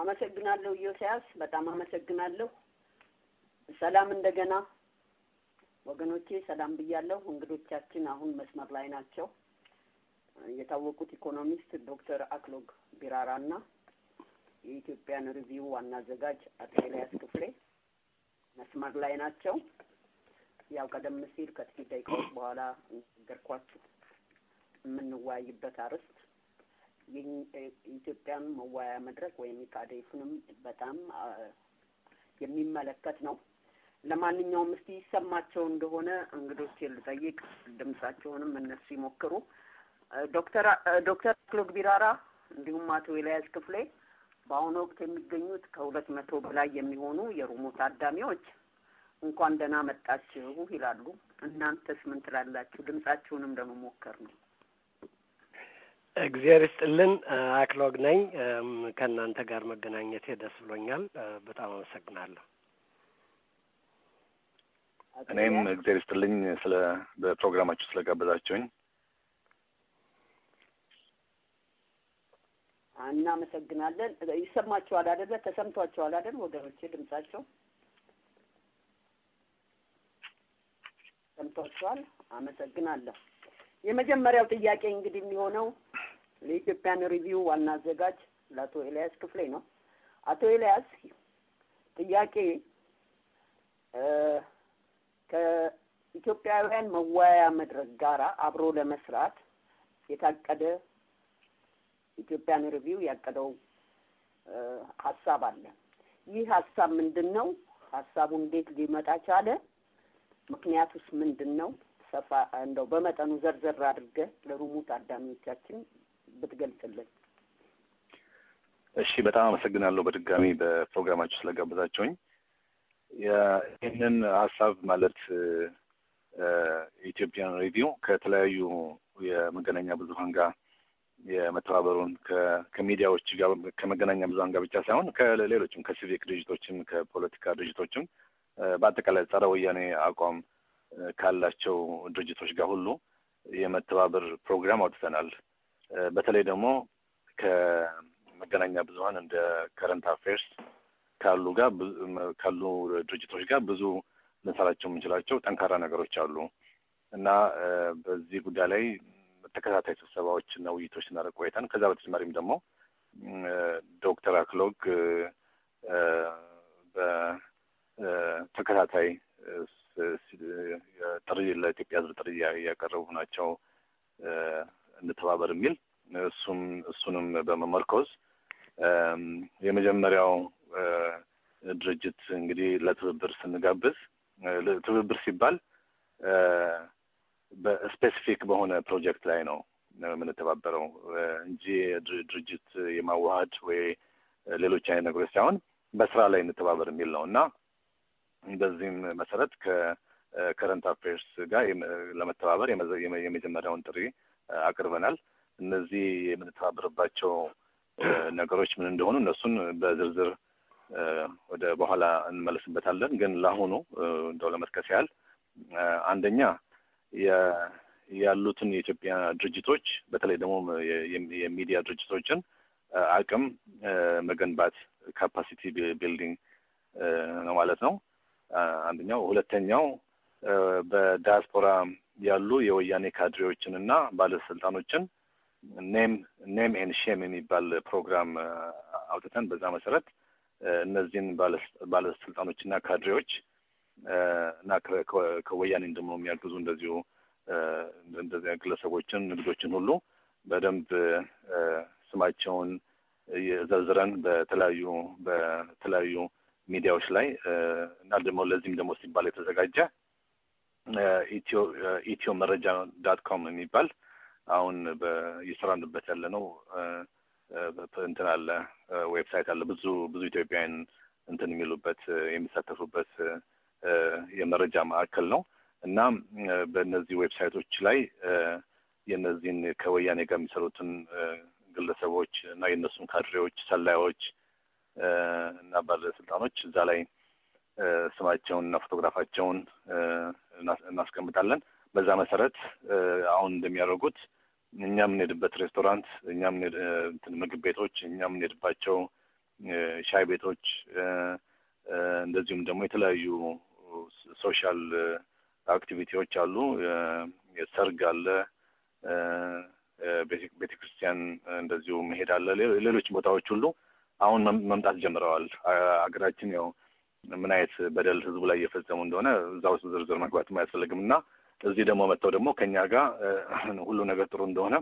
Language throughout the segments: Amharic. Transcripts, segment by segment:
አመሰግናለሁ ኢዮስያስ፣ በጣም አመሰግናለሁ። ሰላም እንደገና ወገኖቼ፣ ሰላም ብያለሁ። እንግዶቻችን አሁን መስመር ላይ ናቸው። የታወቁት ኢኮኖሚስት ዶክተር አክሎግ ቢራራ እና የኢትዮጵያን ሪቪው ዋና አዘጋጅ አቶ ኤልያስ ክፍሌ መስመር ላይ ናቸው። ያው ቀደም ሲል ከጥቂት ደቂቃዎች በኋላ ነገርኳችሁ የምንወያይበት አርዕስት የኢትዮጵያን መወያያ መድረክ ወይም ኢካዴፍንም በጣም የሚመለከት ነው። ለማንኛውም እስቲ ይሰማቸው እንደሆነ እንግዶች ልጠይቅ፣ ድምጻቸውንም እነሱ ይሞክሩ። ዶክተር ዶክተር አክሎግ ቢራራ እንዲሁም አቶ ኤልያስ ክፍሌ በአሁኑ ወቅት የሚገኙት ከሁለት መቶ በላይ የሚሆኑ የሩሙ ታዳሚዎች እንኳን ደህና መጣችሁ ይላሉ። እናንተስ ምን ትላላችሁ? ድምጻችሁንም ለመሞከር ነው። እግዚአብሔር ይስጥልን። አክሎግ ነኝ። ከእናንተ ጋር መገናኘቴ ደስ ብሎኛል። በጣም አመሰግናለሁ። እኔም እግዚአብሔር ይስጥልኝ ስለ በፕሮግራማችሁ ስለጋበዛችሁኝ እናመሰግናለን። ይሰማችኋል አይደለ? ተሰምቷችኋል አይደል ወገኖቼ? ድምጻቸው ሰምቷችኋል? አመሰግናለሁ። የመጀመሪያው ጥያቄ እንግዲህ የሚሆነው ለኢትዮጵያን ሪቪው ዋና አዘጋጅ ለአቶ ኤልያስ ክፍሌ ነው። አቶ ኤልያስ ጥያቄ ከኢትዮጵያውያን መወያያ መድረክ ጋራ አብሮ ለመስራት የታቀደ ኢትዮጵያን ሪቪው ያቀደው ሀሳብ አለ። ይህ ሀሳብ ምንድን ነው? ሀሳቡ እንዴት ሊመጣ ቻለ? ምክንያቱስ ምንድን ነው? ሰፋ እንደው በመጠኑ ዘርዘር አድርገህ ለሩሙ ታዳሚዎቻችን ብትገልጽልን። እሺ፣ በጣም አመሰግናለሁ በድጋሚ በፕሮግራማችሁ ስለጋበዛችሁኝ። ይህንን ሀሳብ ማለት የኢትዮጵያን ሬዲዮ ከተለያዩ የመገናኛ ብዙኃን ጋር የመተባበሩን ከሚዲያዎች ጋር ከመገናኛ ብዙኃን ጋር ብቻ ሳይሆን ከሌሎችም ከሲቪክ ድርጅቶችም ከፖለቲካ ድርጅቶችም በአጠቃላይ ጸረ ወያኔ አቋም ካላቸው ድርጅቶች ጋር ሁሉ የመተባበር ፕሮግራም አውጥተናል። በተለይ ደግሞ ከመገናኛ ብዙኃን እንደ ከረንት አፌርስ ካሉ ጋር ካሉ ድርጅቶች ጋር ብዙ ልንሰራቸው የምንችላቸው ጠንካራ ነገሮች አሉ እና በዚህ ጉዳይ ላይ ተከታታይ ስብሰባዎችና ውይይቶች ስናደርግ ቆይተን ከዛ በተጨማሪም ደግሞ ዶክተር አክሎግ በተከታታይ ጥሪ ለኢትዮጵያ ሕዝብ ጥሪ እያቀረቡ ናቸው እንተባበር የሚል እሱም እሱንም በመመርኮዝ የመጀመሪያው ድርጅት እንግዲህ ለትብብር ስንጋብዝ ትብብር ሲባል በስፔሲፊክ በሆነ ፕሮጀክት ላይ ነው የምንተባበረው እንጂ ድርጅት የማዋሃድ ወይ ሌሎች አይነት ነገሮች ሳይሆን በስራ ላይ እንተባበር የሚል ነው እና በዚህም መሰረት ከከረንት አፌርስ ጋር ለመተባበር የመጀመሪያውን ጥሪ አቅርበናል። እነዚህ የምንተባበርባቸው ነገሮች ምን እንደሆኑ እነሱን በዝርዝር ወደ በኋላ እንመለስበታለን። ግን ለአሁኑ እንደው ለመጥቀስ ያህል አንደኛ ያሉትን የኢትዮጵያ ድርጅቶች በተለይ ደግሞ የሚዲያ ድርጅቶችን አቅም መገንባት ካፓሲቲ ቢልዲንግ ነው ማለት ነው። አንደኛው። ሁለተኛው በዳያስፖራ ያሉ የወያኔ ካድሬዎችን እና ባለስልጣኖችን ኔም ኔም ኤን ሼም የሚባል ፕሮግራም አውጥተን በዛ መሰረት እነዚህን ባለስልጣኖችና ካድሬዎች እና ከወያኔን ደግሞ የሚያግዙ እንደዚሁ እንደዚህ ግለሰቦችን ንግዶችን ሁሉ በደንብ ስማቸውን ዘርዝረን በተለያዩ በተለያዩ ሚዲያዎች ላይ እና ደግሞ ለዚህም ደግሞ ሲባል የተዘጋጀ ኢትዮ ኢትዮ መረጃ ዳት ኮም የሚባል አሁን እየሰራንበት ያለ ነው እንትን አለ ዌብሳይት አለ ብዙ ብዙ ኢትዮጵያውያን እንትን የሚሉበት የሚሳተፉበት የመረጃ ማዕከል ነው እና በእነዚህ ዌብሳይቶች ላይ የእነዚህን ከወያኔ ጋር የሚሰሩትን ግለሰቦች እና የእነሱን ካድሬዎች፣ ሰላዮች እና ባለስልጣኖች እዛ ላይ ስማቸውን እና ፎቶግራፋቸውን እናስቀምጣለን። በዛ መሰረት አሁን እንደሚያደርጉት እኛ የምንሄድበት ሬስቶራንት፣ እኛ ምግብ ቤቶች፣ እኛ የምንሄድባቸው ሻይ ቤቶች እንደዚሁም ደግሞ የተለያዩ ሶሻል አክቲቪቲዎች አሉ። ሰርግ አለ፣ ቤተ ክርስቲያን እንደዚሁ መሄድ አለ። ሌሎች ቦታዎች ሁሉ አሁን መምጣት ጀምረዋል። ሀገራችን ያው ምን አይነት በደል ህዝቡ ላይ እየፈጸሙ እንደሆነ እዛ ውስጥ ዝርዝር መግባትም አያስፈልግም እና እዚህ ደግሞ መጥተው ደግሞ ከኛ ጋር ሁሉ ነገር ጥሩ እንደሆነ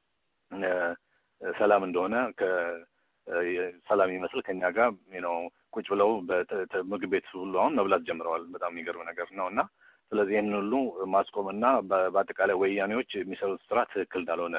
ሰላም እንደሆነ ሰላም ይመስል ከኛ ጋር ነው ቁጭ ብለው ምግብ ቤት ሁሉ አሁን መብላት ጀምረዋል። በጣም የሚገርም ነገር ነው እና ስለዚህ ይህን ሁሉ ማስቆምና በአጠቃላይ ወያኔዎች የሚሰሩት ስራ ትክክል እንዳልሆነ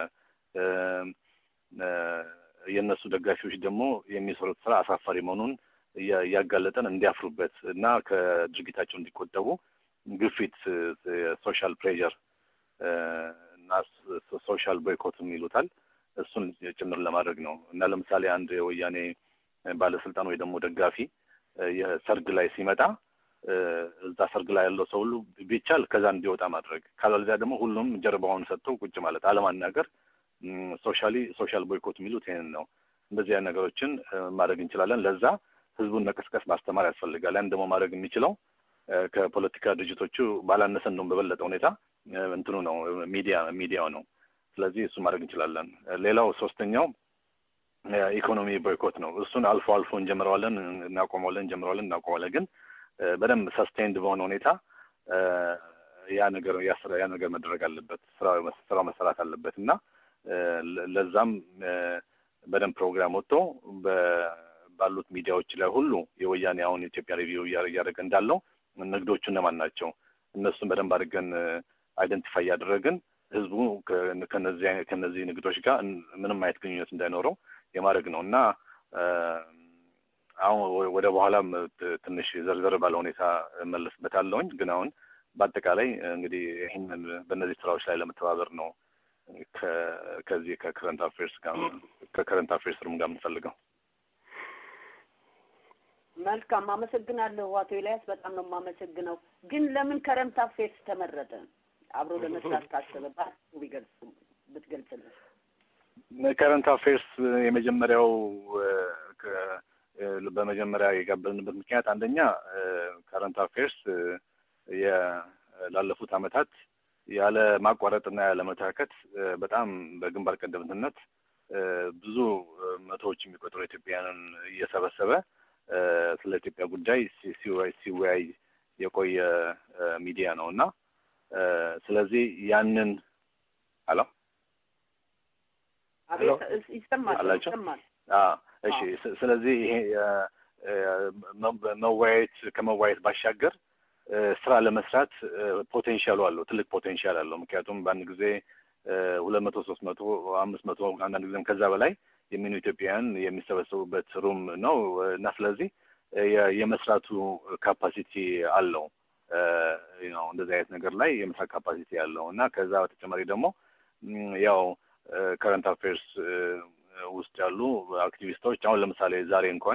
የእነሱ ደጋፊዎች ደግሞ የሚሰሩት ስራ አሳፋሪ መሆኑን እያጋለጠን እንዲያፍሩበት እና ከድርጊታቸው እንዲቆጠቡ ግፊት፣ ሶሻል ፕሬዠር እና ሶሻል ቦይኮትም ይሉታል እሱን ጭምር ለማድረግ ነው እና ለምሳሌ አንድ የወያኔ ባለስልጣን ወይ ደግሞ ደጋፊ የሰርግ ላይ ሲመጣ እዛ ሰርግ ላይ ያለው ሰው ሁሉ ቢቻል ከዛ እንዲወጣ ማድረግ፣ ካለዚያ ደግሞ ሁሉም ጀርባውን ሰጥቶ ቁጭ ማለት፣ አለማናገር፣ ሶሻሊ ሶሻል ቦይኮት የሚሉት ይህንን ነው። እንደዚህ አይነት ነገሮችን ማድረግ እንችላለን። ለዛ ህዝቡን መቀስቀስ ማስተማር ያስፈልጋል። ያን ደግሞ ማድረግ የሚችለው ከፖለቲካ ድርጅቶቹ ባላነሰ እንደውም በበለጠ ሁኔታ እንትኑ ነው ሚዲያ ሚዲያው ነው። ስለዚህ እሱ ማድረግ እንችላለን። ሌላው ሶስተኛው ኢኮኖሚ ቦይኮት ነው። እሱን አልፎ አልፎ እንጀምረዋለን፣ እናቆመዋለን፣ እንጀምረዋለን፣ እናቆመዋለን። ግን በደንብ ሰስቴንድ በሆነ ሁኔታ ያ ነገር ያ ነገር መደረግ አለበት፣ ስራው መሰራት አለበት እና ለዛም በደንብ ፕሮግራም ወጥቶ ባሉት ሚዲያዎች ላይ ሁሉ የወያኔ አሁን ኢትዮጵያ ሪቪው እያደረገ እንዳለው ንግዶቹ እነማን ናቸው እነሱን በደንብ አድርገን አይደንቲፋይ እያደረግን ህዝቡ ከነዚህ ከነዚህ ንግዶች ጋር ምንም አይነት ግንኙነት እንዳይኖረው የማድረግ ነው እና አሁን ወደ በኋላም ትንሽ ዘርዘር ባለ ሁኔታ እመለስበታለሁኝ። ግን አሁን በአጠቃላይ እንግዲህ ይህንን በእነዚህ ስራዎች ላይ ለመተባበር ነው ከዚህ ከከረንት አፌርስ ጋር ከከረንት አፌርስ ሩም ጋር የምንፈልገው። መልካም አመሰግናለሁ አቶ ኤልያስ፣ በጣም ነው የማመሰግነው። ግን ለምን ከረንት አፌርስ ተመረጠ? አብሮ ለመስራት ካሰበ በአጭሩ ቢገልጹ ብትገልጽልን። ከረንት አፌርስ የመጀመሪያው በመጀመሪያ የጋበዝንበት ምክንያት አንደኛ ከረንት አፌርስ ላለፉት አመታት ያለ ማቋረጥና ያለ መታከት በጣም በግንባር ቀደምትነት ብዙ መቶዎች የሚቆጠሩ ኢትዮጵያውያንን እየሰበሰበ ስለ ኢትዮጵያ ጉዳይ ሲወያይ የቆየ ሚዲያ ነው እና ስለዚህ ያንን አሎ ይሰማል ይሰማል። እሺ። ስለዚህ ይሄ መወያየት ከመወያየት ባሻገር ስራ ለመስራት ፖቴንሻሉ አለው፣ ትልቅ ፖቴንሻል አለው። ምክንያቱም በአንድ ጊዜ ሁለት መቶ ሶስት መቶ አምስት መቶ አንዳንድ ጊዜም ከዛ በላይ የሚኑ ኢትዮጵያውያን የሚሰበሰቡበት ሩም ነው እና ስለዚህ የመስራቱ ካፓሲቲ አለው ነው እንደዚህ አይነት ነገር ላይ የመስራት ካፓሲቲ ያለው እና ከዛ በተጨማሪ ደግሞ ያው ከረንት አፌርስ ውስጥ ያሉ አክቲቪስቶች አሁን ለምሳሌ ዛሬ እንኳን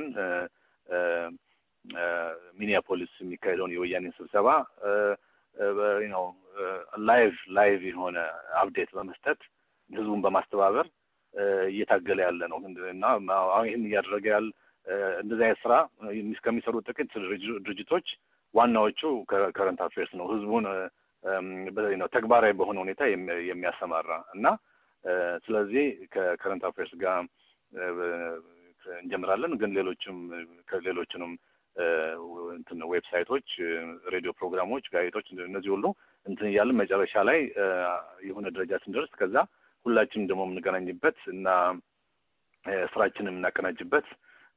ሚኒያፖሊስ የሚካሄደውን የወያኔን ስብሰባ ነው ላይቭ ላይቭ የሆነ አፕዴት በመስጠት ህዝቡን በማስተባበር እየታገለ ያለ ነው እና አሁን ይህን እያደረገ ያለ እንደዚህ አይነት ስራ ከሚሰሩ ጥቂት ድርጅቶች ዋናዎቹ ከረንት አፌርስ ነው ህዝቡን ነው ተግባራዊ በሆነ ሁኔታ የሚያሰማራ እና ስለዚህ ከከረንት አፌርስ ጋር እንጀምራለን። ግን ሌሎችም ከሌሎችንም እንትን ዌብሳይቶች፣ ሬዲዮ ፕሮግራሞች፣ ጋዜጦች እነዚህ ሁሉ እንትን እያለን መጨረሻ ላይ የሆነ ደረጃ ስንደርስ ከዛ ሁላችንም ደግሞ የምንገናኝበት እና ስራችንን የምናቀናጅበት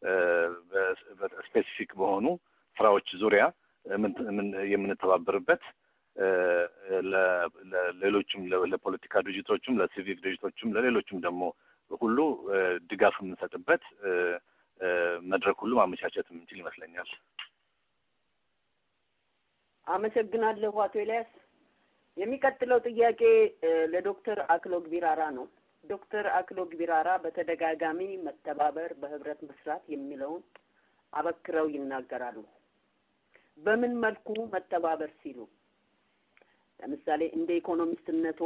ስፔሲፊክ በሆኑ ስራዎች ዙሪያ የምንተባበርበት ለሌሎችም ለፖለቲካ ድርጅቶችም ለሲቪክ ድርጅቶችም ለሌሎችም ደግሞ ሁሉ ድጋፍ የምንሰጥበት መድረክ ሁሉ ማመቻቸት የምንችል ይመስለኛል። አመሰግናለሁ አቶ ኤልያስ። የሚቀጥለው ጥያቄ ለዶክተር አክሎግ ቢራራ ነው። ዶክተር አክሎግ ቢራራ በተደጋጋሚ መተባበር፣ በህብረት መስራት የሚለውን አበክረው ይናገራሉ። በምን መልኩ መተባበር ሲሉ ለምሳሌ እንደ ኢኮኖሚስትነቶ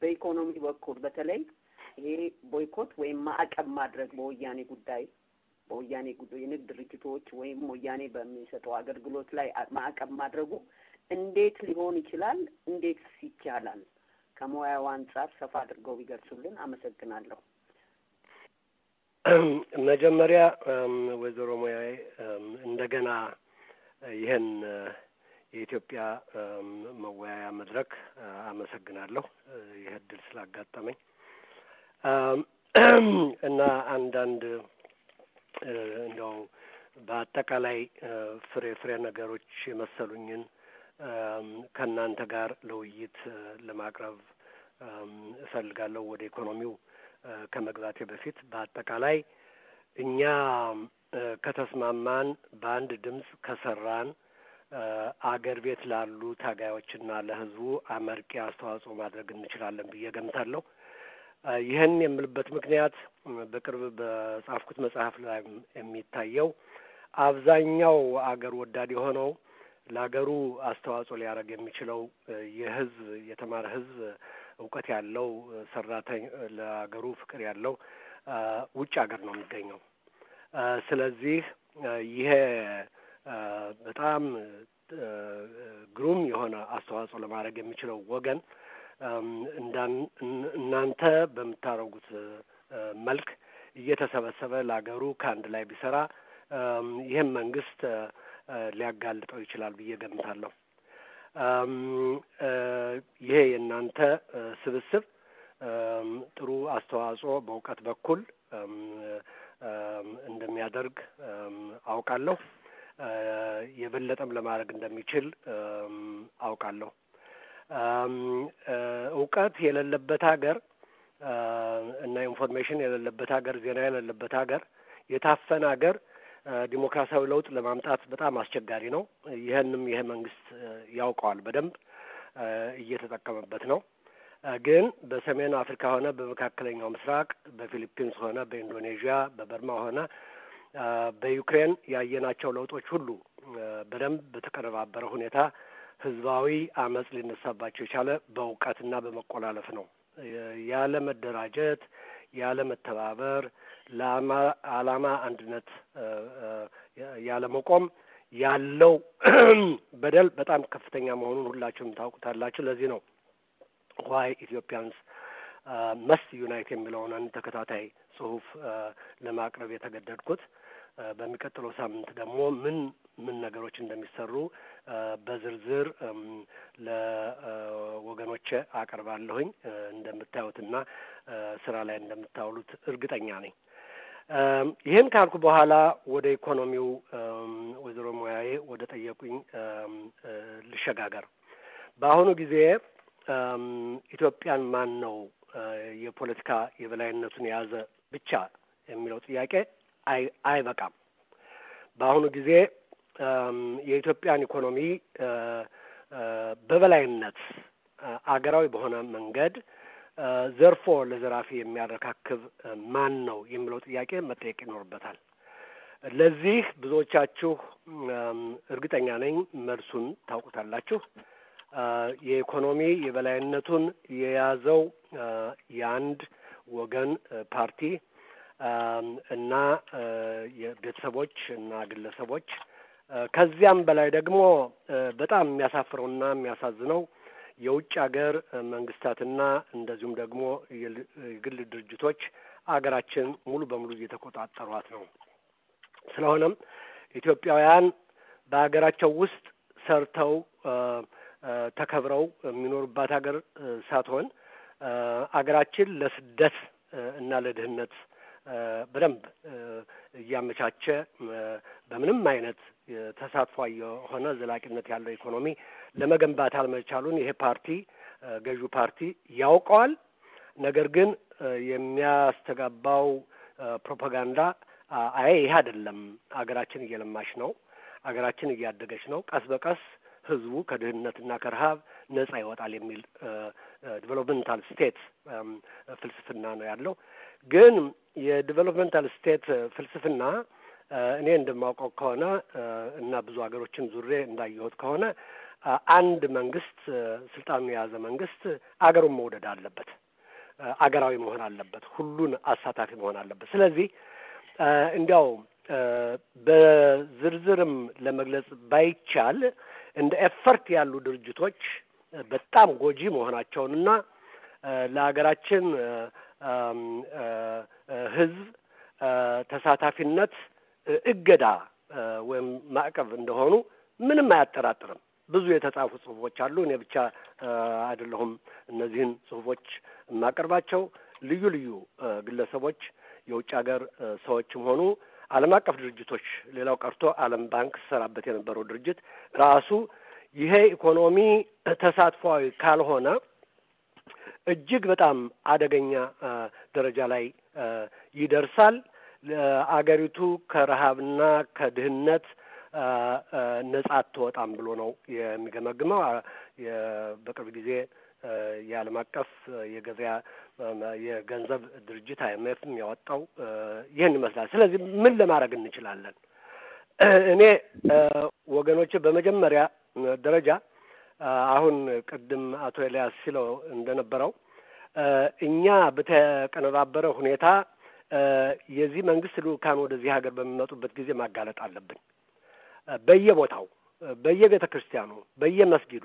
በኢኮኖሚ በኩል በተለይ ይሄ ቦይኮት ወይም ማዕቀብ ማድረግ በወያኔ ጉዳይ በወያኔ የንግድ ድርጅቶች ወይም ወያኔ በሚሰጠው አገልግሎት ላይ ማዕቀብ ማድረጉ እንዴት ሊሆን ይችላል? እንዴትስ ይቻላል? ከሙያው አንጻር ሰፋ አድርገው ቢገልጹልን አመሰግናለሁ። መጀመሪያ ወይዘሮ ሙያዬ እንደገና ይህን የኢትዮጵያ መወያያ መድረክ አመሰግናለሁ ይህ እድል ስላጋጠመኝ እና አንዳንድ እንደው በአጠቃላይ ፍሬ ፍሬ ነገሮች የመሰሉኝን ከእናንተ ጋር ለውይይት ለማቅረብ እፈልጋለሁ። ወደ ኢኮኖሚው ከመግባቴ በፊት በአጠቃላይ እኛ ከተስማማን፣ በአንድ ድምፅ ከሰራን አገር ቤት ላሉ ታጋዮችና ለሕዝቡ አመርቂ አስተዋጽኦ ማድረግ እንችላለን ብዬ ገምታለሁ። ይህን የምልበት ምክንያት በቅርብ በጻፍኩት መጽሐፍ ላይ የሚታየው አብዛኛው አገር ወዳድ የሆነው ለሀገሩ አስተዋጽኦ ሊያደርግ የሚችለው የህዝብ የተማረ ህዝብ እውቀት ያለው ሰራተኛ ለሀገሩ ፍቅር ያለው ውጭ ሀገር ነው የሚገኘው። ስለዚህ ይሄ በጣም ግሩም የሆነ አስተዋጽኦ ለማድረግ የሚችለው ወገን እናንተ በምታደርጉት መልክ እየተሰበሰበ ለሀገሩ ከአንድ ላይ ቢሰራ ይህም መንግስት ሊያጋልጠው ይችላል ብዬ ገምታለሁ። ይሄ የእናንተ ስብስብ ጥሩ አስተዋጽኦ በእውቀት በኩል እንደሚያደርግ አውቃለሁ። የበለጠም ለማድረግ እንደሚችል አውቃለሁ። እውቀት የሌለበት ሀገር እና ኢንፎርሜሽን የሌለበት ሀገር፣ ዜና የሌለበት ሀገር፣ የታፈነ ሀገር ዲሞክራሲያዊ ለውጥ ለማምጣት በጣም አስቸጋሪ ነው። ይህንም ይሄ መንግስት ያውቀዋል፣ በደንብ እየተጠቀመበት ነው። ግን በሰሜን አፍሪካ ሆነ በመካከለኛው ምስራቅ፣ በፊሊፒንስ ሆነ በኢንዶኔዥያ፣ በበርማ ሆነ በዩክሬን ያየናቸው ለውጦች ሁሉ በደንብ በተቀነባበረ ሁኔታ ህዝባዊ አመፅ ሊነሳባቸው የቻለ በእውቀትና በመቆላለፍ ነው። ያለ መደራጀት፣ ያለ መተባበር፣ ለዓላማ አንድነት ያለ መቆም ያለው በደል በጣም ከፍተኛ መሆኑን ሁላችሁም ታውቁታላችሁ። ለዚህ ነው ዋይ ኢትዮጵያንስ መስት ዩናይት የሚለውን ተከታታይ ጽሁፍ ለማቅረብ የተገደድኩት። በሚቀጥለው ሳምንት ደግሞ ምን ምን ነገሮች እንደሚሰሩ በዝርዝር ለወገኖቼ አቀርባለሁኝ። እንደምታዩትና ስራ ላይ እንደምታውሉት እርግጠኛ ነኝ። ይህን ካልኩ በኋላ ወደ ኢኮኖሚው ወይዘሮ ሙያዬ ወደ ጠየቁኝ ልሸጋገር። በአሁኑ ጊዜ ኢትዮጵያን ማን ነው የፖለቲካ የበላይነቱን የያዘ ብቻ የሚለው ጥያቄ አይ አይበቃም። በአሁኑ ጊዜ የኢትዮጵያን ኢኮኖሚ በበላይነት አገራዊ በሆነ መንገድ ዘርፎ ለዘራፊ የሚያረካክብ ማን ነው የሚለው ጥያቄ መጠየቅ ይኖርበታል። ለዚህ ብዙዎቻችሁ እርግጠኛ ነኝ መልሱን ታውቁታላችሁ። የኢኮኖሚ የበላይነቱን የያዘው የአንድ ወገን ፓርቲ እና የቤተሰቦች እና ግለሰቦች ከዚያም በላይ ደግሞ በጣም የሚያሳፍረውና የሚያሳዝነው የውጭ ሀገር መንግስታትና እንደዚሁም ደግሞ የግል ድርጅቶች አገራችን ሙሉ በሙሉ እየተቆጣጠሯት ነው። ስለሆነም ኢትዮጵያውያን በሀገራቸው ውስጥ ሰርተው ተከብረው የሚኖሩባት ሀገር ሳትሆን አገራችን ለስደት እና ለድህነት በደንብ እያመቻቸ በምንም አይነት ተሳትፏ የሆነ ዘላቂነት ያለው ኢኮኖሚ ለመገንባት አልመቻሉን ይሄ ፓርቲ ገዢው ፓርቲ ያውቀዋል። ነገር ግን የሚያስተጋባው ፕሮፓጋንዳ አይ ይህ አይደለም፣ አገራችን እየለማች ነው፣ አገራችን እያደገች ነው፣ ቀስ በቀስ ህዝቡ ከድህነትና ከረሀብ ነጻ ይወጣል የሚል ዲቨሎፕመንታል ስቴት ፍልስፍና ነው ያለው። ግን የዲቨሎፕመንታል ስቴት ፍልስፍና እኔ እንደማውቀው ከሆነ እና ብዙ ሀገሮችን ዙሬ እንዳየሁት ከሆነ አንድ መንግስት ስልጣኑን የያዘ መንግስት አገሩን መውደድ አለበት፣ አገራዊ መሆን አለበት፣ ሁሉን አሳታፊ መሆን አለበት። ስለዚህ እንዲያው በዝርዝርም ለመግለጽ ባይቻል እንደ ኤፈርት ያሉ ድርጅቶች በጣም ጎጂ መሆናቸውንና ለሀገራችን ሕዝብ ተሳታፊነት እገዳ ወይም ማዕቀብ እንደሆኑ ምንም አያጠራጥርም። ብዙ የተጻፉ ጽሁፎች አሉ። እኔ ብቻ አይደለሁም እነዚህን ጽሁፎች የማቀርባቸው። ልዩ ልዩ ግለሰቦች፣ የውጭ ሀገር ሰዎችም ሆኑ ዓለም አቀፍ ድርጅቶች፣ ሌላው ቀርቶ ዓለም ባንክ ሰራበት የነበረው ድርጅት ራሱ ይሄ ኢኮኖሚ ተሳትፏዊ ካልሆነ እጅግ በጣም አደገኛ ደረጃ ላይ ይደርሳል። አገሪቱ ከረሃብና ከድህነት ነጻ አትወጣም ብሎ ነው የሚገመግመው። በቅርብ ጊዜ የዓለም አቀፍ የገበያ የገንዘብ ድርጅት አይኤምኤፍም ያወጣው ይህን ይመስላል። ስለዚህ ምን ለማድረግ እንችላለን? እኔ ወገኖች በመጀመሪያ ደረጃ አሁን ቅድም አቶ ኤልያስ ሲለው እንደነበረው እኛ በተቀነባበረ ሁኔታ የዚህ መንግስት ልኡካን ወደዚህ ሀገር በሚመጡበት ጊዜ ማጋለጥ አለብን። በየቦታው፣ በየቤተ ክርስቲያኑ፣ በየመስጊዱ፣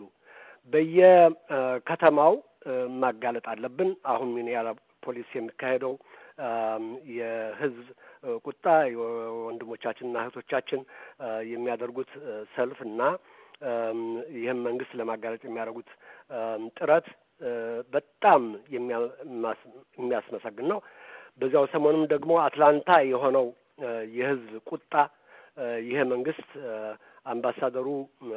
በየከተማው ማጋለጥ አለብን። አሁን ሚኒያፖሊስ የሚካሄደው የህዝብ ቁጣ የወንድሞቻችንና እህቶቻችን የሚያደርጉት ሰልፍ እና ይህም መንግስት ለማጋለጥ የሚያደርጉት ጥረት በጣም የሚያስመሰግን ነው። በዚያው ሰሞኑም ደግሞ አትላንታ የሆነው የህዝብ ቁጣ ይሄ መንግስት አምባሳደሩ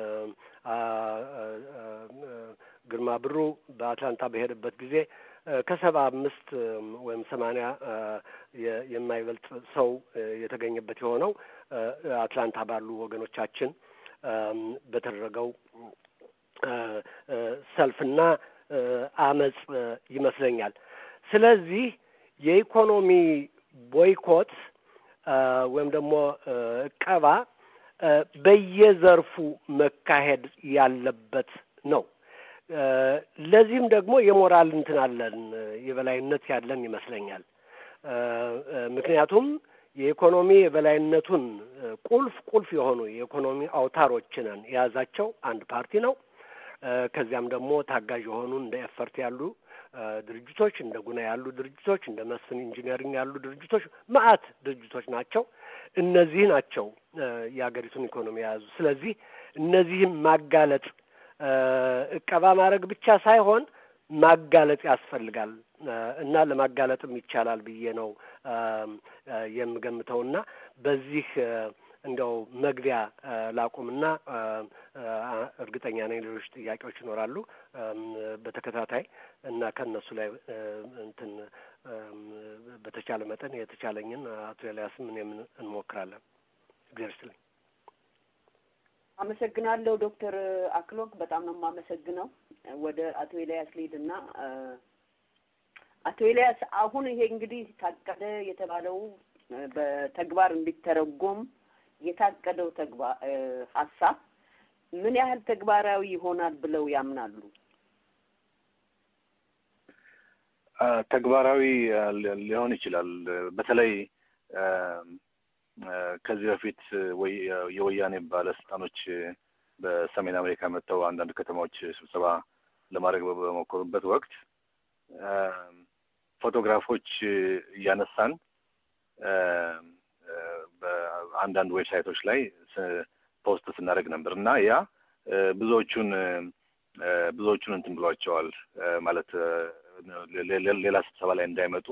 ግርማ ብሩ በአትላንታ በሄደበት ጊዜ ከሰባ አምስት ወይም ሰማንያ የማይበልጥ ሰው የተገኘበት የሆነው አትላንታ ባሉ ወገኖቻችን በተደረገው ሰልፍና አመጽ ይመስለኛል። ስለዚህ የኢኮኖሚ ቦይኮት ወይም ደግሞ እቀባ በየዘርፉ መካሄድ ያለበት ነው። ለዚህም ደግሞ የሞራል እንትን አለን የበላይነት ያለን ይመስለኛል። ምክንያቱም የኢኮኖሚ የበላይነቱን ቁልፍ ቁልፍ የሆኑ የኢኮኖሚ አውታሮችንን የያዛቸው አንድ ፓርቲ ነው። ከዚያም ደግሞ ታጋዥ የሆኑ እንደ ኤፈርት ያሉ ድርጅቶች፣ እንደ ጉና ያሉ ድርጅቶች፣ እንደ መስፍን ኢንጂነሪንግ ያሉ ድርጅቶች መዓት ድርጅቶች ናቸው። እነዚህ ናቸው የሀገሪቱን ኢኮኖሚ የያዙ። ስለዚህ እነዚህም ማጋለጥ እቀባ ማድረግ ብቻ ሳይሆን ማጋለጥ ያስፈልጋል እና ለማጋለጥም ይቻላል ብዬ ነው የምገምተውና በዚህ እንደው መግቢያ ላቁምና እርግጠኛ ነኝ ሌሎች ጥያቄዎች ይኖራሉ በተከታታይ እና ከእነሱ ላይ እንትን በተቻለ መጠን የተቻለኝን አቶ ኤልያስም እኔም እንሞክራለን። እግዚአብሔር ይስጥልኝ። አመሰግናለሁ ዶክተር አክሎግ በጣም ነው የማመሰግነው። ወደ አቶ ኤልያስ ልሂድና አቶ ኤልያስ አሁን ይሄ እንግዲህ ታቀደ የተባለው በተግባር እንዲተረጎም የታቀደው ተግባር ሀሳብ ምን ያህል ተግባራዊ ይሆናል ብለው ያምናሉ? ተግባራዊ ሊሆን ይችላል። በተለይ ከዚህ በፊት የወያኔ ባለስልጣኖች በሰሜን አሜሪካ መጥተው አንዳንድ ከተማዎች ስብሰባ ለማድረግ በሞከሩበት ወቅት ፎቶግራፎች እያነሳን በአንዳንድ ዌብሳይቶች ላይ ፖስት ስናደርግ ነበር እና ያ ብዙዎቹን ብዙዎቹን እንትን ብሏቸዋል ማለት ሌላ ስብሰባ ላይ እንዳይመጡ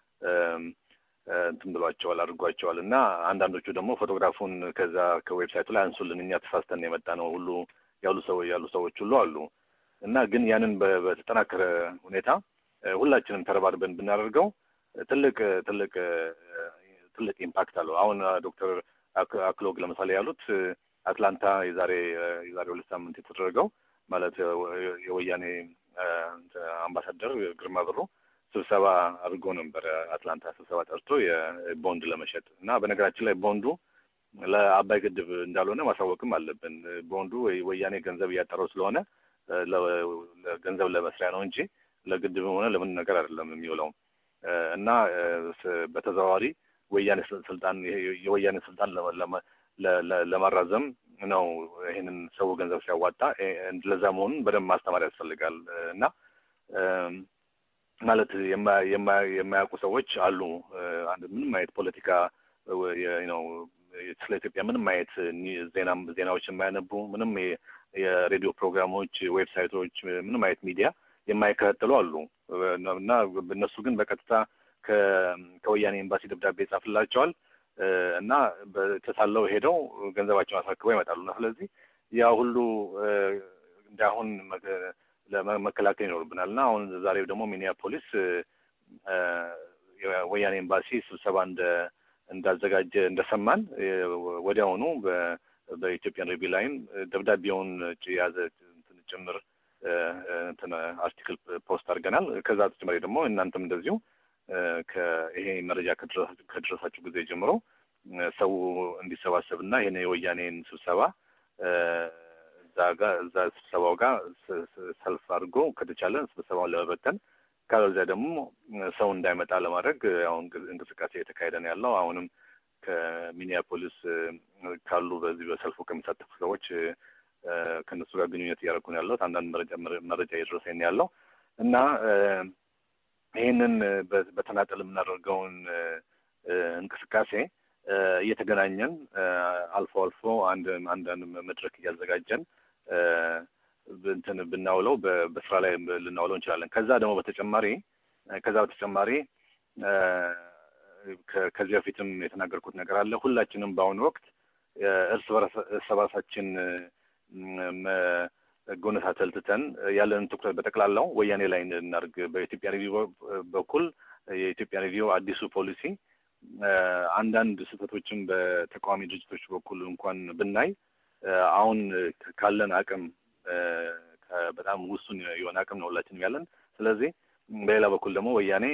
እንትን ብሏቸዋል አድርጓቸዋል እና አንዳንዶቹ ደግሞ ፎቶግራፉን ከዛ ከዌብሳይቱ ላይ አንሱልን እኛ ተሳስተን የመጣ ነው ሁሉ ያሉ ሰው ያሉ ሰዎች ሁሉ አሉ እና ግን ያንን በተጠናከረ ሁኔታ ሁላችንም ተረባርበን ብናደርገው ትልቅ ትልቅ ትልቅ ኢምፓክት አለው። አሁን ዶክተር አክሎግ ለምሳሌ ያሉት አትላንታ የዛሬ የዛሬ ሁለት ሳምንት የተደረገው ማለት የወያኔ አምባሳደር ግርማ ብሩ ስብሰባ አድርጎ ነበር። አትላንታ ስብሰባ ጠርቶ የቦንድ ለመሸጥ እና በነገራችን ላይ ቦንዱ ለአባይ ግድብ እንዳልሆነ ማሳወቅም አለብን። ቦንዱ ወያኔ ገንዘብ እያጠረው ስለሆነ ገንዘብ ለመስሪያ ነው እንጂ ለግድብም ሆነ ለምን ነገር አይደለም የሚውለው እና በተዘዋዋሪ ወያኔ ስልጣን የወያኔ ስልጣን ለማራዘም ነው ይህንን ሰው ገንዘብ ሲያዋጣ ለዛ መሆኑን በደንብ ማስተማር ያስፈልጋል እና ማለት የማያውቁ ሰዎች አሉ። አንድ ምንም አይነት ፖለቲካ ነው ስለ ኢትዮጵያ ምንም አይነት ዜና ዜናዎች የማያነቡ ምንም የሬዲዮ ፕሮግራሞች፣ ዌብሳይቶች፣ ምንም አይነት ሚዲያ የማይከታተሉ አሉ እና እነሱ ግን በቀጥታ ከወያኔ ኤምባሲ ደብዳቤ ይጻፍላቸዋል እና ተሳለው ሄደው ገንዘባቸውን አስረክበው ይመጣሉ እና ስለዚህ ያ ሁሉ እንደ አሁን መከላከል ይኖርብናል እና አሁን ዛሬ ደግሞ ሚኒያፖሊስ ወያኔ ኤምባሲ ስብሰባ እንደ እንዳዘጋጀ እንደሰማን ወዲያውኑ በኢትዮጵያን ሪቪው ላይም ደብዳቤውን የያዘ ጭምር እንትን አርቲክል ፖስት አድርገናል። ከዛ ተጨማሪ ደግሞ እናንተም እንደዚሁ ይሄ መረጃ ከደረሳችሁ ጊዜ ጀምሮ ሰው እንዲሰባሰብ እና ይህን የወያኔን ስብሰባ እዛ ጋር እዛ ስብሰባው ጋር ሰልፍ አድርጎ ከተቻለ ስብሰባውን ለመበተን ካለዚያ ደግሞ ሰው እንዳይመጣ ለማድረግ አሁን እንቅስቃሴ የተካሄደ ነው ያለው። አሁንም ከሚኒያፖሊስ ካሉ በዚህ በሰልፉ ከሚሳተፉ ሰዎች ከእነሱ ጋር ግንኙነት እያደረኩ ነው ያለሁት። አንዳንድ መረጃ መረጃ እየደረሰኝ ነው ያለው እና ይህንን በተናጠል የምናደርገውን እንቅስቃሴ እየተገናኘን አልፎ አልፎ አንድ አንዳንድ መድረክ እያዘጋጀን እንትን ብናውለው በስራ ላይ ልናውለው እንችላለን። ከዛ ደግሞ በተጨማሪ ከዛ በተጨማሪ ከዚህ በፊትም የተናገርኩት ነገር አለ። ሁላችንም በአሁኑ ወቅት እርስ በራሳችን መጎነታተል ትተን ያለንን ትኩረት በጠቅላላው ወያኔ ላይ እናድርግ። በኢትዮጵያ ሪቪው በኩል የኢትዮጵያ ሪቪው አዲሱ ፖሊሲ አንዳንድ ስህተቶችን በተቃዋሚ ድርጅቶች በኩል እንኳን ብናይ አሁን ካለን አቅም በጣም ውሱን የሆነ አቅም ነው ሁላችንም ያለን። ስለዚህ በሌላ በኩል ደግሞ ወያኔ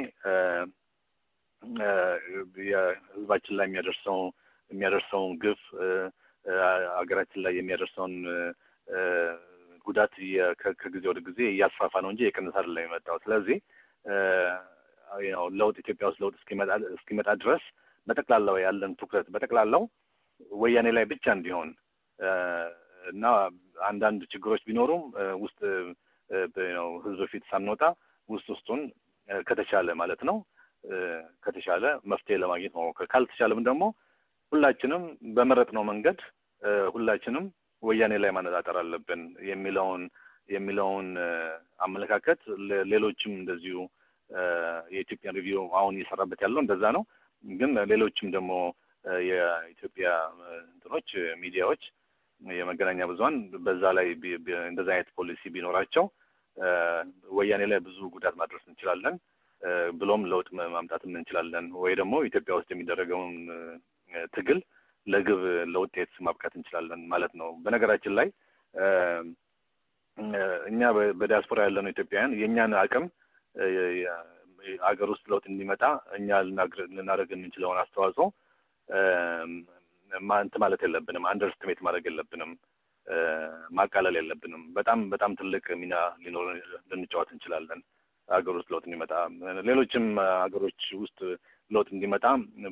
የህዝባችን ላይ የሚያደርሰው የሚያደርሰውን ግፍ ሀገራችን ላይ የሚያደርሰውን ጉዳት ከጊዜ ወደ ጊዜ እያስፋፋ ነው እንጂ የቀነሰ አይደለም የመጣው። ስለዚህ ያው ለውጥ ኢትዮጵያ ውስጥ ለውጥ እስኪመጣ ድረስ በጠቅላላው ያለን ትኩረት በጠቅላላው ወያኔ ላይ ብቻ እንዲሆን እና አንዳንድ ችግሮች ቢኖሩም ውስጥ ህዝብ ፊት ሳንወጣ ውስጥ ውስጡን ከተቻለ ማለት ነው ከተቻለ መፍትሄ ለማግኘት መሞከር ካልተቻለም ደግሞ ሁላችንም በመረጥነው መንገድ ሁላችንም ወያኔ ላይ ማነጣጠር አለብን የሚለውን የሚለውን አመለካከት ሌሎችም እንደዚሁ የኢትዮጵያን ሪቪው አሁን እየሰራበት ያለው እንደዛ ነው። ግን ሌሎችም ደግሞ የኢትዮጵያ እንትኖች ሚዲያዎች፣ የመገናኛ ብዙኃን በዛ ላይ እንደዛ አይነት ፖሊሲ ቢኖራቸው ወያኔ ላይ ብዙ ጉዳት ማድረስ እንችላለን፣ ብሎም ለውጥ ማምጣትም እንችላለን። ወይ ደግሞ ኢትዮጵያ ውስጥ የሚደረገውን ትግል ለግብ ለውጤት ማብቃት እንችላለን ማለት ነው። በነገራችን ላይ እኛ በዲያስፖራ ያለነው ኢትዮጵያውያን የእኛን አቅም አገር ውስጥ ለውጥ እንዲመጣ እኛ ልናደርግ የምንችለውን አስተዋጽኦ እንት ማለት የለብንም። አንደርስትሜት ማድረግ የለብንም። ማቃለል የለብንም። በጣም በጣም ትልቅ ሚና ሊኖር ልንጫወት እንችላለን ሀገር ውስጥ ለውጥ እንዲመጣ። ሌሎችም ሀገሮች ውስጥ ለውጥ እንዲመጣ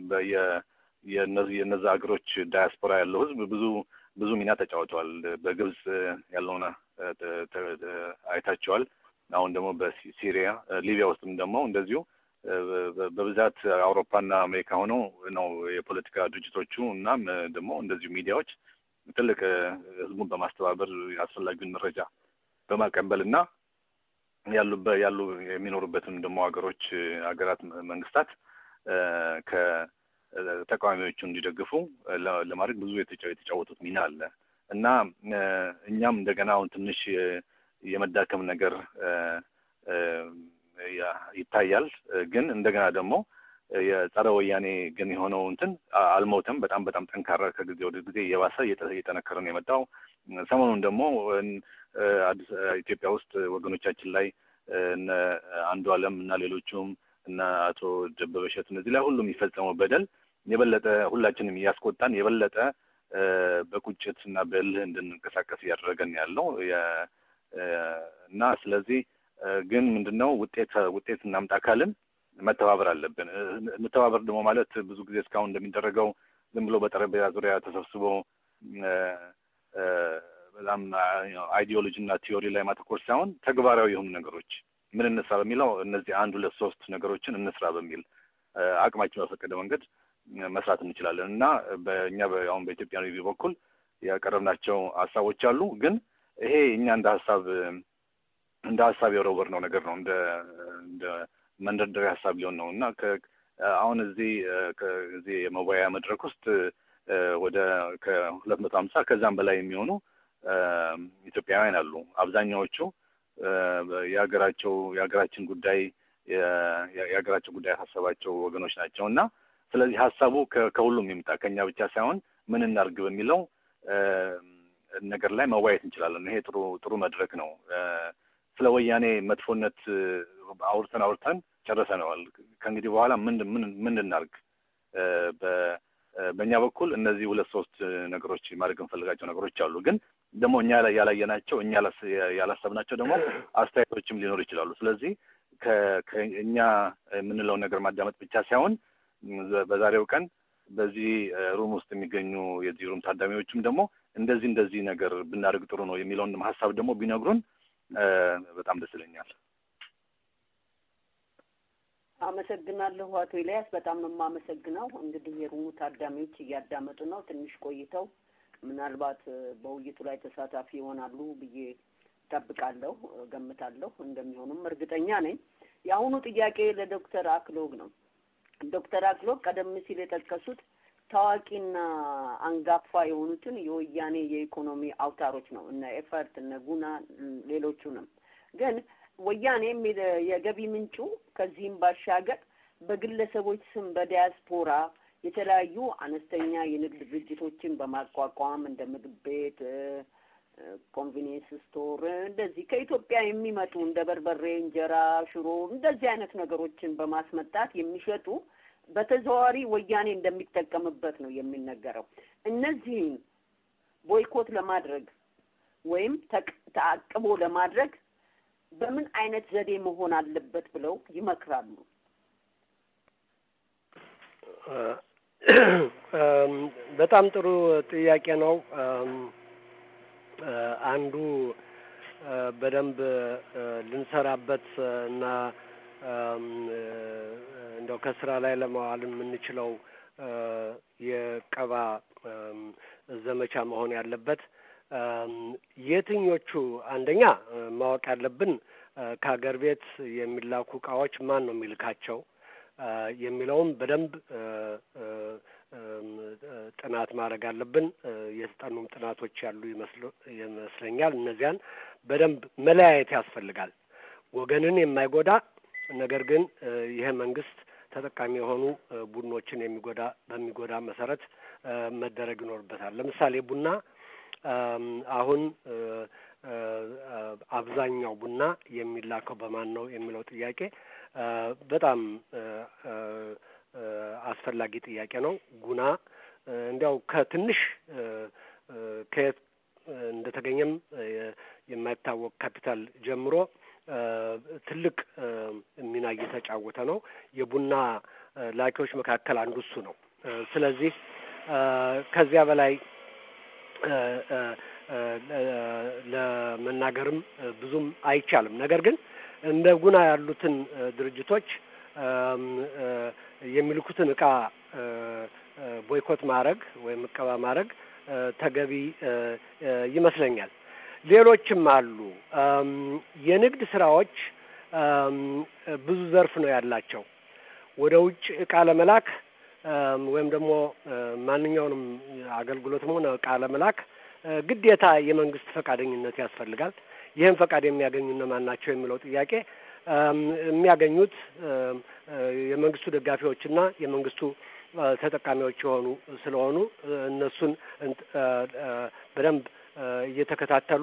የነዛ ሀገሮች ዳያስፖራ ያለው ህዝብ ብዙ ብዙ ሚና ተጫውተዋል። በግብጽ ያለውን አይታቸዋል። አሁን ደግሞ በሲሪያ ሊቢያ ውስጥም ደግሞ እንደዚሁ በብዛት አውሮፓና አሜሪካ ሆነው ነው የፖለቲካ ድርጅቶቹ እናም ደግሞ እንደዚሁ ሚዲያዎች ትልቅ ህዝቡን በማስተባበር አስፈላጊውን መረጃ በማቀበል እና ያሉበት ያሉ የሚኖሩበትን ደግሞ ሀገሮች ሀገራት መንግስታት ከተቃዋሚዎቹ እንዲደግፉ ለማድረግ ብዙ የተጫወቱት ሚና አለ እና እኛም እንደገና አሁን ትንሽ የመዳከም ነገር ይታያል። ግን እንደገና ደግሞ የጸረ ወያኔ ግን የሆነው እንትን አልሞተም። በጣም በጣም ጠንካራ ከጊዜ ወደ ጊዜ እየባሰ እየጠነከረ ነው የመጣው። ሰሞኑን ደግሞ አዲስ ኢትዮጵያ ውስጥ ወገኖቻችን ላይ እነ አንዱ አለም እና ሌሎቹም እና አቶ ደበበ እሸቱ እነዚህ ላይ ሁሉም የሚፈጸመው በደል የበለጠ ሁላችንም እያስቆጣን የበለጠ በቁጭት እና በእልህ እንድንንቀሳቀስ እያደረገን ያለው እና ስለዚህ ግን ምንድነው ውጤት ውጤት እናምጣ ካልን መተባበር አለብን። እንተባበር ደግሞ ማለት ብዙ ጊዜ እስካሁን እንደሚደረገው ዝም ብሎ በጠረጴዛ ዙሪያ ተሰብስቦ በጣም አይዲዮሎጂ እና ቲዮሪ ላይ ማተኮር ሳይሆን ተግባራዊ የሆኑ ነገሮች ምን እንስራ በሚለው እነዚህ አንድ ሁለት ሶስት ነገሮችን እንስራ በሚል አቅማችን በፈቀደ መንገድ መስራት እንችላለን እና በእኛ አሁን በኢትዮጵያ ሪቪው በኩል ያቀረብናቸው ሀሳቦች አሉ። ግን ይሄ እኛ እንደ ሀሳብ እንደ ሀሳብ የወረወርነው ነገር ነው። እንደ እንደ መንደርደሪያ ሀሳብ ሊሆን ነው እና አሁን እዚህ ከዚህ የመወያያ መድረክ ውስጥ ወደ ከሁለት መቶ ሀምሳ ከዛም በላይ የሚሆኑ ኢትዮጵያውያን አሉ። አብዛኛዎቹ የሀገራቸው የሀገራችን ጉዳይ የሀገራቸው ጉዳይ ያሳሰባቸው ወገኖች ናቸው እና ስለዚህ ሀሳቡ ከሁሉም ይምጣ ከኛ ብቻ ሳይሆን ምን እናድርግ በሚለው ነገር ላይ መወያየት እንችላለን። ይሄ ጥሩ ጥሩ መድረክ ነው። ስለ ወያኔ መጥፎነት አውርተን አውርተን ጨርሰነዋል። ከእንግዲህ በኋላ ምን ምን ምን እናድርግ? በእኛ በኩል እነዚህ ሁለት ሶስት ነገሮች ማድረግ እንፈልጋቸው ነገሮች አሉ። ግን ደግሞ እኛ ላይ ያላየናቸው እኛ ያላሰብናቸው ደግሞ አስተያየቶችም ሊኖሩ ይችላሉ። ስለዚህ ከእኛ የምንለውን ነገር ማዳመጥ ብቻ ሳይሆን በዛሬው ቀን በዚህ ሩም ውስጥ የሚገኙ የዚህ ሩም ታዳሚዎችም ደግሞ እንደዚህ እንደዚህ ነገር ብናደርግ ጥሩ ነው የሚለውን ሀሳብ ደግሞ ቢነግሩን በጣም ደስ ይለኛል። አመሰግናለሁ አቶ ኤልያስ፣ በጣም ነው የማመሰግነው። እንግዲህ የሩሙ ታዳሚዎች እያዳመጡ ነው። ትንሽ ቆይተው ምናልባት በውይይቱ ላይ ተሳታፊ ይሆናሉ ብዬ ጠብቃለሁ፣ ገምታለሁ። እንደሚሆኑም እርግጠኛ ነኝ። የአሁኑ ጥያቄ ለዶክተር አክሎግ ነው። ዶክተር አክሎግ ቀደም ሲል የጠቀሱት ታዋቂና አንጋፋ የሆኑትን የወያኔ የኢኮኖሚ አውታሮች ነው እነ ኤፈርት እነ ጉና ሌሎቹንም ግን ወያኔ የገቢ ምንጩ ከዚህም ባሻገር በግለሰቦች ስም በዲያስፖራ የተለያዩ አነስተኛ የንግድ ድርጅቶችን በማቋቋም እንደ ምግብ ቤት፣ ኮንቬኒየንስ ስቶር እንደዚህ ከኢትዮጵያ የሚመጡ እንደ በርበሬ፣ እንጀራ፣ ሽሮ እንደዚህ አይነት ነገሮችን በማስመጣት የሚሸጡ በተዘዋዋሪ ወያኔ እንደሚጠቀምበት ነው የሚነገረው። እነዚህን ቦይኮት ለማድረግ ወይም ተአቅቦ ለማድረግ በምን አይነት ዘዴ መሆን አለበት ብለው ይመክራሉ? በጣም ጥሩ ጥያቄ ነው። አንዱ በደንብ ልንሰራበት እና እንደው ከስራ ላይ ለማዋል የምንችለው የቀባ ዘመቻ መሆን ያለበት የትኞቹ አንደኛ ማወቅ ያለብን ከሀገር ቤት የሚላኩ እቃዎች ማን ነው የሚልካቸው የሚለውም በደንብ ጥናት ማድረግ አለብን። የተጠኑም ጥናቶች ያሉ ይመስለኛል። እነዚያን በደንብ መለያየት ያስፈልጋል። ወገንን የማይጎዳ ነገር ግን ይሄ መንግስት ተጠቃሚ የሆኑ ቡድኖችን የሚጎዳ በሚጎዳ መሰረት መደረግ ይኖርበታል። ለምሳሌ ቡና አሁን አብዛኛው ቡና የሚላከው በማን ነው የሚለው ጥያቄ በጣም አስፈላጊ ጥያቄ ነው። ጉና እንዲያው ከትንሽ ከየት እንደተገኘም የማይታወቅ ካፒታል ጀምሮ ትልቅ ሚና እየተጫወተ ነው። የቡና ላኪዎች መካከል አንዱ እሱ ነው። ስለዚህ ከዚያ በላይ ለመናገርም ብዙም አይቻልም። ነገር ግን እንደ ጉና ያሉትን ድርጅቶች የሚልኩትን እቃ ቦይኮት ማድረግ ወይም እቀባ ማድረግ ተገቢ ይመስለኛል። ሌሎችም አሉ። የንግድ ስራዎች ብዙ ዘርፍ ነው ያላቸው። ወደ ውጭ እቃ ለመላክ ወይም ደግሞ ማንኛውንም አገልግሎትም ሆነ እቃ ለመላክ ግዴታ የመንግስት ፈቃደኝነት ያስፈልጋል። ይህን ፈቃድ የሚያገኙ እነማን ናቸው የሚለው ጥያቄ የሚያገኙት የመንግስቱ ደጋፊዎችና የመንግስቱ ተጠቃሚዎች የሆኑ ስለሆኑ እነሱን በደንብ እየተከታተሉ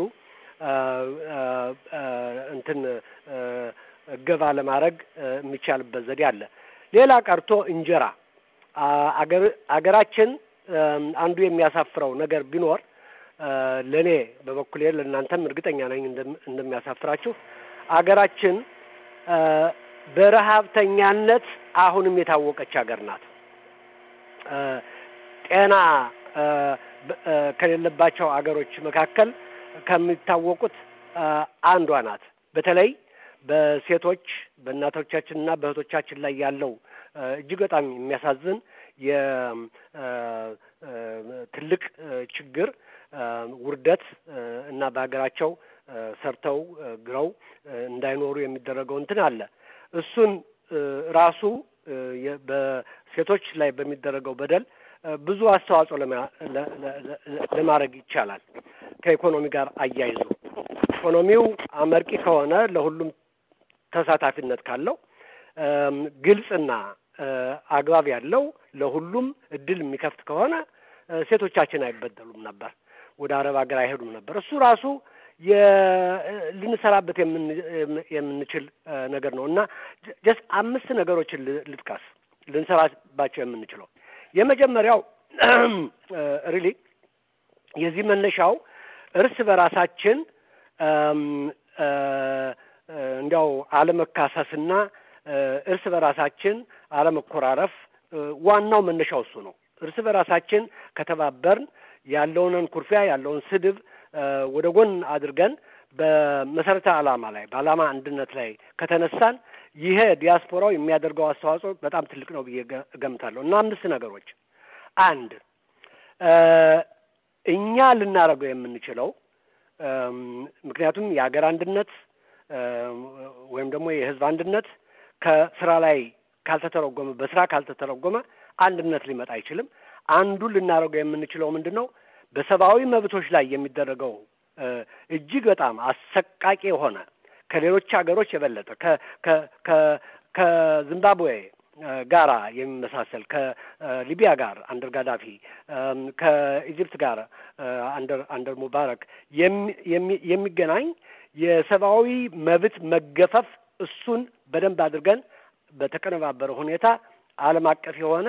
እንትን እገባ ለማድረግ የሚቻልበት ዘዴ አለ። ሌላ ቀርቶ እንጀራ አገር አገራችን አንዱ የሚያሳፍረው ነገር ቢኖር ለእኔ በበኩሌ ለእናንተም እርግጠኛ ነኝ እንደሚያሳፍራችሁ አገራችን በረሀብተኛነት አሁንም የታወቀች ሀገር ናት። ጤና ከሌለባቸው አገሮች መካከል ከሚታወቁት አንዷ ናት። በተለይ በሴቶች በእናቶቻችንና በእህቶቻችን ላይ ያለው እጅግ በጣም የሚያሳዝን የትልቅ ችግር ውርደት እና በሀገራቸው ሰርተው ግረው እንዳይኖሩ የሚደረገው እንትን አለ። እሱን ራሱ በሴቶች ላይ በሚደረገው በደል ብዙ አስተዋጽኦ ለማድረግ ይቻላል። ከኢኮኖሚ ጋር አያይዞ ኢኮኖሚው አመርቂ ከሆነ ለሁሉም ተሳታፊነት ካለው ግልጽና አግባብ ያለው ለሁሉም እድል የሚከፍት ከሆነ ሴቶቻችን አይበደሉም ነበር፣ ወደ አረብ ሀገር አይሄዱም ነበር። እሱ ራሱ ልንሰራበት የምንችል ነገር ነው እና ጀስት አምስት ነገሮችን ልጥቀስ ልንሰራባቸው የምንችለው የመጀመሪያው ሪሊ የዚህ መነሻው እርስ በራሳችን እንዲያው አለመካሰስና እርስ በራሳችን አለመኮራረፍ ዋናው መነሻው እሱ ነው። እርስ በራሳችን ከተባበርን ያለውንን ኩርፊያ ያለውን ስድብ ወደ ጎን አድርገን በመሰረተ ዓላማ ላይ በዓላማ አንድነት ላይ ከተነሳን ይሄ ዲያስፖራው የሚያደርገው አስተዋጽኦ በጣም ትልቅ ነው ብዬ እገምታለሁ እና አምስት ነገሮች አንድ እኛ ልናደርገው የምንችለው ምክንያቱም የሀገር አንድነት ወይም ደግሞ የሕዝብ አንድነት ከስራ ላይ ካልተተረጎመ በስራ ካልተተረጎመ አንድነት ሊመጣ አይችልም። አንዱ ልናደርገው የምንችለው ምንድን ነው? በሰብአዊ መብቶች ላይ የሚደረገው እጅግ በጣም አሰቃቂ የሆነ ከሌሎች ሀገሮች የበለጠ ከዚምባብዌ ጋራ የሚመሳሰል ከሊቢያ ጋር አንደር ጋዳፊ ከኢጅፕት ጋር አንደር አንደር ሙባረክ የሚገናኝ የሰብአዊ መብት መገፈፍ እሱን በደንብ አድርገን በተቀነባበረ ሁኔታ ዓለም አቀፍ የሆነ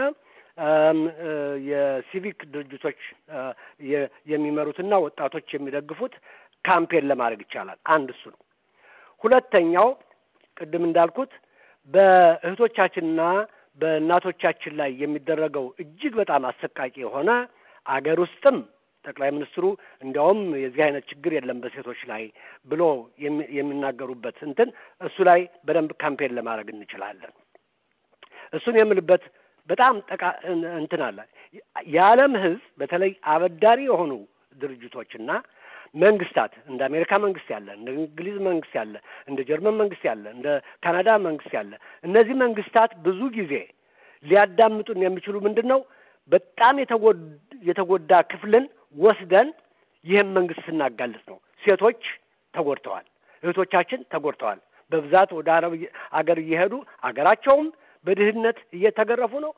የሲቪክ ድርጅቶች የሚመሩትና ወጣቶች የሚደግፉት ካምፔን ለማድረግ ይቻላል። አንድ እሱ ነው። ሁለተኛው ቅድም እንዳልኩት በእህቶቻችንና በእናቶቻችን ላይ የሚደረገው እጅግ በጣም አሰቃቂ የሆነ አገር ውስጥም ጠቅላይ ሚኒስትሩ እንዲያውም የዚህ አይነት ችግር የለም በሴቶች ላይ ብሎ የሚናገሩበት እንትን እሱ ላይ በደንብ ካምፔን ለማድረግ እንችላለን። እሱን የምልበት በጣም ጠቃ እንትን አለ። የዓለም ሕዝብ በተለይ አበዳሪ የሆኑ ድርጅቶችና መንግስታት እንደ አሜሪካ መንግስት ያለ፣ እንደ እንግሊዝ መንግስት ያለ፣ እንደ ጀርመን መንግስት ያለ፣ እንደ ካናዳ መንግስት ያለ እነዚህ መንግስታት ብዙ ጊዜ ሊያዳምጡን የሚችሉ ምንድን ነው በጣም የተጎዳ ክፍልን ወስደን ይህም መንግስት ስናጋልጥ ነው። ሴቶች ተጎድተዋል፣ እህቶቻችን ተጎድተዋል። በብዛት ወደ አረብ አገር እየሄዱ አገራቸውም በድህነት እየተገረፉ ነው።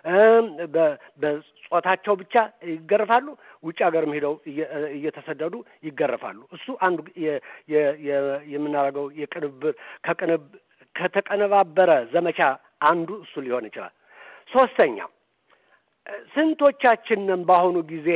በጾታቸው ብቻ ይገረፋሉ። ውጭ ሀገርም ሄደው እየተሰደዱ ይገረፋሉ። እሱ አንዱ የምናደርገው የቅንብር ከቅንብ ከተቀነባበረ ዘመቻ አንዱ እሱ ሊሆን ይችላል። ሶስተኛ ስንቶቻችንን በአሁኑ ጊዜ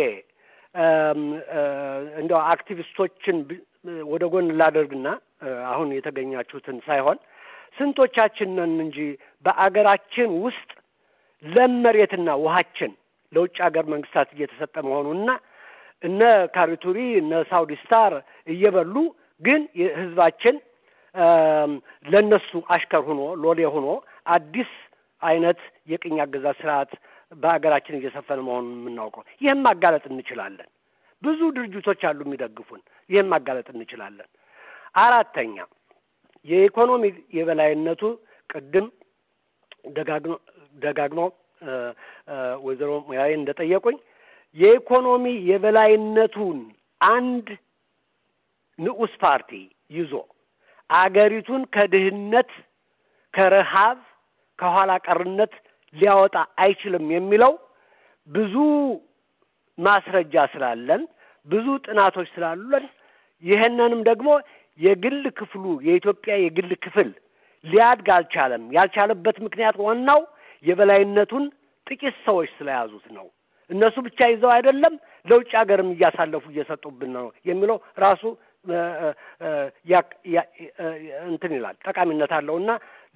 እንደው አክቲቪስቶችን ወደ ጎን ላደርግና አሁን የተገኛችሁትን ሳይሆን ስንቶቻችንን እንጂ በአገራችን ውስጥ ለም መሬትና ውሃችን ለውጭ ሀገር መንግስታት እየተሰጠ መሆኑንና እነ ካሪቱሪ እነ ሳውዲ ስታር እየበሉ ግን ህዝባችን ለነሱ አሽከር ሆኖ ሎሌ ሆኖ አዲስ አይነት የቅኝ አገዛዝ ስርዓት በሀገራችን እየሰፈነ መሆኑን የምናውቀው ይህም ማጋለጥ እንችላለን። ብዙ ድርጅቶች አሉ የሚደግፉን። ይህም ማጋለጥ እንችላለን። አራተኛ የኢኮኖሚ የበላይነቱ ቅድም ደጋግሞ ደጋግመው ወይዘሮ ሙያዬ እንደጠየቁኝ የኢኮኖሚ የበላይነቱን አንድ ንዑስ ፓርቲ ይዞ አገሪቱን ከድህነት፣ ከረሃብ፣ ከኋላ ቀርነት ሊያወጣ አይችልም የሚለው ብዙ ማስረጃ ስላለን ብዙ ጥናቶች ስላሉን ይህንንም ደግሞ የግል ክፍሉ የኢትዮጵያ የግል ክፍል ሊያድግ አልቻለም። ያልቻለበት ምክንያት ዋናው የበላይነቱን ጥቂት ሰዎች ስለያዙት ነው። እነሱ ብቻ ይዘው አይደለም፣ ለውጭ ሀገርም እያሳለፉ እየሰጡብን ነው የሚለው ራሱ እንትን ይላል፣ ጠቃሚነት አለው እና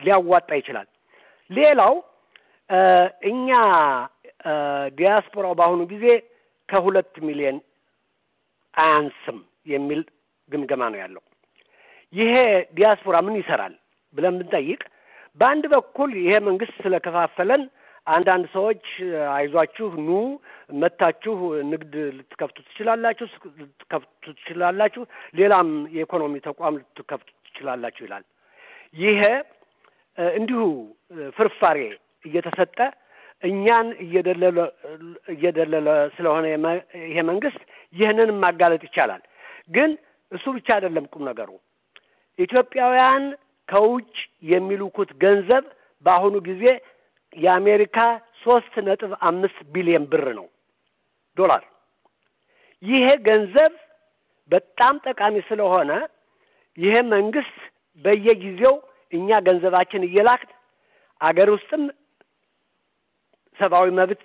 ሊያዋጣ ይችላል። ሌላው እኛ ዲያስፖራው በአሁኑ ጊዜ ከሁለት ሚሊዮን አያንስም የሚል ግምገማ ነው ያለው። ይሄ ዲያስፖራ ምን ይሰራል ብለን ብንጠይቅ በአንድ በኩል ይሄ መንግስት ስለከፋፈለን አንዳንድ ሰዎች አይዟችሁ ኑ መታችሁ ንግድ ልትከፍቱ ትችላላችሁ ልትከፍቱ ትችላላችሁ፣ ሌላም የኢኮኖሚ ተቋም ልትከፍቱ ትችላላችሁ ይላል። ይሄ እንዲሁ ፍርፋሬ እየተሰጠ እኛን እየደለለ እየደለለ ስለሆነ ይሄ መንግስት ይህንን ማጋለጥ ይቻላል። ግን እሱ ብቻ አይደለም ቁም ነገሩ። ኢትዮጵያውያን ከውጭ የሚልኩት ገንዘብ በአሁኑ ጊዜ የአሜሪካ ሶስት ነጥብ አምስት ቢሊዮን ብር ነው ዶላር። ይሄ ገንዘብ በጣም ጠቃሚ ስለሆነ ይሄ መንግስት በየጊዜው እኛ ገንዘባችን እየላክን አገር ውስጥም ሰብአዊ መብት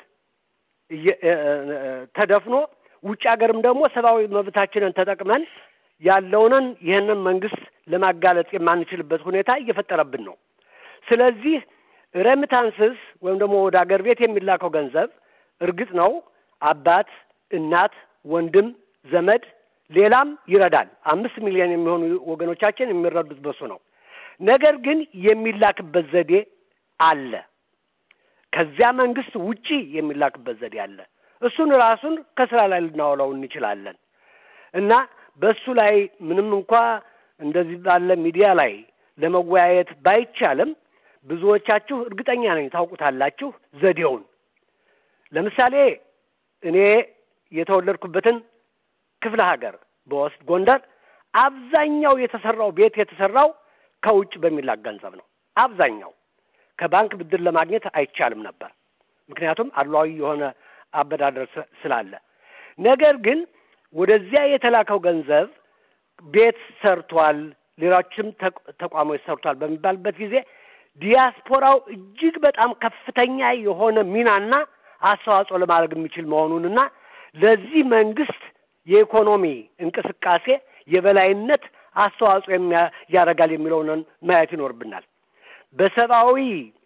ተደፍኖ ውጭ ሀገርም ደግሞ ሰብአዊ መብታችንን ተጠቅመን ያለውንን ይህንን መንግስት ለማጋለጥ የማንችልበት ሁኔታ እየፈጠረብን ነው። ስለዚህ ሬሚታንስስ ወይም ደግሞ ወደ አገር ቤት የሚላከው ገንዘብ እርግጥ ነው አባት፣ እናት፣ ወንድም፣ ዘመድ ሌላም ይረዳል። አምስት ሚሊዮን የሚሆኑ ወገኖቻችን የሚረዱት በሱ ነው። ነገር ግን የሚላክበት ዘዴ አለ። ከዚያ መንግስት ውጪ የሚላክበት ዘዴ አለ። እሱን ራሱን ከስራ ላይ ልናውለው እንችላለን እና በእሱ ላይ ምንም እንኳ እንደዚህ ባለ ሚዲያ ላይ ለመወያየት ባይቻልም ብዙዎቻችሁ እርግጠኛ ነኝ ታውቁታላችሁ ዘዴውን። ለምሳሌ እኔ የተወለድኩበትን ክፍለ ሀገር በወስድ ጎንደር አብዛኛው የተሰራው ቤት የተሰራው ከውጭ በሚላክ ገንዘብ ነው። አብዛኛው ከባንክ ብድር ለማግኘት አይቻልም ነበር፣ ምክንያቱም አድሏዊ የሆነ አበዳደር ስላለ። ነገር ግን ወደዚያ የተላከው ገንዘብ ቤት ሰርቷል፣ ሌሎችም ተቋሞች ሰርቷል በሚባልበት ጊዜ ዲያስፖራው እጅግ በጣም ከፍተኛ የሆነ ሚናና አስተዋጽኦ ለማድረግ የሚችል መሆኑንና ለዚህ መንግስት የኢኮኖሚ እንቅስቃሴ የበላይነት አስተዋጽኦ ያደርጋል የሚለውን ማየት ይኖርብናል። በሰብአዊ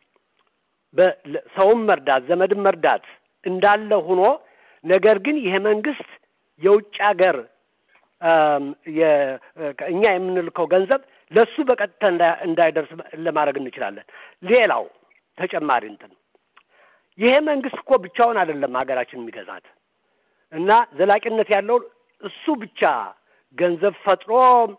ሰውም መርዳት ዘመድም መርዳት እንዳለ ሆኖ ነገር ግን ይሄ መንግስት የውጭ ሀገር እኛ የምንልከው ገንዘብ ለሱ በቀጥታ እንዳይደርስ ለማድረግ እንችላለን። ሌላው ተጨማሪ እንትን ይሄ መንግስት እኮ ብቻውን አይደለም ሀገራችን የሚገዛት እና ዘላቂነት ያለው እሱ ብቻ ገንዘብ ፈጥሮ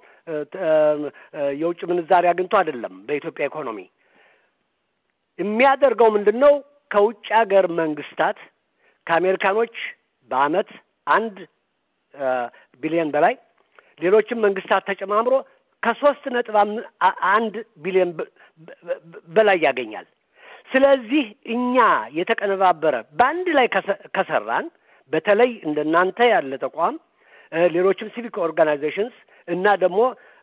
የውጭ ምንዛሪ አግኝቶ አይደለም። በኢትዮጵያ ኢኮኖሚ የሚያደርገው ምንድን ነው? ከውጭ ሀገር መንግስታት ከአሜሪካኖች በአመት አንድ ቢሊዮን በላይ ሌሎችም መንግስታት ተጨማምሮ ከሶስት ነጥብ አንድ ቢሊዮን በላይ ያገኛል። ስለዚህ እኛ የተቀነባበረ በአንድ ላይ ከሰራን በተለይ እንደናንተ ያለ ተቋም ሌሎችም ሲቪክ ኦርጋናይዜሽንስ እና ደግሞ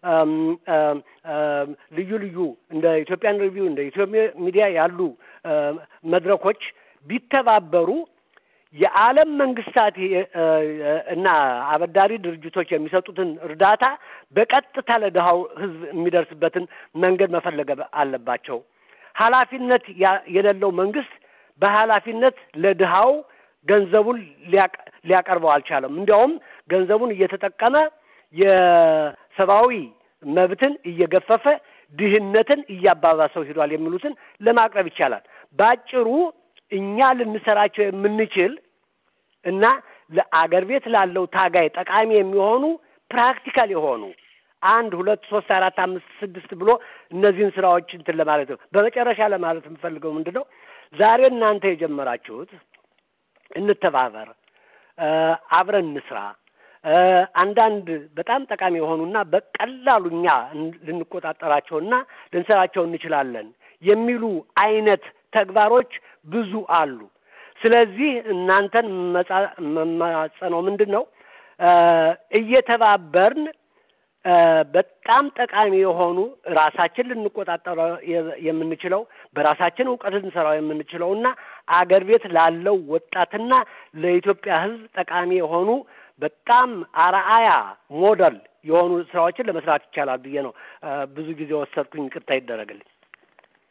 ልዩ ልዩ እንደ ኢትዮጵያን ሪቪው እንደ ኢትዮጵያ ሚዲያ ያሉ መድረኮች ቢተባበሩ የዓለም መንግስታት እና አበዳሪ ድርጅቶች የሚሰጡትን እርዳታ በቀጥታ ለድሃው ሕዝብ የሚደርስበትን መንገድ መፈለግ አለባቸው። ኃላፊነት የሌለው መንግስት በኃላፊነት ለድሃው ገንዘቡን ሊያቀርበው አልቻለም። እንዲያውም ገንዘቡን እየተጠቀመ የሰብአዊ መብትን እየገፈፈ ድህነትን እያባባሰው ሂዷል የሚሉትን ለማቅረብ ይቻላል። በአጭሩ እኛ ልንሰራቸው የምንችል እና ለአገር ቤት ላለው ታጋይ ጠቃሚ የሚሆኑ ፕራክቲካል የሆኑ አንድ ሁለት ሶስት አራት አምስት ስድስት ብሎ እነዚህን ስራዎች እንትን ለማለት ነው። በመጨረሻ ለማለት የምፈልገው ምንድን ነው፣ ዛሬ እናንተ የጀመራችሁት እንተባበር፣ አብረን እንስራ፣ አንዳንድ በጣም ጠቃሚ የሆኑና በቀላሉ እኛ ልንቆጣጠራቸውና ልንሰራቸው እንችላለን የሚሉ አይነት ተግባሮች ብዙ አሉ። ስለዚህ እናንተን መማጸነው ምንድን ነው እየተባበርን በጣም ጠቃሚ የሆኑ ራሳችን ልንቆጣጠረው የምንችለው በራሳችን እውቀት ልንሰራው የምንችለው እና አገር ቤት ላለው ወጣትና ለኢትዮጵያ ሕዝብ ጠቃሚ የሆኑ በጣም አርአያ ሞዴል የሆኑ ስራዎችን ለመስራት ይቻላል ብዬ ነው ብዙ ጊዜ ወሰድኩኝ። ይቅርታ ይደረግልኝ።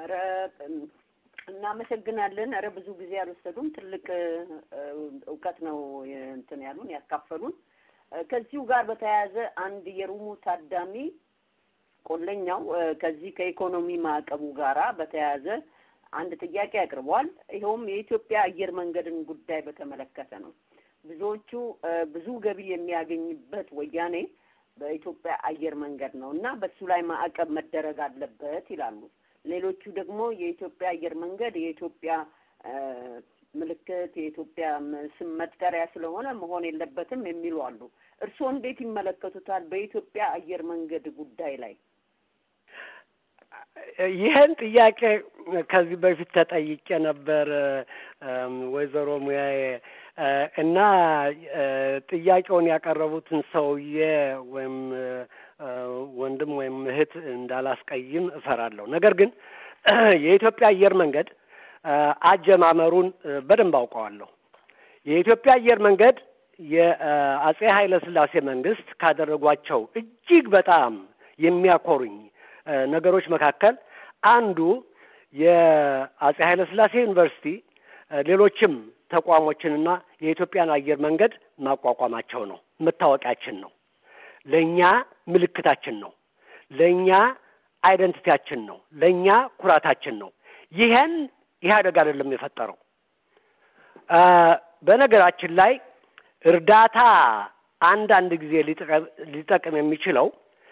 ኧረ እናመሰግናለን። ኧረ ብዙ ጊዜ አልወሰዱም። ትልቅ እውቀት ነው እንትን ያሉን ያካፈሉን። ከዚሁ ጋር በተያያዘ አንድ የሩሙ ታዳሚ ቆለኛው ከዚህ ከኢኮኖሚ ማዕቀቡ ጋራ በተያያዘ አንድ ጥያቄ አቅርቧል። ይኸውም የኢትዮጵያ አየር መንገድን ጉዳይ በተመለከተ ነው። ብዙዎቹ ብዙ ገቢ የሚያገኝበት ወያኔ በኢትዮጵያ አየር መንገድ ነው እና በሱ ላይ ማዕቀብ መደረግ አለበት ይላሉ። ሌሎቹ ደግሞ የኢትዮጵያ አየር መንገድ የኢትዮጵያ ምልክት የኢትዮጵያ ስም መጠሪያ ስለሆነ መሆን የለበትም የሚሉ አሉ። እርስዎ እንዴት ይመለከቱታል? በኢትዮጵያ አየር መንገድ ጉዳይ ላይ ይህን ጥያቄ ከዚህ በፊት ተጠይቄ ነበር ወይዘሮ ሙያዬ እና ጥያቄውን ያቀረቡትን ሰውዬ ወይም ወንድም ወይም እህት እንዳላስቀይም እፈራለሁ። ነገር ግን የኢትዮጵያ አየር መንገድ አጀማመሩን በደንብ አውቀዋለሁ። የኢትዮጵያ አየር መንገድ የአጼ ኃይለ ሥላሴ መንግስት ካደረጓቸው እጅግ በጣም የሚያኮሩኝ ነገሮች መካከል አንዱ የአጼ ኃይለ ሥላሴ ዩኒቨርሲቲ ሌሎችም ተቋሞችንና የኢትዮጵያን አየር መንገድ ማቋቋማቸው ነው። መታወቂያችን ነው። ለእኛ ምልክታችን ነው። ለእኛ አይደንቲቲያችን ነው። ለእኛ ኩራታችን ነው። ይሄን ኢህአደግ አይደለም የፈጠረው። በነገራችን ላይ እርዳታ አንዳንድ ጊዜ ሊጠቅም የሚችለው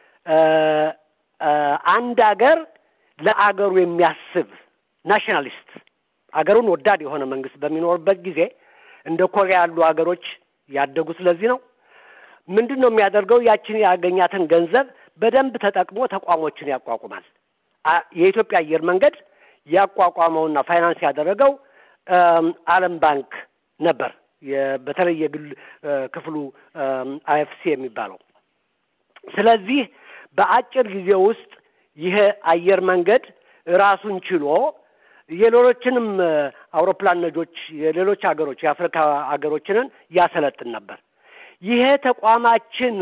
አንድ አገር ለአገሩ የሚያስብ ናሽናሊስት አገሩን ወዳድ የሆነ መንግስት በሚኖርበት ጊዜ እንደ ኮሪያ ያሉ ሀገሮች ያደጉ ስለዚህ ነው። ምንድን ነው የሚያደርገው? ያችን ያገኛትን ገንዘብ በደንብ ተጠቅሞ ተቋሞችን ያቋቁማል። የኢትዮጵያ አየር መንገድ ያቋቋመውና ፋይናንስ ያደረገው ዓለም ባንክ ነበር። በተለይ የግል ክፍሉ አይኤፍሲ የሚባለው። ስለዚህ በአጭር ጊዜ ውስጥ ይሄ አየር መንገድ ራሱን ችሎ የሌሎችንም አውሮፕላን ነጆች የሌሎች ሀገሮች የአፍሪካ ሀገሮችንን ያሰለጥን ነበር። ይሄ ተቋማችን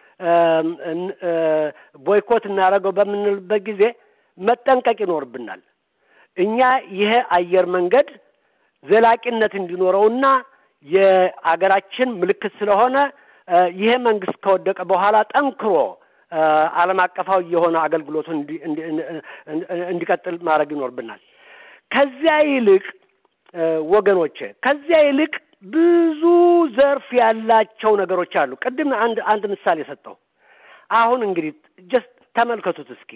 ቦይኮት እናደርገው በምንልበት ጊዜ መጠንቀቅ ይኖርብናል። እኛ ይሄ አየር መንገድ ዘላቂነት እንዲኖረውና የአገራችን ምልክት ስለሆነ ይሄ መንግስት ከወደቀ በኋላ ጠንክሮ ዓለም አቀፋዊ የሆነ አገልግሎቱን እንዲቀጥል ማድረግ ይኖርብናል። ከዚያ ይልቅ ወገኖቼ ከዚያ ይልቅ ብዙ ዘርፍ ያላቸው ነገሮች አሉ። ቅድም አንድ አንድ ምሳሌ ሰጠው። አሁን እንግዲህ ጀስት ተመልከቱት እስኪ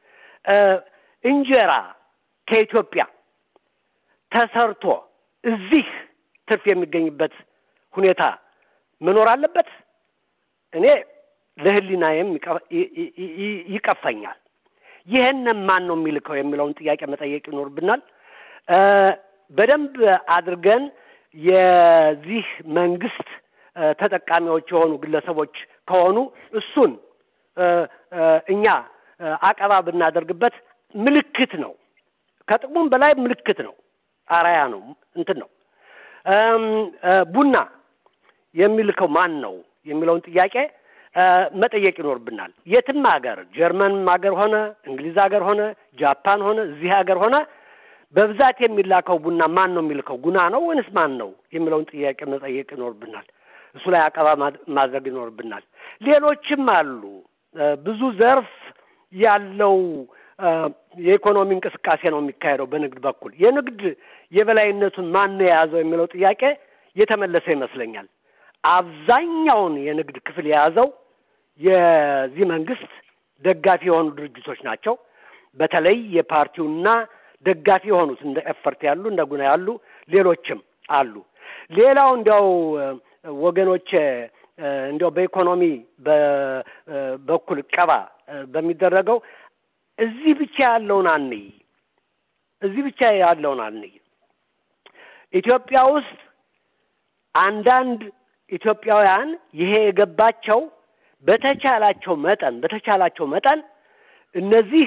እንጀራ ከኢትዮጵያ ተሰርቶ እዚህ ትርፍ የሚገኝበት ሁኔታ መኖር አለበት። እኔ ለሕሊናዬም ይቀፈኛል። ይህንን ማን ነው የሚልከው የሚለውን ጥያቄ መጠየቅ ይኖርብናል። በደንብ አድርገን የዚህ መንግስት ተጠቃሚዎች የሆኑ ግለሰቦች ከሆኑ እሱን እኛ አቀባ ብናደርግበት ምልክት ነው። ከጥቅሙም በላይ ምልክት ነው፣ አራያ ነው፣ እንትን ነው። ቡና የሚልከው ማን ነው የሚለውን ጥያቄ መጠየቅ ይኖርብናል። የትም ሀገር ጀርመንም ሀገር ሆነ እንግሊዝ ሀገር ሆነ ጃፓን ሆነ እዚህ ሀገር ሆነ በብዛት የሚላከው ቡና ማን ነው የሚልከው? ጉና ነው ወይንስ ማን ነው የሚለውን ጥያቄ መጠየቅ ይኖርብናል። እሱ ላይ አቀባ ማድረግ ይኖርብናል። ሌሎችም አሉ። ብዙ ዘርፍ ያለው የኢኮኖሚ እንቅስቃሴ ነው የሚካሄደው በንግድ በኩል። የንግድ የበላይነቱን ማን ነው የያዘው የሚለው ጥያቄ የተመለሰ ይመስለኛል። አብዛኛውን የንግድ ክፍል የያዘው የዚህ መንግስት ደጋፊ የሆኑ ድርጅቶች ናቸው። በተለይ የፓርቲውና ደጋፊ የሆኑት እንደ ኤፈርት ያሉ እንደ ጉና ያሉ ሌሎችም አሉ። ሌላው እንዲያው ወገኖቼ እንዲያው በኢኮኖሚ በኩል ቀባ በሚደረገው እዚህ ብቻ ያለውን አንይ፣ እዚህ ብቻ ያለውን አንይ። ኢትዮጵያ ውስጥ አንዳንድ ኢትዮጵያውያን ይሄ የገባቸው በተቻላቸው መጠን በተቻላቸው መጠን እነዚህ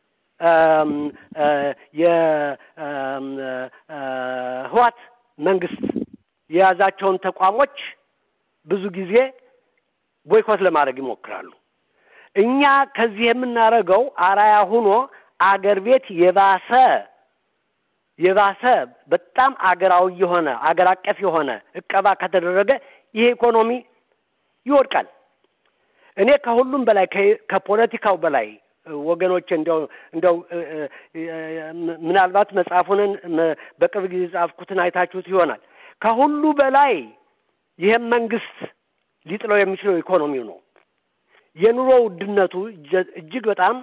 የህዋት መንግስት የያዛቸውን ተቋሞች ብዙ ጊዜ ቦይኮት ለማድረግ ይሞክራሉ። እኛ ከዚህ የምናደርገው አራያ ሁኖ አገር ቤት የባሰ የባሰ በጣም አገራዊ የሆነ አገር አቀፍ የሆነ እቀባ ከተደረገ ይሄ ኢኮኖሚ ይወድቃል። እኔ ከሁሉም በላይ ከፖለቲካው በላይ ወገኖች እንዲያው እንዲያው ምናልባት መጽሐፉንን በቅርብ ጊዜ ጻፍኩትን አይታችሁት ይሆናል። ከሁሉ በላይ ይህም መንግስት ሊጥለው የሚችለው ኢኮኖሚው ነው። የኑሮ ውድነቱ እጅግ በጣም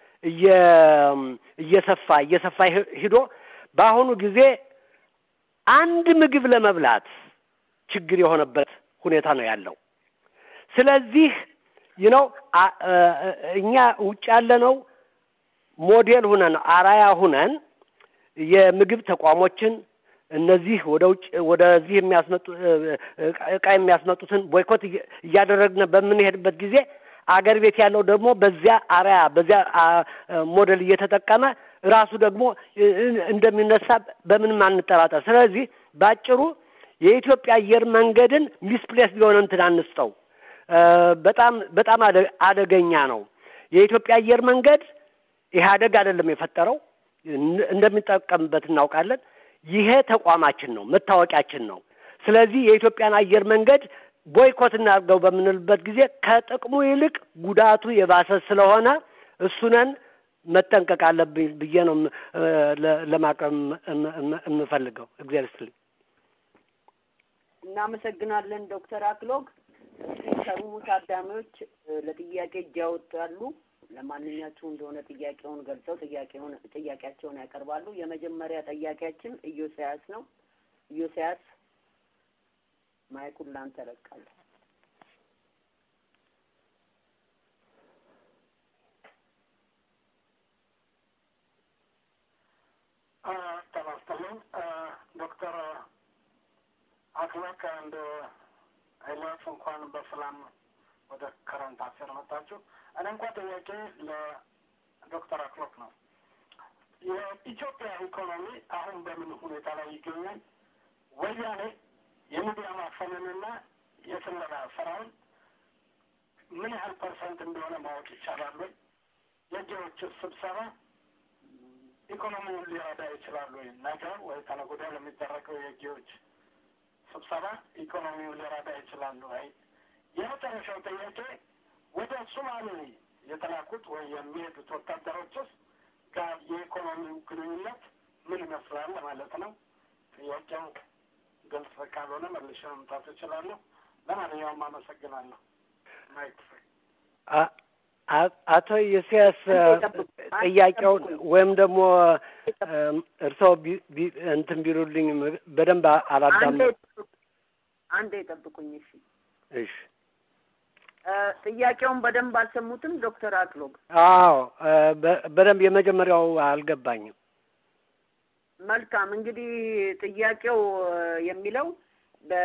እየሰፋ እየሰፋ ሂዶ በአሁኑ ጊዜ አንድ ምግብ ለመብላት ችግር የሆነበት ሁኔታ ነው ያለው። ስለዚህ ይነው እኛ ውጭ ያለነው ሞዴል ሁነን አራያ ሁነን የምግብ ተቋሞችን እነዚህ ወደ ውጭ ወደዚህ የሚያስመጡ እቃ የሚያስመጡትን ቦይኮት እያደረግን በምንሄድበት ጊዜ አገር ቤት ያለው ደግሞ በዚያ አርያ በዚያ ሞዴል እየተጠቀመ ራሱ ደግሞ እንደሚነሳ በምንም አንጠራጠር። ስለዚህ ባጭሩ የኢትዮጵያ አየር መንገድን ሚስፕሌስ ሊሆን እንትን አንስጠው። በጣም በጣም አደገኛ ነው። የኢትዮጵያ አየር መንገድ ኢህአደግ አይደለም የፈጠረው፣ እንደሚጠቀምበት እናውቃለን። ይሄ ተቋማችን ነው፣ መታወቂያችን ነው። ስለዚህ የኢትዮጵያን አየር መንገድ ቦይኮት እናድርገው በምንልበት ጊዜ ከጥቅሙ ይልቅ ጉዳቱ የባሰ ስለሆነ እሱነን መጠንቀቅ አለብኝ ብዬ ነው ለማቅረብ የምፈልገው። እግዚአብሔር ይስጥልኝ። እናመሰግናለን ዶክተር አክሎግ። ከሩሙ ታዳሚዎች ለጥያቄ እጅ ያወጣሉ። ለማንኛችሁ እንደሆነ ጥያቄውን ገልጸው ጥያቄውን ጥያቄያቸውን ያቀርባሉ። የመጀመሪያ ጥያቄያችን ኢዮስያስ ነው። ኢዮስያስ ማይኩን ላንተ እለቃለሁ። ጤና ይስጥልኝ ዶክተር አክሎግ እንደ ኤልያስ እንኳን በሰላም ወደ ከረንት አፌር መጣችሁ። እኔ እንኳ ጥያቄ ለዶክተር አክሎግ ነው። የኢትዮጵያ ኢኮኖሚ አሁን በምን ሁኔታ ላይ ይገኛል? ወያኔ የሚዲያ ማፈንንና የስለላ ስራውን ምን ያህል ፐርሰንት እንደሆነ ማወቅ ይቻላል ወይ? የጌዎች ስብሰባ ኢኮኖሚውን ሊረዳ ይችላል ወይ? ነገ ወይ ከነገ ወዲያ ለሚደረገው የጌዎች ስብሰባ ኢኮኖሚውን ሊረዳ ይችላል ወይ? የመጨረሻው ጥያቄ ወደ ሶማሌ የተላኩት ወይ የሚሄዱት ወታደሮችስ ጋር የኢኮኖሚው ግንኙነት ምን ይመስላል ማለት ነው። ጥያቄው ግልጽ ካልሆነ መልሼ መምጣት እችላለሁ። ለማንኛውም አመሰግናለሁ። ማይክ አቶ ኢሳያስ ጥያቄውን ወይም ደግሞ እርስዎ እንትን ቢሉልኝ በደንብ አላዳም አንዴ ጠብቁኝ። እሺ እሺ ጥያቄውን በደንብ አልሰሙትም ዶክተር አክሎግ? አዎ በደንብ የመጀመሪያው አልገባኝም። መልካም እንግዲህ ጥያቄው የሚለው በ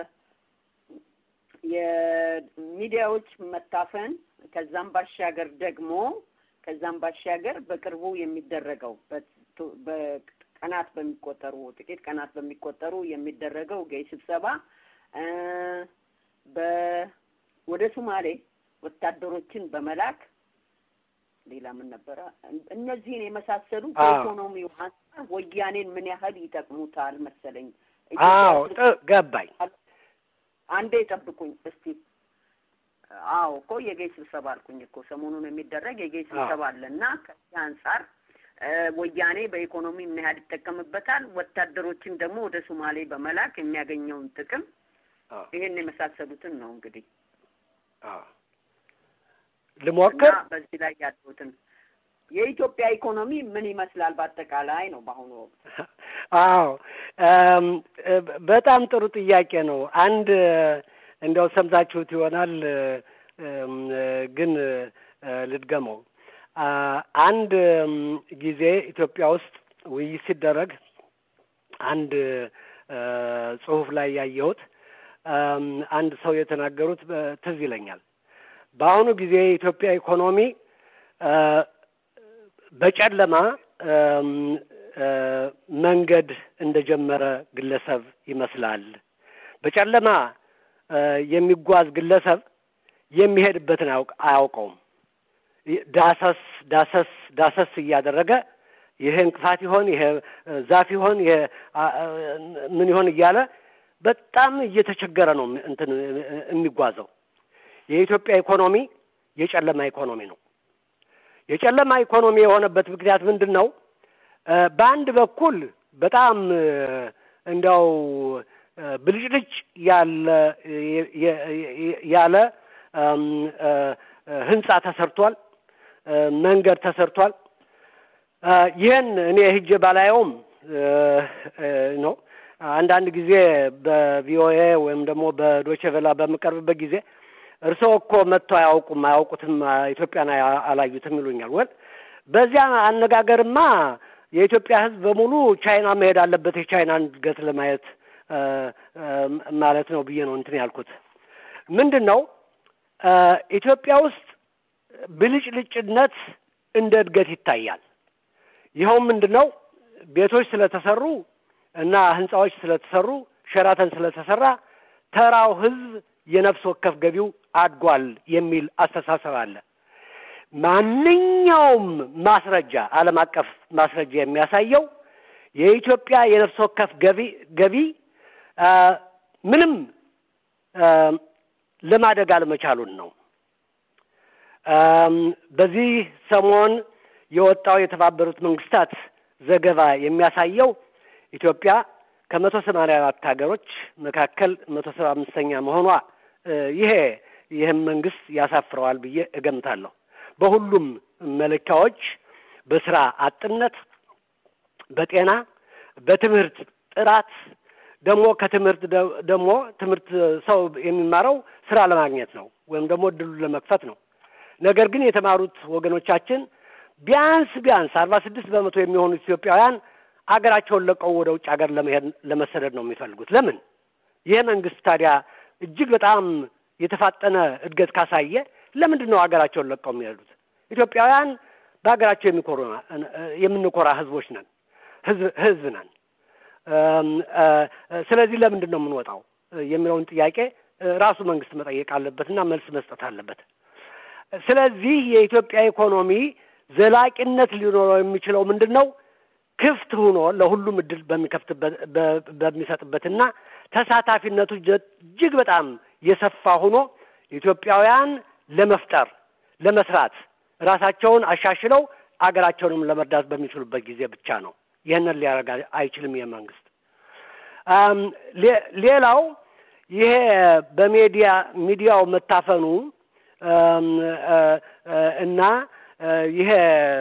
የሚዲያዎች መታፈን ከዛም ባሻገር ደግሞ ከዛም ባሻገር በቅርቡ የሚደረገው በቀናት በሚቆጠሩ ጥቂት ቀናት በሚቆጠሩ የሚደረገው ገይ ስብሰባ በ ወደ ሶማሌ ወታደሮችን ሌላ ምን ነበረ? እነዚህን የመሳሰሉ በኢኮኖሚው አንጻር ወያኔን ምን ያህል ይጠቅሙታል መሰለኝ። አዎ ገባኝ። አንዴ ጠብቁኝ እስቲ። አዎ እኮ የጌይ ስብሰባ አልኩኝ እኮ ሰሞኑን የሚደረግ የጌይ ስብሰባ አለ እና ከዚህ አንጻር ወያኔ በኢኮኖሚ ምን ያህል ይጠቀምበታል፣ ወታደሮችን ደግሞ ወደ ሶማሌ በመላክ የሚያገኘውን ጥቅም ይሄን የመሳሰሉትን ነው እንግዲህ ልሞክር። በዚህ ላይ ያሉትን የኢትዮጵያ ኢኮኖሚ ምን ይመስላል በአጠቃላይ ነው በአሁኑ ወቅት? አዎ በጣም ጥሩ ጥያቄ ነው። አንድ እንዲያው ሰምታችሁት ይሆናል ግን ልድገመው። አንድ ጊዜ ኢትዮጵያ ውስጥ ውይይት ሲደረግ አንድ ጽሑፍ ላይ ያየሁት አንድ ሰው የተናገሩት ትዝ ይለኛል። በአሁኑ ጊዜ የኢትዮጵያ ኢኮኖሚ በጨለማ መንገድ እንደጀመረ ግለሰብ ይመስላል። በጨለማ የሚጓዝ ግለሰብ የሚሄድበትን አያውቀውም። ዳሰስ ዳሰስ ዳሰስ እያደረገ ይሄ እንቅፋት ይሆን ይሄ ዛፍ ይሆን ይሄ ምን ይሆን እያለ በጣም እየተቸገረ ነው እንትን የሚጓዘው። የኢትዮጵያ ኢኮኖሚ የጨለማ ኢኮኖሚ ነው። የጨለማ ኢኮኖሚ የሆነበት ምክንያት ምንድን ነው? በአንድ በኩል በጣም እንዲያው ብልጭልጭ ያለ ያለ ህንጻ ተሰርቷል፣ መንገድ ተሰርቷል። ይህን እኔ ሂጄ ባላየውም ነው አንዳንድ ጊዜ በቪኦኤ ወይም ደግሞ በዶቼ ቬላ በምቀርብበት ጊዜ እርስዎ እኮ መጥተው አያውቁም አያውቁትም ኢትዮጵያን አላዩትም ይሉኛል። ወል በዚያ አነጋገርማ የኢትዮጵያ ሕዝብ በሙሉ ቻይና መሄድ አለበት የቻይናን እድገት ለማየት ማለት ነው ብዬ ነው እንትን ያልኩት። ምንድን ነው ኢትዮጵያ ውስጥ ብልጭልጭነት እንደ እድገት ይታያል። ይኸውም ምንድን ነው ቤቶች ስለተሰሩ እና ህንጻዎች ስለተሰሩ ሸራተን ስለተሰራ ተራው ህዝብ የነፍስ ወከፍ ገቢው አድጓል የሚል አስተሳሰብ አለ። ማንኛውም ማስረጃ ዓለም አቀፍ ማስረጃ የሚያሳየው የኢትዮጵያ የነፍስ ወከፍ ገቢ ገቢ ምንም ለማደግ አለመቻሉን ነው። በዚህ ሰሞን የወጣው የተባበሩት መንግስታት ዘገባ የሚያሳየው ኢትዮጵያ ከመቶ ሰማንያ አራት ሀገሮች መካከል መቶ ሰባ አምስተኛ መሆኗ ይሄ ይህም መንግስት ያሳፍረዋል ብዬ እገምታለሁ። በሁሉም መለኪያዎች በስራ አጥነት፣ በጤና፣ በትምህርት ጥራት ደግሞ ከትምህርት ደግሞ ትምህርት ሰው የሚማረው ስራ ለማግኘት ነው ወይም ደግሞ እድሉን ለመክፈት ነው። ነገር ግን የተማሩት ወገኖቻችን ቢያንስ ቢያንስ አርባ ስድስት በመቶ የሚሆኑት ኢትዮጵያውያን አገራቸውን ለቀው ወደ ውጭ ሀገር ለመሄድ ለመሰደድ ነው የሚፈልጉት። ለምን? ይህ መንግስት ታዲያ እጅግ በጣም የተፋጠነ እድገት ካሳየ ለምንድን ነው ሀገራቸውን ለቀው የሚሄዱት? ኢትዮጵያውያን በሀገራቸው የሚኮሩ የምንኮራ ህዝቦች ነን፣ ህዝብ ህዝብ ነን። ስለዚህ ለምንድን ነው የምንወጣው የሚለውን ጥያቄ ራሱ መንግስት መጠየቅ አለበትና መልስ መስጠት አለበት። ስለዚህ የኢትዮጵያ ኢኮኖሚ ዘላቂነት ሊኖረው የሚችለው ምንድን ነው? ክፍት ሆኖ ለሁሉም እድል በሚከፍትበት በሚሰጥበትና ተሳታፊነቱ እጅግ በጣም የሰፋ ሆኖ ኢትዮጵያውያን ለመፍጠር ለመስራት ራሳቸውን አሻሽለው አገራቸውንም ለመርዳት በሚችሉበት ጊዜ ብቻ ነው። ይህንን ሊያደርግ አይችልም ይህ መንግስት። ሌላው ይሄ በሜዲያ ሚዲያው መታፈኑ እና ይሄ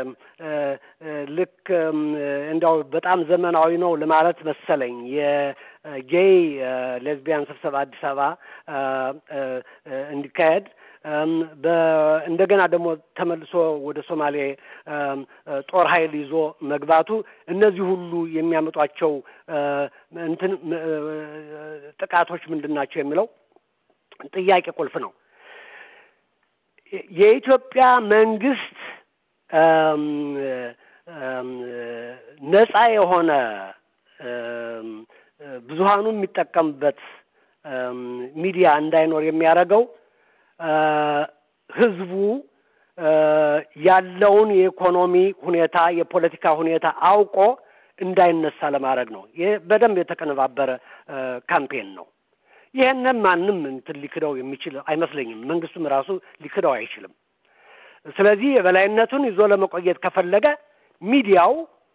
ልክ እንዲያው በጣም ዘመናዊ ነው ለማለት መሰለኝ የጌይ ሌዝቢያን ስብሰባ አዲስ አበባ እንዲካሄድ እንደገና ደግሞ ተመልሶ ወደ ሶማሌ ጦር ኃይል ይዞ መግባቱ እነዚህ ሁሉ የሚያመጧቸው እንትን ጥቃቶች ምንድን ናቸው የሚለው ጥያቄ ቁልፍ ነው። የኢትዮጵያ መንግስት ነጻ የሆነ ብዙሀኑ የሚጠቀምበት ሚዲያ እንዳይኖር የሚያደርገው ህዝቡ ያለውን የኢኮኖሚ ሁኔታ የፖለቲካ ሁኔታ አውቆ እንዳይነሳ ለማድረግ ነው። ይህ በደንብ የተቀነባበረ ካምፔን ነው። ይህንን ማንም እንትን ሊክደው የሚችል አይመስለኝም። መንግስቱም ራሱ ሊክደው አይችልም። ስለዚህ የበላይነቱን ይዞ ለመቆየት ከፈለገ ሚዲያው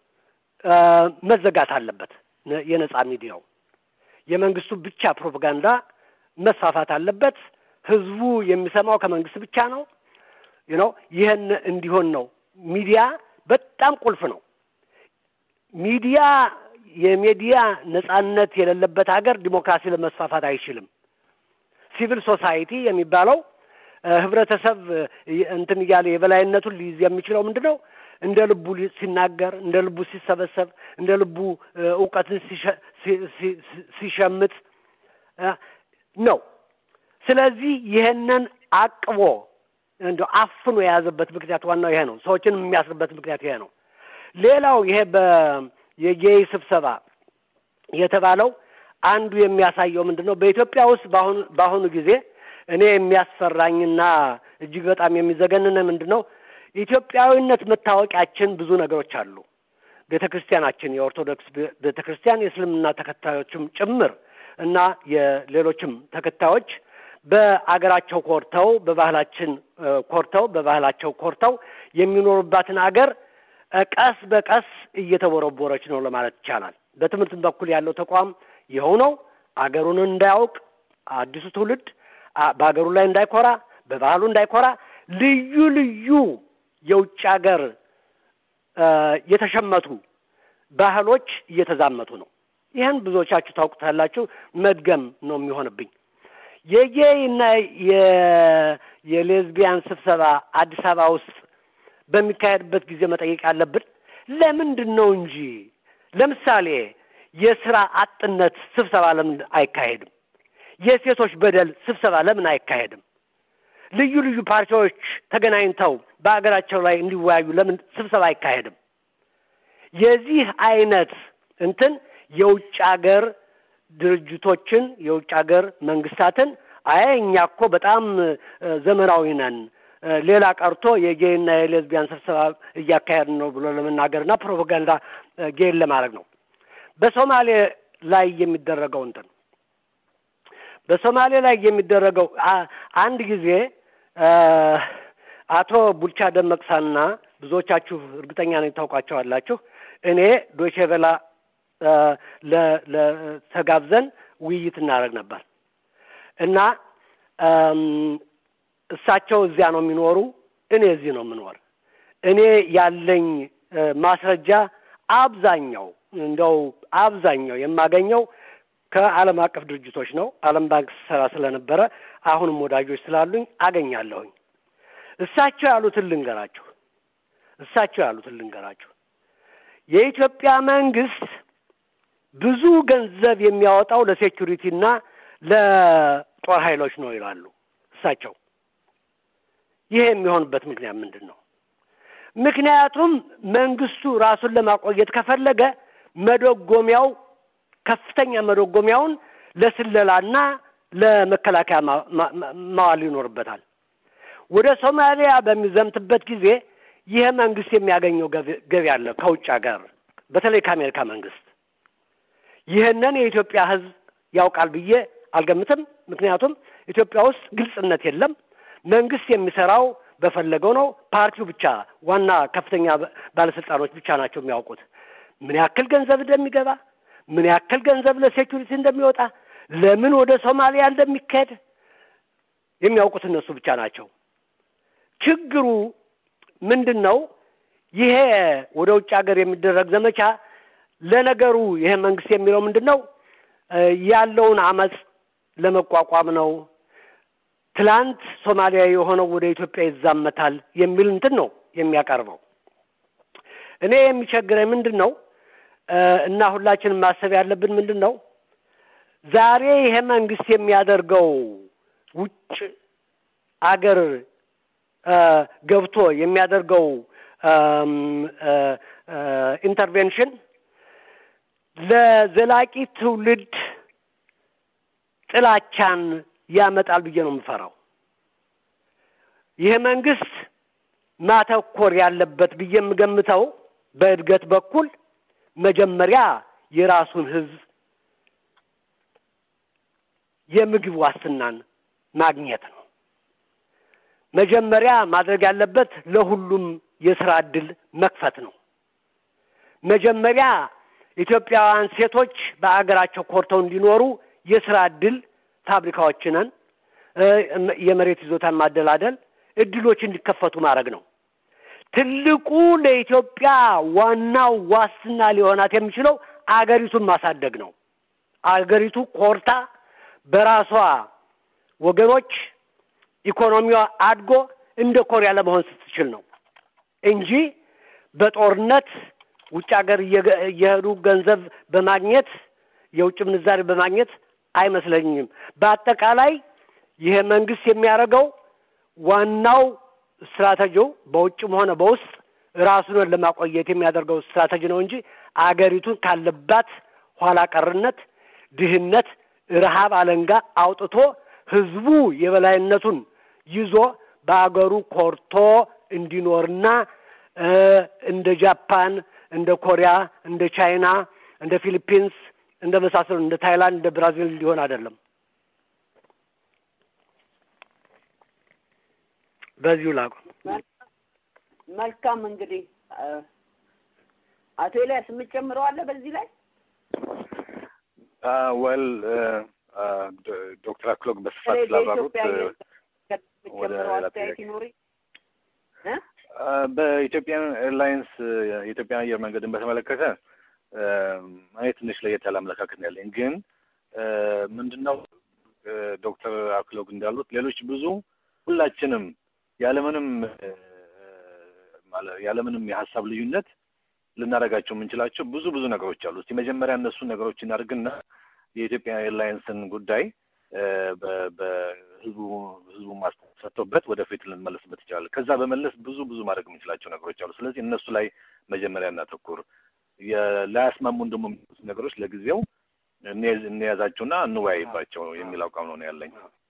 መዘጋት አለበት። የነጻ ሚዲያው የመንግስቱ ብቻ ፕሮፓጋንዳ መስፋፋት አለበት። ህዝቡ የሚሰማው ከመንግስት ብቻ ነው ነው ይህን እንዲሆን ነው። ሚዲያ በጣም ቁልፍ ነው። ሚዲያ የሚዲያ ነጻነት የሌለበት ሀገር ዲሞክራሲ ለመስፋፋት አይችልም። ሲቪል ሶሳይቲ የሚባለው ህብረተሰብ እንትን እያለ የበላይነቱን ሊይዝ የሚችለው ምንድን ነው? እንደ ልቡ ሲናገር፣ እንደ ልቡ ሲሰበሰብ፣ እንደ ልቡ እውቀትን ሲሸምት ነው። ስለዚህ ይህንን አቅቦ እንደ አፍኖ የያዘበት ምክንያት ዋናው ይሄ ነው። ሰዎችን የሚያስርበት ምክንያት ይሄ ነው። ሌላው ይሄ በ የጌይ ስብሰባ የተባለው አንዱ የሚያሳየው ምንድን ነው? በኢትዮጵያ ውስጥ በአሁኑ በአሁኑ ጊዜ እኔ የሚያስፈራኝና እጅግ በጣም የሚዘገንን ምንድን ነው? ኢትዮጵያዊነት መታወቂያችን ብዙ ነገሮች አሉ። ቤተ ክርስቲያናችን የኦርቶዶክስ ቤተ ክርስቲያን የእስልምና ተከታዮችም ጭምር እና የሌሎችም ተከታዮች በአገራቸው ኮርተው በባህላችን ኮርተው በባህላቸው ኮርተው የሚኖሩባትን አገር ቀስ በቀስ እየተቦረቦረች ነው ለማለት ይቻላል። በትምህርትም በኩል ያለው ተቋም ይኸው ነው። አገሩን እንዳያውቅ አዲሱ ትውልድ በአገሩ ላይ እንዳይኮራ፣ በባህሉ እንዳይኮራ ልዩ ልዩ የውጭ ሀገር የተሸመቱ ባህሎች እየተዛመቱ ነው። ይህን ብዙዎቻችሁ ታውቁታላችሁ። መድገም ነው የሚሆንብኝ። የጌይ እና የሌዝቢያን ስብሰባ አዲስ አበባ ውስጥ በሚካሄድበት ጊዜ መጠየቅ ያለብን ለምንድን ነው እንጂ ለምሳሌ የስራ አጥነት ስብሰባ ለምን አይካሄድም? የሴቶች በደል ስብሰባ ለምን አይካሄድም? ልዩ ልዩ ፓርቲዎች ተገናኝተው በሀገራቸው ላይ እንዲወያዩ ለምን ስብሰባ አይካሄድም? የዚህ አይነት እንትን የውጭ ሀገር ድርጅቶችን የውጭ ሀገር መንግስታትን አይ እኛ እኮ በጣም ዘመናዊ ነን፣ ሌላ ቀርቶ የጌይና የሌዝቢያን ስብሰባ እያካሄድን ነው ብሎ ለመናገርና ፕሮፓጋንዳ ጌይን ለማድረግ ነው። በሶማሌ ላይ የሚደረገው እንትን በሶማሌ ላይ የሚደረገው አንድ ጊዜ አቶ ቡልቻ ደመቅሳና ብዙዎቻችሁ እርግጠኛ ነኝ ታውቋቸዋላችሁ። እኔ ዶቼ ቬላ ለተጋብዘን ውይይት እናደርግ ነበር እና እሳቸው እዚያ ነው የሚኖሩ፣ እኔ እዚህ ነው የምኖር። እኔ ያለኝ ማስረጃ አብዛኛው እንደው አብዛኛው የማገኘው ከዓለም አቀፍ ድርጅቶች ነው። ዓለም ባንክ ስሰራ ስለነበረ አሁንም ወዳጆች ስላሉኝ አገኛለሁኝ። እሳቸው ያሉትን ልንገራችሁ እሳቸው ያሉትን ልንገራችሁ። የኢትዮጵያ መንግስት ብዙ ገንዘብ የሚያወጣው ለሴኩሪቲና ለጦር ኃይሎች ነው ይላሉ እሳቸው። ይሄ የሚሆንበት ምክንያት ምንድን ነው? ምክንያቱም መንግስቱ ራሱን ለማቆየት ከፈለገ መደጎሚያው ከፍተኛ መደጎሚያውን ለስለላና ለመከላከያ ማዋል ይኖርበታል። ወደ ሶማሊያ በሚዘምትበት ጊዜ ይህ መንግስት የሚያገኘው ገቢ አለ ከውጭ ሀገር በተለይ ከአሜሪካ መንግስት። ይህንን የኢትዮጵያ ሕዝብ ያውቃል ብዬ አልገምትም። ምክንያቱም ኢትዮጵያ ውስጥ ግልጽነት የለም። መንግስት የሚሰራው በፈለገው ነው። ፓርቲው ብቻ ዋና ከፍተኛ ባለስልጣኖች ብቻ ናቸው የሚያውቁት ምን ያክል ገንዘብ እንደሚገባ፣ ምን ያክል ገንዘብ ለሴኩሪቲ እንደሚወጣ፣ ለምን ወደ ሶማሊያ እንደሚካሄድ የሚያውቁት እነሱ ብቻ ናቸው። ችግሩ ምንድን ነው? ይሄ ወደ ውጭ ሀገር የሚደረግ ዘመቻ ለነገሩ ይሄ መንግስት የሚለው ምንድን ነው? ያለውን አመፅ ለመቋቋም ነው። ትላንት ሶማሊያ የሆነው ወደ ኢትዮጵያ ይዛመታል የሚል እንትን ነው የሚያቀርበው። እኔ የሚቸግረኝ ምንድን ነው እና ሁላችንም ማሰብ ያለብን ምንድን ነው ዛሬ ይሄ መንግስት የሚያደርገው ውጭ አገር ገብቶ የሚያደርገው ኢንተርቬንሽን ለዘላቂ ትውልድ ጥላቻን ያመጣል ብዬ ነው የምፈራው። ይህ መንግስት ማተኮር ያለበት ብዬ የምገምተው በእድገት በኩል መጀመሪያ የራሱን ህዝብ የምግብ ዋስትናን ማግኘት ነው። መጀመሪያ ማድረግ ያለበት ለሁሉም የስራ እድል መክፈት ነው። መጀመሪያ ኢትዮጵያውያን ሴቶች በአገራቸው ኮርተው እንዲኖሩ የስራ እድል ፋብሪካዎችንን የመሬት ይዞታን ማደላደል እድሎች እንዲከፈቱ ማድረግ ነው። ትልቁ ለኢትዮጵያ ዋናው ዋስትና ሊሆናት የሚችለው አገሪቱን ማሳደግ ነው። አገሪቱ ኮርታ በራሷ ወገኖች ኢኮኖሚዋ አድጎ እንደ ኮሪያ ለመሆን ስትችል ነው እንጂ በጦርነት ውጭ ሀገር እየሄዱ ገንዘብ በማግኘት የውጭ ምንዛሪ በማግኘት አይመስለኝም። በአጠቃላይ ይሄ መንግስት የሚያደርገው ዋናው ስትራቴጂው በውጭም ሆነ በውስጥ ራሱን ለማቆየት የሚያደርገው ስትራቴጂ ነው እንጂ አገሪቱን ካለባት ኋላ ቀርነት፣ ድህነት፣ ረሃብ አለንጋ አውጥቶ ህዝቡ የበላይነቱን ይዞ በአገሩ ኮርቶ እንዲኖርና እንደ ጃፓን፣ እንደ ኮሪያ፣ እንደ ቻይና፣ እንደ ፊሊፒንስ እንደ መሳሰሉ እንደ ታይላንድ፣ እንደ ብራዚል ሊሆን አይደለም። በዚሁ ላቁም። መልካም እንግዲህ አቶ ኤልያስ የምትጨምረው አለ በዚህ ላይ? ወል ዶክተር አክሎግ በስፋት ስላብራሩት ወደ ሌላ ጥያቄ በኢትዮጵያ ኤርላይንስ የኢትዮጵያ አየር መንገድን በተመለከተ እኔ ትንሽ ለየት ያለ አመለካከት ነው ያለኝ። ግን ምንድን ነው ዶክተር አክሎግ እንዳሉት ሌሎች ብዙ ሁላችንም ያለምንም ያለምንም የሀሳብ ልዩነት ልናደርጋቸው የምንችላቸው ብዙ ብዙ ነገሮች አሉ። እስቲ መጀመሪያ እነሱን ነገሮች እናድርግና የኢትዮጵያ ኤርላይንስን ጉዳይ በህዝቡ ህዝቡ ሰጥቶበት ወደፊት ልንመለስበት ይችላል። ከዛ በመለስ ብዙ ብዙ ማድረግ የምንችላቸው ነገሮች አሉ። ስለዚህ እነሱ ላይ መጀመሪያ እናተኩር። ላያስማሙን ደግሞ የሚሉት ነገሮች ለጊዜው እንያዛቸውና እንወያይባቸው የሚል አቋም ነው ያለኝ።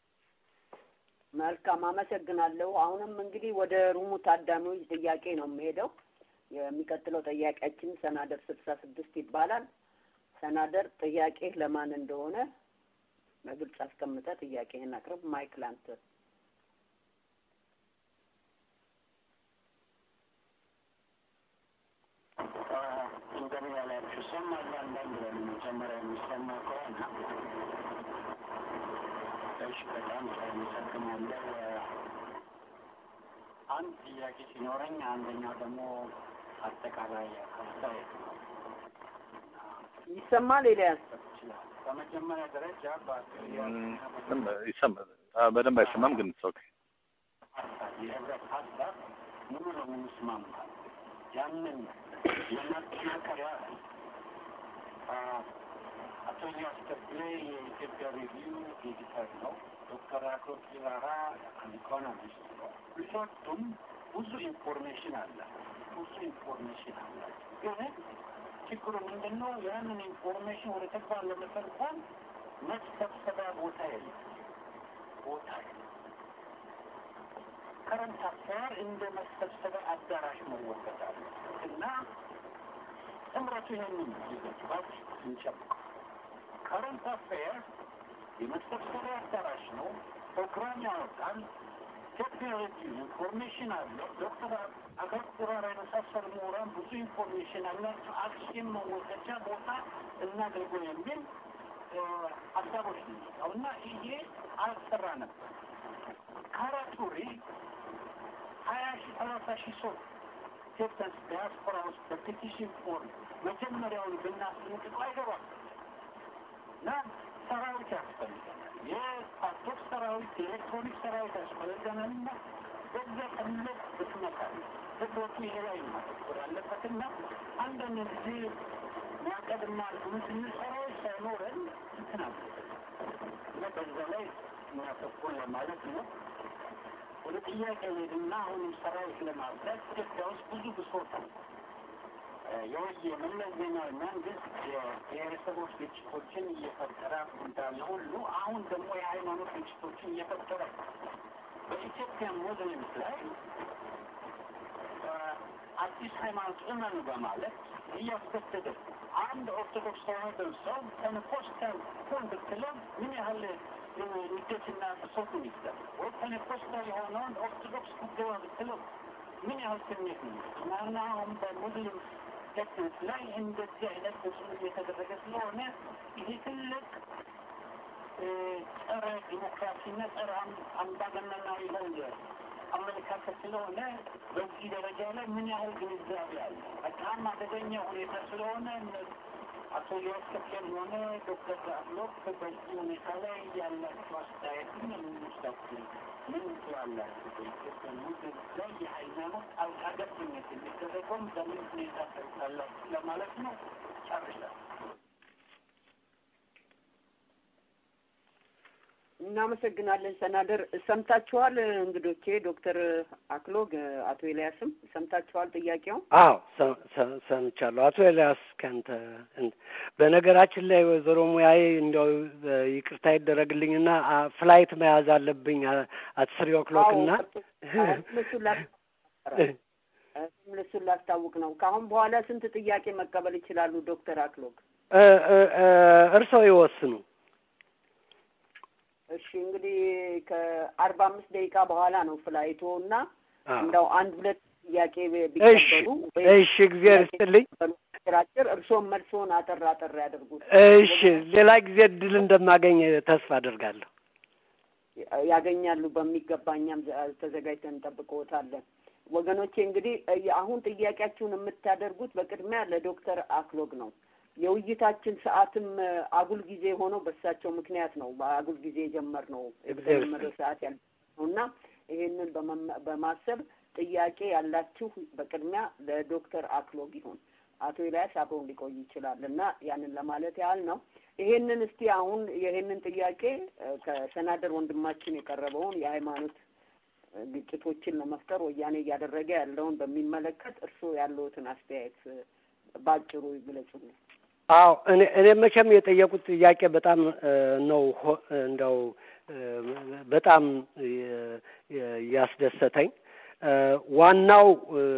መልካም አመሰግናለሁ። አሁንም እንግዲህ ወደ ሩሙ ታዳሚዎች ጥያቄ ነው የምሄደው። የሚቀጥለው ጥያቄያችን ሰናደር ስልሳ ስድስት ይባላል። ሰናደር ጥያቄ ለማን እንደሆነ በግልጽ አስቀምጠ ጥያቄህን አቅርብ። ማይክ ላንተ። እንደምን ያላችሁ ሰማሉ አንዳንድ በመጀመሪያ የሚሰማ ከሆነ እሺ፣ በጣም አመሰግናለሁ። አንድ ጥያቄ ሲኖረኝ አንደኛው ደግሞ አጠቃላይ አስተያየት ይሰማል ኤልያስ? ይችላል። በመጀመሪያ ደረጃ ይሰማል። በደንብ አይሰማም፣ ግን ኦኬ። የህብረት ሀሳብ ሙሉ ለሙሉ እስማማለሁ። ያንን የማጠናከሪያ አቶ ኢልያስ ተክሌ የኢትዮጵያ ሪቪው ኤዲተር ነው። ዶክተር አክሎግ ቢራራ ኢኮኖሚስት ነው። ሁለቱም ብዙ ኢንፎርሜሽን አለ ብዙ ኢንፎርሜሽን አለ። ግን ችግሩ ምንድን ነው? ያንን ኢንፎርሜሽን ወደ ተግባር ለመተርጎም መሰብሰቢያ ቦታ የለም ቦታ የለም። ከረንት አፋር እንደ መሰብሰቢያ አዳራሽ መወገድ አለ እና ጥምረቱ ይህንን ይገባል እንጨምቀው ከረንት አፌር የመሰብሰቢያ አዳራሽ ነው። ፕሮግራም ያወጣል። ቴክኖሎጂ ኢንፎርሜሽን አለ። ዶክተር አገር የመሳሰሉ ምሁራን ብዙ ኢንፎርሜሽን አላቸው። አክሽን መወሰጃ ቦታ እናድርገው የሚል ሀሳቦች ነው እና ይሄ አልሰራ ነበር። ካራቱሪ ሀያ ሺ ሰላሳ ሺህ ሰው ኢትዮጵያንስ ዲያስፖራ ውስጥ በፔቲሽን ፎርም መጀመሪያውን ብናስንቅጡ አይገባም እና ሰራዊት ያስፈልገናል። የፓስፖርት ሰራዊት፣ የኤሌክትሮኒክ ሰራዊት ያስፈልገናል እና በዛ ትልቅ ብክነት አለ። ህብረቱ ይሄ ላይ ማተኮር አለበት እና አንዳንድ ጊዜ ማቀድና እንትን ሰራዊት ሳይኖረን እንትን አለ እና በዛ ላይ እናተኮር ለማለት ነው። ወደ ጥያቄ ሄድና አሁንም ሰራዊት ለማብዛት ኢትዮጵያ ውስጥ ብዙ ብሶት ነው። የወየ መለስ ዜናዊ መንግስት የብሔረሰቦች ግጭቶችን እየፈጠረ እንዳለ ሁሉ አሁን ደግሞ የሃይማኖት ግጭቶችን እየፈጠረ በኢትዮጵያ ሙስሊምስ ላይ አዲስ ሃይማኖት እመኑ በማለት እያስገደደ አንድ ኦርቶዶክስ ተዋህዶ ሰው ፔንቴኮስታል ሁን ብትለው ምን ያህል ንዴትና ብሶቱን ይስላል ወይ ፔንቴኮስታል የሆነውን ኦርቶዶክስ ጉዳዩ ብትለው ምን ያህል ስሜት ነው እና አሁን በሙስሊም ቴክኒክ ላይ እንደዚህ አይነት ተጽዕኖ እየተደረገ ስለሆነ ይሄ ትልቅ ጸረ ዲሞክራሲና ጸረ አምባገነናዊ የሆነ አመለካከት ስለሆነ በዚህ ደረጃ ላይ ምን ያህል ግንዛቤ አለ? በጣም አደገኛ ሁኔታ ስለሆነ አቶ ኢልያስ ተክሌም ሆነ ዶክተር አክሎግ በዚህ ሁኔታ ላይ ያላቸው አስተያየት ምን የምንወስዳቸው ምን ትላላችሁ? በኢትዮጵያ ሙስሊም ላይ የሃይማኖት ጣልቃ ገብነት የሚደረገውም በምን ሁኔታ ታዩታላችሁ ለማለት ነው። ጨርሻለሁ። እናመሰግናለን ሰናደር። ሰምታችኋል እንግዶቼ፣ ዶክተር አክሎግ አቶ ኤልያስም ሰምታችኋል ጥያቄው? አዎ ሰምቻለሁ። አቶ ኤልያስ ከንተ በነገራችን ላይ ወይዘሮ ሙያዬ እንዲያው ይቅርታ ይደረግልኝና ፍላይት መያዝ አለብኝ አት ስሪ ኦክሎክ እና እሱን ላስታውቅ ነው። ከአሁን በኋላ ስንት ጥያቄ መቀበል ይችላሉ ዶክተር አክሎግ? እርስዎ ይወስኑ። እሺ እንግዲህ ከአርባ አምስት ደቂቃ በኋላ ነው ፍላይቶ እና እንደው አንድ ሁለት ጥያቄ ቢቀበሉ እሺ፣ እግዚአብሔር ይስጥልኝ። አጭር እርስዎም መልሶን አጠር አጠር ያደርጉት። እሺ፣ ሌላ ጊዜ እድል እንደማገኝ ተስፋ አደርጋለሁ። ያገኛሉ በሚገባ እኛም ተዘጋጅተን እንጠብቅዎታለን። ወገኖቼ እንግዲህ አሁን ጥያቄያችሁን የምታደርጉት በቅድሚያ ለዶክተር አክሎግ ነው። የውይይታችን ሰዓትም አጉል ጊዜ ሆኖ በእሳቸው ምክንያት ነው በአጉል ጊዜ የጀመርነው የተጀመረው ሰዓት ያለ ነው እና ይሄንን በማሰብ ጥያቄ ያላችሁ በቅድሚያ ለዶክተር አክሎግ ይሁን። አቶ ኤልያስ አብረውን ሊቆይ ይችላል እና ያንን ለማለት ያህል ነው። ይሄንን እስቲ አሁን ይሄንን ጥያቄ ከሰናደር ወንድማችን የቀረበውን የሃይማኖት ግጭቶችን ለመፍጠር ወያኔ እያደረገ ያለውን በሚመለከት እርስዎ ያለዎትን አስተያየት ባጭሩ ይግለጹልን። አዎ እኔ እኔ መቼም የጠየቁት ጥያቄ በጣም ነው እንደው በጣም ያስደሰተኝ። ዋናው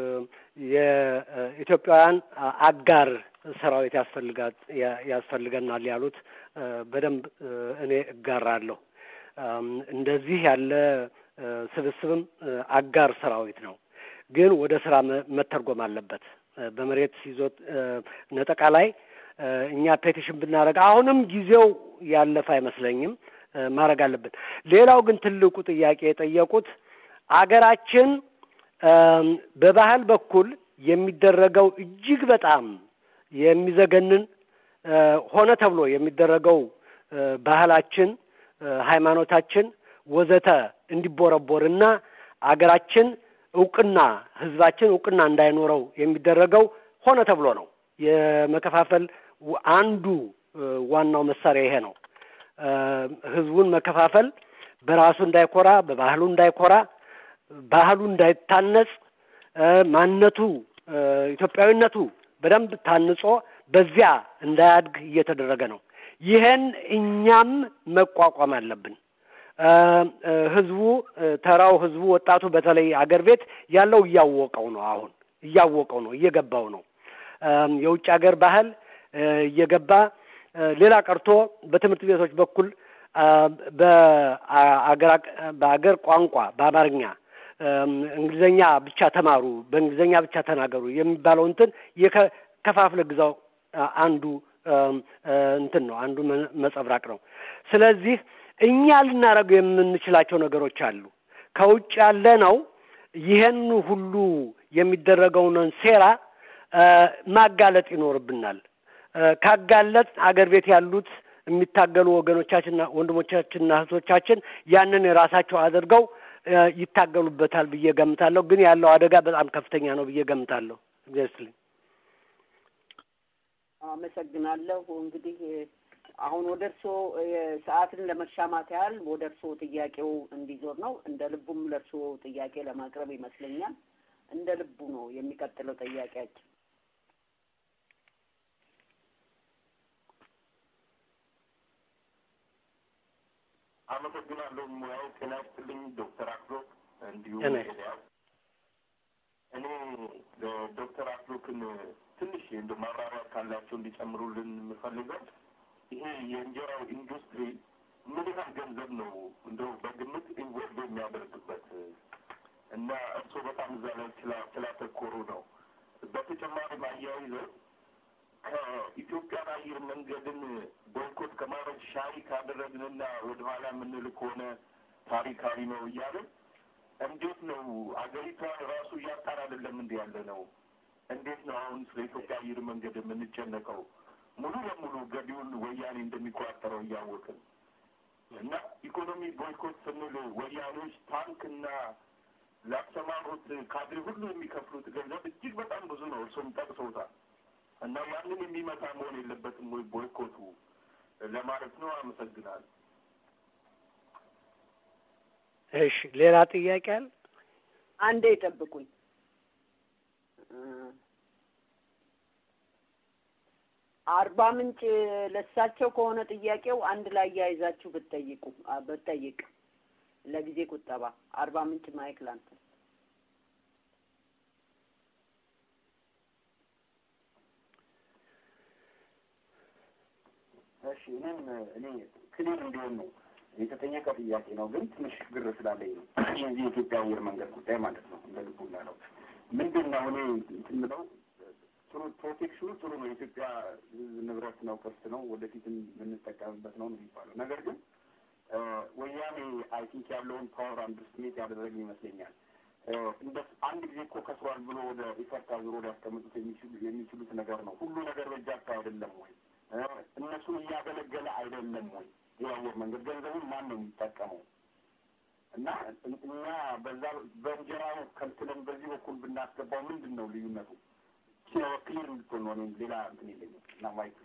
የኢትዮጵያውያን አጋር ሰራዊት ያስፈልጋል ያስፈልገናል ያሉት በደንብ እኔ እጋራለሁ። እንደዚህ ያለ ስብስብም አጋር ሰራዊት ነው፣ ግን ወደ ስራ መተርጎም አለበት። በመሬት ይዞት ነጠቃ ላይ እኛ ፔቲሽን ብናደርግ አሁንም ጊዜው ያለፈ አይመስለኝም፣ ማድረግ አለብን። ሌላው ግን ትልቁ ጥያቄ የጠየቁት አገራችን በባህል በኩል የሚደረገው እጅግ በጣም የሚዘገንን ሆነ ተብሎ የሚደረገው ባህላችን፣ ሃይማኖታችን ወዘተ እንዲቦረቦርና አገራችን እውቅና ህዝባችን እውቅና እንዳይኖረው የሚደረገው ሆነ ተብሎ ነው። የመከፋፈል አንዱ ዋናው መሳሪያ ይሄ ነው። ህዝቡን መከፋፈል፣ በራሱ እንዳይኮራ፣ በባህሉ እንዳይኮራ፣ ባህሉ እንዳይታነጽ፣ ማንነቱ ኢትዮጵያዊነቱ በደንብ ታንጾ በዚያ እንዳያድግ እየተደረገ ነው። ይሄን እኛም መቋቋም አለብን። ህዝቡ ተራው ህዝቡ ወጣቱ በተለይ አገር ቤት ያለው እያወቀው ነው። አሁን እያወቀው ነው፣ እየገባው ነው። የውጭ ሀገር ባህል እየገባ ሌላ ቀርቶ በትምህርት ቤቶች በኩል በአገር በአገር ቋንቋ በአማርኛ እንግሊዘኛ ብቻ ተማሩ፣ በእንግሊዘኛ ብቻ ተናገሩ የሚባለው እንትን የከፋፍለ ግዛው አንዱ እንትን ነው፣ አንዱ መጸብራቅ ነው። ስለዚህ እኛ ልናደርገው የምንችላቸው ነገሮች አሉ። ከውጭ ያለ ነው ይሄን ሁሉ የሚደረገውን ሴራ ማጋለጥ ይኖርብናል። ካጋለጥ አገር ቤት ያሉት የሚታገሉ ወገኖቻችንና ወንድሞቻችንና እህቶቻችን ያንን የራሳቸው አድርገው ይታገሉበታል ብዬ ገምታለሁ። ግን ያለው አደጋ በጣም ከፍተኛ ነው ብዬ ገምታለሁ። እግዚአብሔር አመሰግናለሁ። እንግዲህ አሁን ወደ እርስዎ ሰዓትን ለመሻማት ያህል ወደ እርስዎ ጥያቄው እንዲዞር ነው። እንደ ልቡም ለእርስዎ ጥያቄ ለማቅረብ ይመስለኛል። እንደ ልቡ ነው የሚቀጥለው ጥያቄያችን። አመሰግናለሁ። ሙያው ጤና ይስጥልኝ ዶክተር አክሎክ እንዲሁም ኤልያስ። እኔ ዶክተር አክሎክን ትንሽ እንደ ማብራሪያ ካላቸው እንዲጨምሩልን የምፈልገው ይሄ የእንጀራው ኢንዱስትሪ ምን ያህል ገንዘብ ነው እንደው በግምት ኢንቮልቭ የሚያደርግበት እና እርስዎ በጣም እዛ ላይ ስላተኮሩ ነው። በተጨማሪም አያይዘው ከኢትዮጵያን አየር መንገድን ቦይኮት ከማድረግ ሻይ ካደረግንና ወደኋላ የምንል ከሆነ ታሪካዊ ነው እያለን እንዴት ነው አገሪቷን ራሱ እያጣን አይደለም እንዲ ያለ ነው። እንዴት ነው አሁን ስለ ኢትዮጵያ አየር መንገድ የምንጨነቀው? ሙሉ ለሙሉ ገቢውን ወያኔ እንደሚቆጣጠረው እያወቅን እና ኢኮኖሚ ቦይኮት ስንል ወያኔዎች ታንክና ላሰማሩት ካድሬ ሁሉ የሚከፍሉት ገንዘብ እጅግ በጣም ብዙ ነው። እርሶም ጠቅሰውታል። እና ያንን የሚመታ መሆን የለበትም ወይ ቦይኮቱ ለማለት ነው። አመሰግናለሁ። እሺ፣ ሌላ ጥያቄ አለ? አንዴ ይጠብቁኝ። አርባ ምንጭ ለሳቸው ከሆነ ጥያቄው አንድ ላይ ያይዛችሁ ብትጠይቁ ብትጠይቅ ለጊዜ ቁጠባ አርባ ምንጭ ማይክ ላንተ እሺ እኔም እኔ ክሊር እንዲሆን ነው የተጠየቀ ጥያቄ ነው፣ ግን ትንሽ ግር ስላለኝ ነው። የዚህ የኢትዮጵያ አየር መንገድ ጉዳይ ማለት ነው። እንደ ልቡ እንዳለው ምንድን ነው እኔ እንትን የምለው ጥሩ ፕሮቴክሽኑ ጥሩ ነው። የኢትዮጵያ ሕዝብ ንብረት ነው፣ ቅርስ ነው፣ ወደፊትም የምንጠቀምበት ነው ነው የሚባለው ነገር ግን ወያኔ አይ ቲንክ ያለውን ፓወር አንድርስቲሜት ያደረግ ይመስለኛል። እንደ አንድ ጊዜ እኮ ከስሯል ብሎ ወደ ኢፈርት አዙሮ ሊያስቀምጡት የሚችሉ የሚችሉት ነገር ነው። ሁሉ ነገር በእጃቸው አይደለም ወይ? እነሱን እያገለገለ አይደለም ወይ? የአየር መንገድ ገንዘቡን ማን ነው የሚጠቀመው? እና እኛ በዛ በእንጀራው ከልክለን በዚህ በኩል ብናስገባው ምንድን ነው ልዩነቱ? ክሊር እንድትሆን ነው። እኔም ሌላ እንትን የለኝም እና ማይክ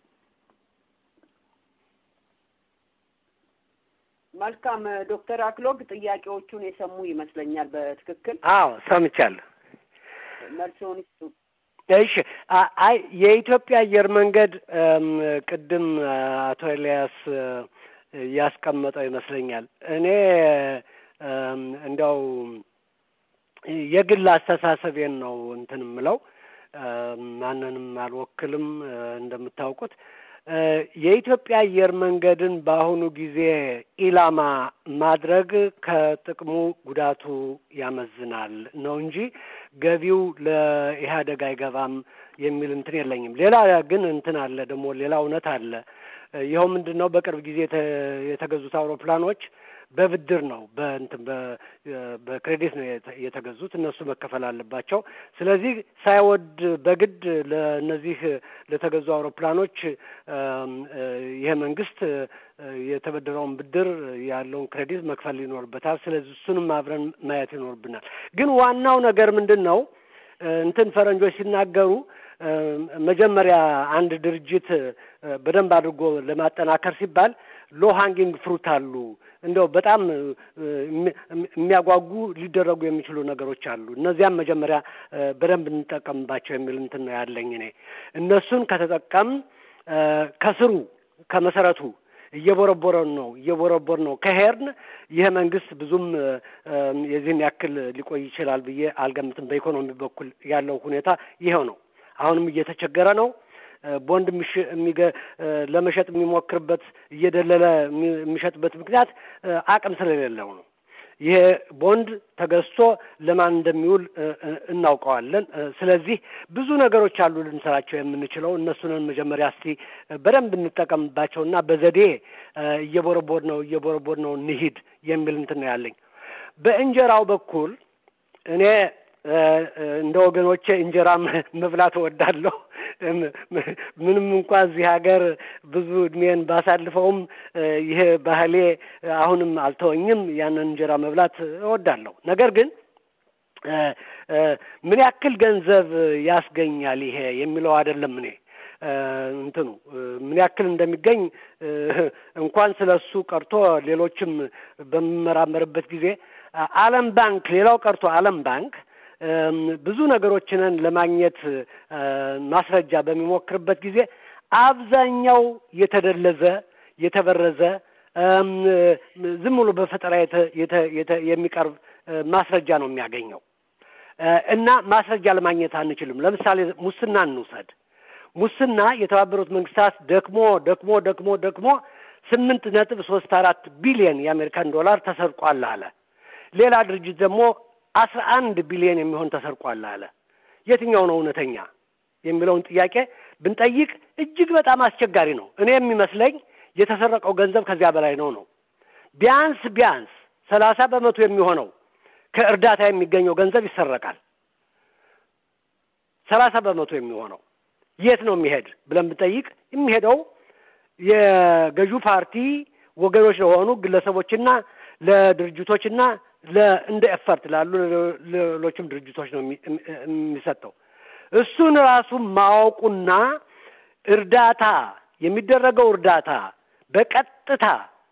መልካም ዶክተር አክሎግ ጥያቄዎቹን የሰሙ ይመስለኛል በትክክል አዎ ሰምቻለሁ። መልሶን ይስጡ። እሺ አይ የኢትዮጵያ አየር መንገድ ቅድም አቶ ኤልያስ ያስቀመጠው ይመስለኛል። እኔ እንዲያው የግል አስተሳሰቤን ነው እንትን የምለው ማንንም አልወክልም። እንደምታውቁት የኢትዮጵያ አየር መንገድን በአሁኑ ጊዜ ኢላማ ማድረግ ከጥቅሙ ጉዳቱ ያመዝናል ነው እንጂ ገቢው ለኢህአደግ አይገባም የሚል እንትን የለኝም። ሌላ ግን እንትን አለ ደግሞ ሌላ እውነት አለ። ይኸው ምንድን ነው በቅርብ ጊዜ የተገዙት አውሮፕላኖች በብድር ነው በእንትን በክሬዲት ነው የተገዙት። እነሱ መከፈል አለባቸው። ስለዚህ ሳይወድ በግድ ለእነዚህ ለተገዙ አውሮፕላኖች ይሄ መንግስት የተበደረውን ብድር ያለውን ክሬዲት መክፈል ይኖርበታል። ስለዚህ እሱንም አብረን ማየት ይኖርብናል። ግን ዋናው ነገር ምንድን ነው? እንትን ፈረንጆች ሲናገሩ መጀመሪያ አንድ ድርጅት በደንብ አድርጎ ለማጠናከር ሲባል ሎ ሃንጊንግ ፍሩት አሉ እንደው በጣም የሚያጓጉ ሊደረጉ የሚችሉ ነገሮች አሉ። እነዚያም መጀመሪያ በደንብ እንጠቀምባቸው የሚል እንትን ነው ያለኝ እኔ። እነሱን ከተጠቀም ከስሩ ከመሰረቱ እየቦረቦረን ነው እየቦረቦር ነው ከሄድን ይህ መንግስት ብዙም የዚህን ያክል ሊቆይ ይችላል ብዬ አልገምትም። በኢኮኖሚ በኩል ያለው ሁኔታ ይኸው ነው። አሁንም እየተቸገረ ነው። ቦንድ ለመሸጥ የሚሞክርበት እየደለለ የሚሸጥበት ምክንያት አቅም ስለሌለው ነው። ይሄ ቦንድ ተገዝቶ ለማን እንደሚውል እናውቀዋለን። ስለዚህ ብዙ ነገሮች አሉ ልንሰራቸው የምንችለው። እነሱንን መጀመሪያ እስቲ በደንብ እንጠቀምባቸውና በዘዴ እየቦረቦር ነው እየቦረቦር ነው እንሂድ የሚል እንትን ነው ያለኝ። በእንጀራው በኩል እኔ እንደ ወገኖቼ እንጀራ መብላት እወዳለሁ። ምንም እንኳ እዚህ ሀገር ብዙ እድሜን ባሳልፈውም ይሄ ባህሌ አሁንም አልተወኝም። ያንን እንጀራ መብላት እወዳለሁ። ነገር ግን ምን ያክል ገንዘብ ያስገኛል ይሄ የሚለው አይደለም እኔ እንትኑ ምን ያክል እንደሚገኝ እንኳን ስለ እሱ ቀርቶ ሌሎችም በምመራመርበት ጊዜ ዓለም ባንክ ሌላው ቀርቶ ዓለም ባንክ ብዙ ነገሮችንን ለማግኘት ማስረጃ በሚሞክርበት ጊዜ አብዛኛው የተደለዘ የተበረዘ ዝም ብሎ በፈጠራ የሚቀርብ ማስረጃ ነው የሚያገኘው እና ማስረጃ ለማግኘት አንችልም። ለምሳሌ ሙስና እንውሰድ። ሙስና የተባበሩት መንግስታት ደክሞ ደክሞ ደክሞ ደክሞ ስምንት ነጥብ ሶስት አራት ቢሊየን የአሜሪካን ዶላር ተሰርቋል አለ። ሌላ ድርጅት ደግሞ አስራ አንድ ቢሊዮን የሚሆን ተሰርቋል አለ። የትኛው ነው እውነተኛ የሚለውን ጥያቄ ብንጠይቅ እጅግ በጣም አስቸጋሪ ነው። እኔ የሚመስለኝ የተሰረቀው ገንዘብ ከዚያ በላይ ነው ነው ቢያንስ ቢያንስ ሰላሳ በመቶ የሚሆነው ከእርዳታ የሚገኘው ገንዘብ ይሰረቃል። ሰላሳ በመቶ የሚሆነው የት ነው የሚሄድ ብለን ብንጠይቅ የሚሄደው የገዢው ፓርቲ ወገኖች ለሆኑ ግለሰቦችና ለድርጅቶችና እንደ ኤፈርት ላሉ ሌሎችም ድርጅቶች ነው የሚሰጠው። እሱን ራሱ ማወቁና እርዳታ የሚደረገው እርዳታ በቀጥታ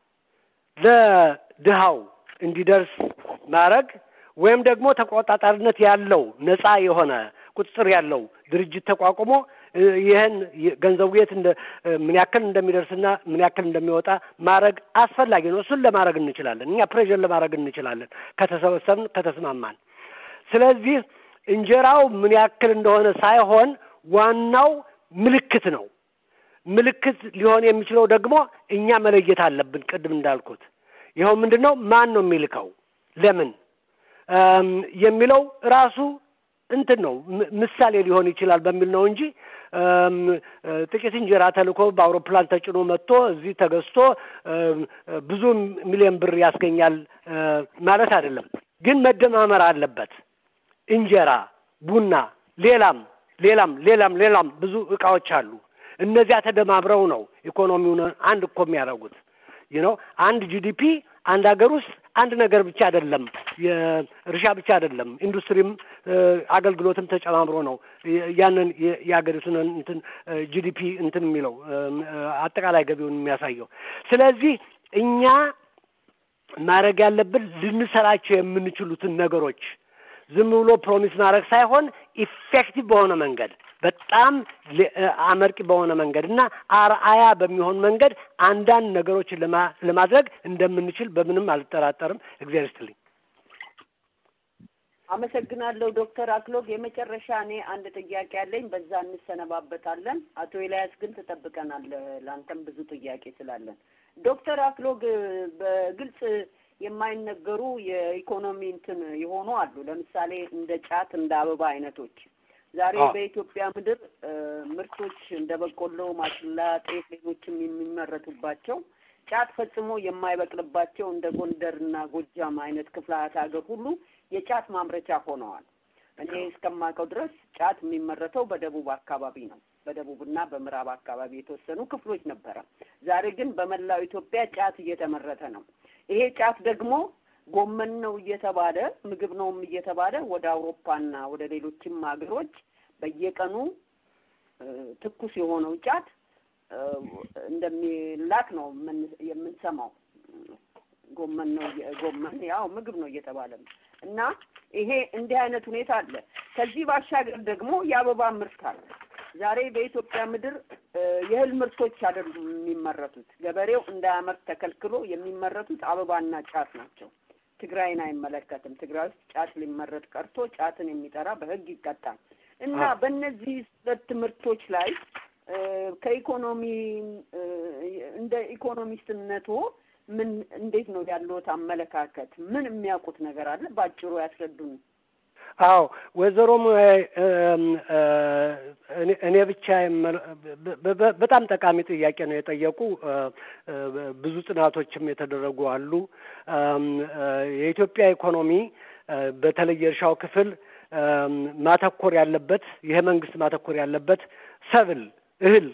ለድሃው እንዲደርስ ማድረግ ወይም ደግሞ ተቆጣጣሪነት ያለው ነፃ የሆነ ቁጥጥር ያለው ድርጅት ተቋቁሞ ይህን ገንዘቡ የት እንደ ምን ያክል እንደሚደርስና ምን ያክል እንደሚወጣ ማድረግ አስፈላጊ ነው። እሱን ለማድረግ እንችላለን። እኛ ፕሬዥር ለማድረግ እንችላለን ከተሰበሰብን፣ ከተስማማን። ስለዚህ እንጀራው ምን ያክል እንደሆነ ሳይሆን ዋናው ምልክት ነው። ምልክት ሊሆን የሚችለው ደግሞ እኛ መለየት አለብን። ቅድም እንዳልኩት ይኸው ምንድን ነው ማን ነው የሚልከው ለምን የሚለው ራሱ እንትን ነው ምሳሌ ሊሆን ይችላል በሚል ነው እንጂ ጥቂት እንጀራ ተልኮ በአውሮፕላን ተጭኖ መጥቶ እዚህ ተገዝቶ ብዙ ሚሊዮን ብር ያስገኛል ማለት አይደለም። ግን መደማመር አለበት። እንጀራ፣ ቡና፣ ሌላም ሌላም ሌላም ሌላም ብዙ እቃዎች አሉ። እነዚያ ተደማምረው ነው ኢኮኖሚውን አንድ እኮ የሚያደርጉት። ነው አንድ ጂዲፒ አንድ ሀገር ውስጥ አንድ ነገር ብቻ አይደለም፣ የእርሻ ብቻ አይደለም፣ ኢንዱስትሪም አገልግሎትም ተጨማምሮ ነው ያንን የሀገሪቱን እንትን ጂዲፒ እንትን የሚለው አጠቃላይ ገቢውን የሚያሳየው። ስለዚህ እኛ ማድረግ ያለብን ልንሰራቸው የምንችሉትን ነገሮች ዝም ብሎ ፕሮሚስ ማድረግ ሳይሆን ኢፌክቲቭ በሆነ መንገድ በጣም አመርቂ በሆነ መንገድ እና አርአያ በሚሆን መንገድ አንዳንድ ነገሮችን ለማድረግ እንደምንችል በምንም አልጠራጠርም። እግዚአብሔር ይስጥልኝ። አመሰግናለሁ ዶክተር አክሎግ። የመጨረሻ እኔ አንድ ጥያቄ አለኝ፣ በዛ እንሰነባበታለን። አቶ ኤልያስ ግን ትጠብቀናለህ፣ ለአንተም ብዙ ጥያቄ ስላለን። ዶክተር አክሎግ በግልጽ የማይነገሩ የኢኮኖሚ እንትን የሆኑ አሉ። ለምሳሌ እንደ ጫት፣ እንደ አበባ አይነቶች ዛሬ በኢትዮጵያ ምድር ምርቶች እንደ በቆሎ፣ ማሽላ፣ ጤፍ፣ ሌሎችም የሚመረቱባቸው ጫት ፈጽሞ የማይበቅልባቸው እንደ ጎንደር እና ጎጃም አይነት ክፍላት ሀገር ሁሉ የጫት ማምረቻ ሆነዋል። እኔ እስከማውቀው ድረስ ጫት የሚመረተው በደቡብ አካባቢ ነው። በደቡብና በምዕራብ አካባቢ የተወሰኑ ክፍሎች ነበረ። ዛሬ ግን በመላው ኢትዮጵያ ጫት እየተመረተ ነው። ይሄ ጫት ደግሞ ጎመን ነው እየተባለ ምግብ ነውም እየተባለ ወደ አውሮፓና ወደ ሌሎችም ሀገሮች በየቀኑ ትኩስ የሆነው ጫት እንደሚላክ ነው የምንሰማው። ጎመን ነው ጎመን ያው ምግብ ነው እየተባለ ነው እና ይሄ እንዲህ አይነት ሁኔታ አለ። ከዚህ ባሻገር ደግሞ የአበባ ምርት አለ። ዛሬ በኢትዮጵያ ምድር የእህል ምርቶች አይደሉም የሚመረቱት። ገበሬው እንዳያመርት ተከልክሎ የሚመረቱት አበባና ጫት ናቸው። ትግራይን አይመለከትም። ትግራይ ውስጥ ጫት ሊመረጥ ቀርቶ ጫትን የሚጠራ በሕግ ይቀጣል እና በእነዚህ ሁለት ምርቶች ላይ ከኢኮኖሚ እንደ ኢኮኖሚስትነቱ ምን እንዴት ነው ያለዎት አመለካከት? ምን የሚያውቁት ነገር አለ? በአጭሩ ያስረዱን። አዎ ወይዘሮ እኔ ብቻ በጣም ጠቃሚ ጥያቄ ነው የጠየቁ። ብዙ ጥናቶችም የተደረጉ አሉ። የኢትዮጵያ ኢኮኖሚ በተለይ የእርሻው ክፍል ማተኮር ያለበት ይሄ መንግስት ማተኮር ያለበት ሰብል እህል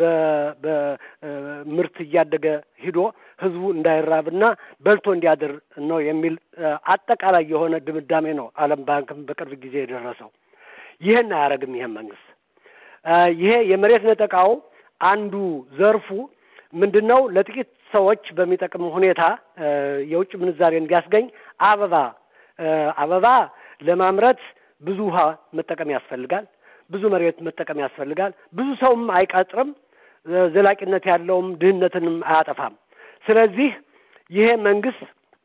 በምርት እያደገ ሂዶ ህዝቡ እንዳይራብና በልቶ እንዲያድር ነው የሚል አጠቃላይ የሆነ ድምዳሜ ነው ዓለም ባንክም በቅርብ ጊዜ የደረሰው። ይህን አያደርግም ይሄን መንግስት። ይሄ የመሬት ነጠቃው አንዱ ዘርፉ ምንድን ነው? ለጥቂት ሰዎች በሚጠቅም ሁኔታ የውጭ ምንዛሬ እንዲያስገኝ አበባ አበባ ለማምረት ብዙ ውሃ መጠቀም ያስፈልጋል። ብዙ መሬት መጠቀም ያስፈልጋል። ብዙ ሰውም አይቀጥርም። ዘላቂነት ያለውም ድህነትንም አያጠፋም። ስለዚህ ይሄ መንግስት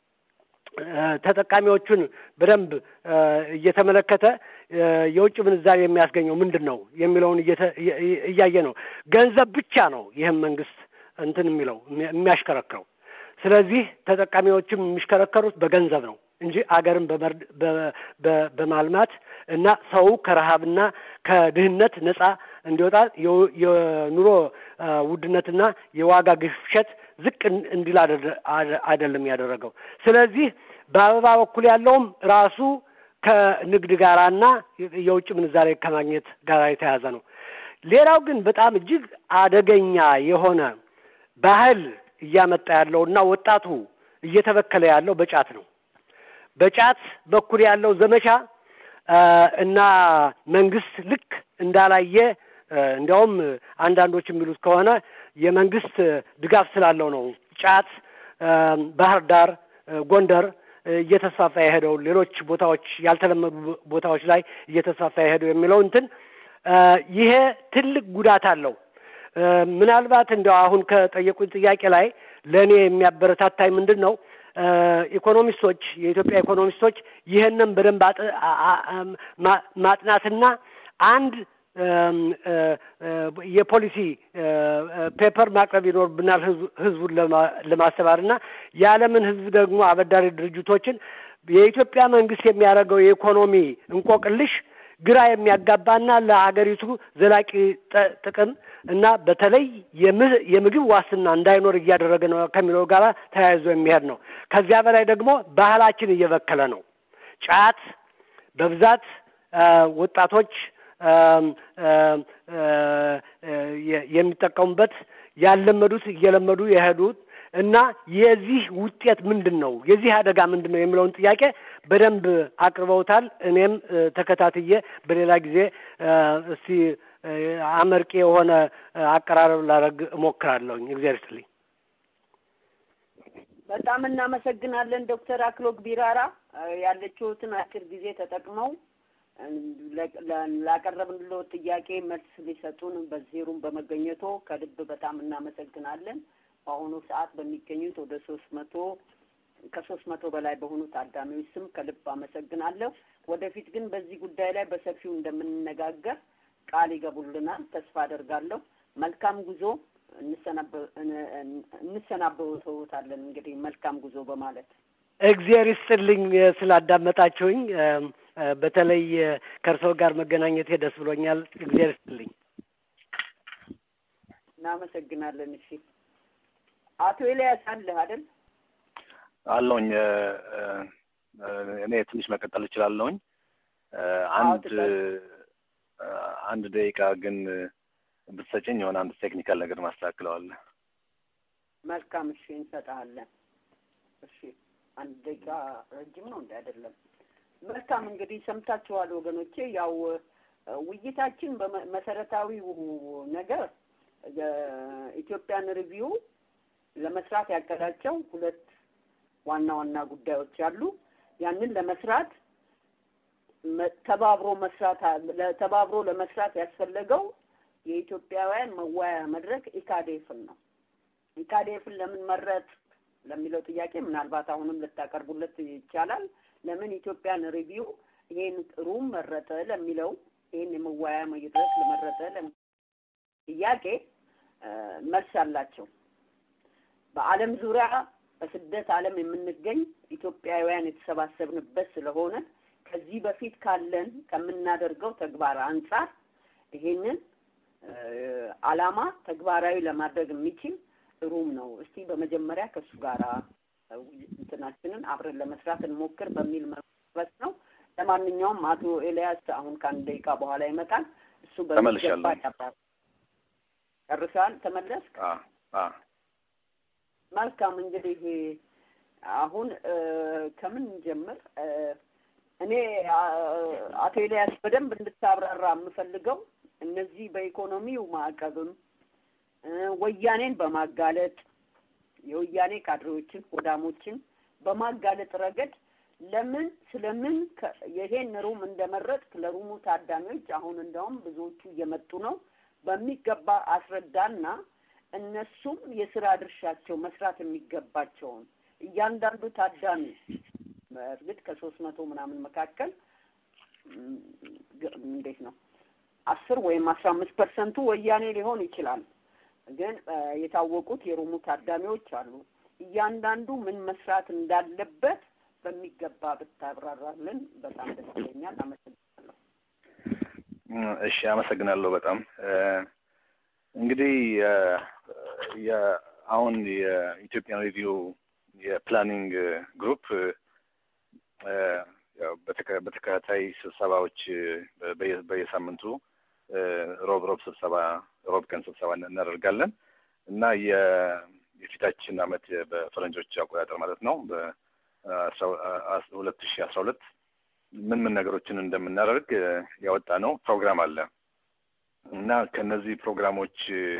ተጠቃሚዎቹን በደንብ እየተመለከተ የውጭ ምንዛሬ የሚያስገኘው ምንድን ነው የሚለውን እያየ ነው። ገንዘብ ብቻ ነው ይህም መንግስት እንትን የሚለው የሚያሽከረክረው። ስለዚህ ተጠቃሚዎችም የሚሽከረከሩት በገንዘብ ነው እንጂ አገርን በማልማት እና ሰው ከረሃብና ከድህነት ነጻ እንዲወጣ የኑሮ ውድነትና የዋጋ ግሽበት ዝቅ እንዲል አይደለም ያደረገው። ስለዚህ በአበባ በኩል ያለውም ራሱ ከንግድ ጋራና የውጭ ምንዛሬ ከማግኘት ጋር የተያዘ ነው። ሌላው ግን በጣም እጅግ አደገኛ የሆነ ባህል እያመጣ ያለው እና ወጣቱ እየተበከለ ያለው በጫት ነው። በጫት በኩል ያለው ዘመቻ እና መንግስት ልክ እንዳላየ እንዲያውም አንዳንዶች የሚሉት ከሆነ የመንግስት ድጋፍ ስላለው ነው ጫት ባህር ዳር፣ ጎንደር እየተስፋፋ የሄደው ሌሎች ቦታዎች ያልተለመዱ ቦታዎች ላይ እየተስፋፋ የሄደው የሚለው እንትን ይሄ ትልቅ ጉዳት አለው። ምናልባት እንዲያው አሁን ከጠየቁኝ ጥያቄ ላይ ለእኔ የሚያበረታታኝ ምንድን ነው ኢኮኖሚስቶች የኢትዮጵያ ኢኮኖሚስቶች ይህንን በደንብ ማጥናትና አንድ የፖሊሲ ፔፐር ማቅረብ ይኖርብናል ህዝቡን ለማስተባበር እና የዓለምን ህዝብ ደግሞ አበዳሪ ድርጅቶችን የኢትዮጵያ መንግስት የሚያደርገው የኢኮኖሚ እንቆቅልሽ ግራ የሚያጋባና ለሀገሪቱ ዘላቂ ጥቅም እና በተለይ የምግብ ዋስትና እንዳይኖር እያደረገ ነው ከሚለው ጋር ተያይዞ የሚሄድ ነው። ከዚያ በላይ ደግሞ ባህላችን እየበከለ ነው። ጫት በብዛት ወጣቶች የሚጠቀሙበት ያለመዱት እየለመዱ የሄዱት እና የዚህ ውጤት ምንድን ነው? የዚህ አደጋ ምንድን ነው የሚለውን ጥያቄ በደንብ አቅርበውታል። እኔም ተከታትዬ በሌላ ጊዜ እስቲ አመርቂ የሆነ አቀራረብ ላደርግ እሞክራለሁኝ። እግዚአብሔር ይስጥልኝ። በጣም እናመሰግናለን ዶክተር አክሎግ ቢራራ ያለችሁትን አጭር ጊዜ ተጠቅመው ላቀረብንለው ጥያቄ መልስ ሊሰጡን በዜሩም በመገኘቶ ከልብ በጣም እናመሰግናለን። በአሁኑ ሰዓት በሚገኙት ወደ ሶስት መቶ ከሶስት መቶ በላይ በሆኑ ታዳሚዎች ስም ከልብ አመሰግናለሁ። ወደፊት ግን በዚህ ጉዳይ ላይ በሰፊው እንደምንነጋገር ቃል ይገቡልናል ተስፋ አደርጋለሁ። መልካም ጉዞ እንሰናበታለን። እንግዲህ መልካም ጉዞ በማለት እግዚአብሔር ይስጥልኝ ስላዳመጣችሁኝ። በተለይ ከእርስዎ ጋር መገናኘቴ ደስ ብሎኛል። እግዚአብሔር ይስጥልኝ። እናመሰግናለን። እሺ አቶ ኤልያስ አለህ አይደል? አለውኝ። እኔ ትንሽ መቀጠል እችላለሁኝ። አንድ አንድ ደቂቃ ግን ብትሰጭኝ የሆነ አንድ ቴክኒካል ነገር ማስተካክለዋለሁ። መልካም። እሺ እንሰጥሃለን። እሺ አንድ ደቂቃ ረጅም ነው እንደ አይደለም። መልካም እንግዲህ ሰምታችኋል ወገኖቼ። ያው ውይይታችን በመሰረታዊው ነገር የኢትዮጵያን ሪቪው ለመስራት ያቀዳቸው ሁለት ዋና ዋና ጉዳዮች አሉ። ያንን ለመስራት ተባብሮ መስራት ተባብሮ ለመስራት ያስፈለገው የኢትዮጵያውያን መወያያ መድረክ ኢካዴፍን ነው። ኢካዴፍን ለምን መረጥ ለሚለው ጥያቄ ምናልባት አሁንም ልታቀርቡለት ይቻላል። ለምን ኢትዮጵያን ሪቪው ይሄን ሩም መረጠ ለሚለው ይሄን የመወያያ መድረክ ለመረጠ ጥያቄ መልስ አላቸው። በዓለም ዙሪያ በስደት ዓለም የምንገኝ ኢትዮጵያውያን የተሰባሰብንበት ስለሆነ ከዚህ በፊት ካለን ከምናደርገው ተግባር አንጻር ይሄንን ዓላማ ተግባራዊ ለማድረግ የሚችል ሩም ነው። እስቲ በመጀመሪያ ከእሱ ጋር እንትናችንን አብረን ለመስራት እንሞክር በሚል መሰረት ነው። ለማንኛውም አቶ ኤልያስ አሁን ከአንድ ደቂቃ በኋላ ይመጣል። እሱ በሚገባ ያብራራል። ጨርሰሃል? ተመለስክ? መልካም እንግዲህ አሁን ከምን ጀምር? እኔ አቶ ኤልያስ በደንብ እንድታብራራ የምፈልገው እነዚህ በኢኮኖሚው ማዕቀብም ወያኔን በማጋለጥ የወያኔ ካድሬዎችን ሆዳሞችን በማጋለጥ ረገድ ለምን ስለምን ይሄን ሩም እንደመረጥክ ለሩሙ ታዳሚዎች አሁን እንደውም ብዙዎቹ እየመጡ ነው በሚገባ አስረዳና እነሱም የስራ ድርሻቸው መስራት የሚገባቸውን እያንዳንዱ ታዳሚ በእርግጥ ከሶስት መቶ ምናምን መካከል እንዴት ነው አስር ወይም አስራ አምስት ፐርሰንቱ ወያኔ ሊሆን ይችላል። ግን የታወቁት የሩሙ ታዳሚዎች አሉ። እያንዳንዱ ምን መስራት እንዳለበት በሚገባ ብታብራራልን በጣም ደስ ይለኛል። አመሰግናለሁ። እሺ፣ አመሰግናለሁ በጣም እንግዲህ አሁን የኢትዮጵያን ሪቪው የፕላኒንግ ግሩፕ በተከታታይ ስብሰባዎች በየሳምንቱ ሮብ ሮብ ስብሰባ ሮብ ቀን ስብሰባ እናደርጋለን እና የፊታችን አመት በፈረንጆች አቆጣጠር ማለት ነው በሁለት ሺ አስራ ሁለት ምን ምን ነገሮችን እንደምናደርግ ያወጣ ነው ፕሮግራም አለ እና ከነዚህ ፕሮግራሞች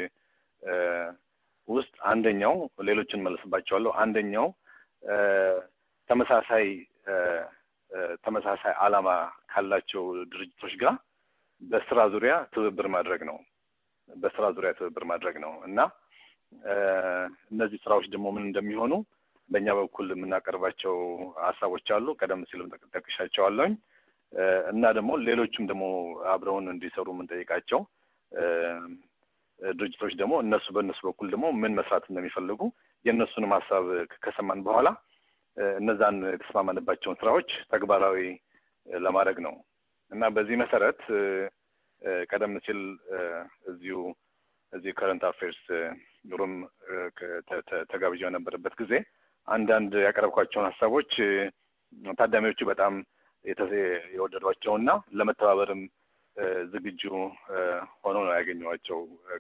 ውስጥ አንደኛው ሌሎችን መለስባቸዋለሁ። አንደኛው ተመሳሳይ ተመሳሳይ ዓላማ ካላቸው ድርጅቶች ጋር በስራ ዙሪያ ትብብር ማድረግ ነው። በስራ ዙሪያ ትብብር ማድረግ ነው እና እነዚህ ስራዎች ደግሞ ምን እንደሚሆኑ በእኛ በኩል የምናቀርባቸው ሀሳቦች አሉ። ቀደም ሲልም ጠቅሻቸዋለሁኝ እና ደግሞ ሌሎችም ደግሞ አብረውን እንዲሰሩ የምንጠይቃቸው ድርጅቶች ደግሞ እነሱ በእነሱ በኩል ደግሞ ምን መስራት እንደሚፈልጉ የእነሱንም ሀሳብ ከሰማን በኋላ እነዛን የተስማማንባቸውን ስራዎች ተግባራዊ ለማድረግ ነው እና በዚህ መሰረት ቀደም ሲል እዚሁ እዚህ ከረንት አፌርስ ሩም ተጋብዣ የነበረበት ጊዜ አንዳንድ ያቀረብኳቸውን ሀሳቦች ታዳሚዎቹ በጣም የወደዷቸውና ለመተባበርም ዝግጁ ሆኖ ነው ያገኘኋቸው።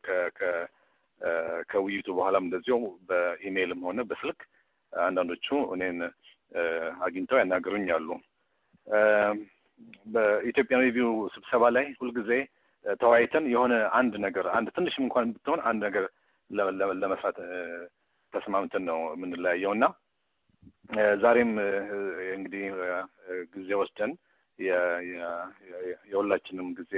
ከውይይቱ በኋላም እንደዚሁ በኢሜይልም ሆነ በስልክ አንዳንዶቹ እኔን አግኝተው ያናገሩኛሉ። በኢትዮጵያን ሪቪው ስብሰባ ላይ ሁልጊዜ ተወያይተን የሆነ አንድ ነገር አንድ ትንሽም እንኳን ብትሆን አንድ ነገር ለመስራት ተስማምተን ነው የምንለያየው እና ዛሬም እንግዲህ ጊዜ ወስደን የሁላችንም ጊዜ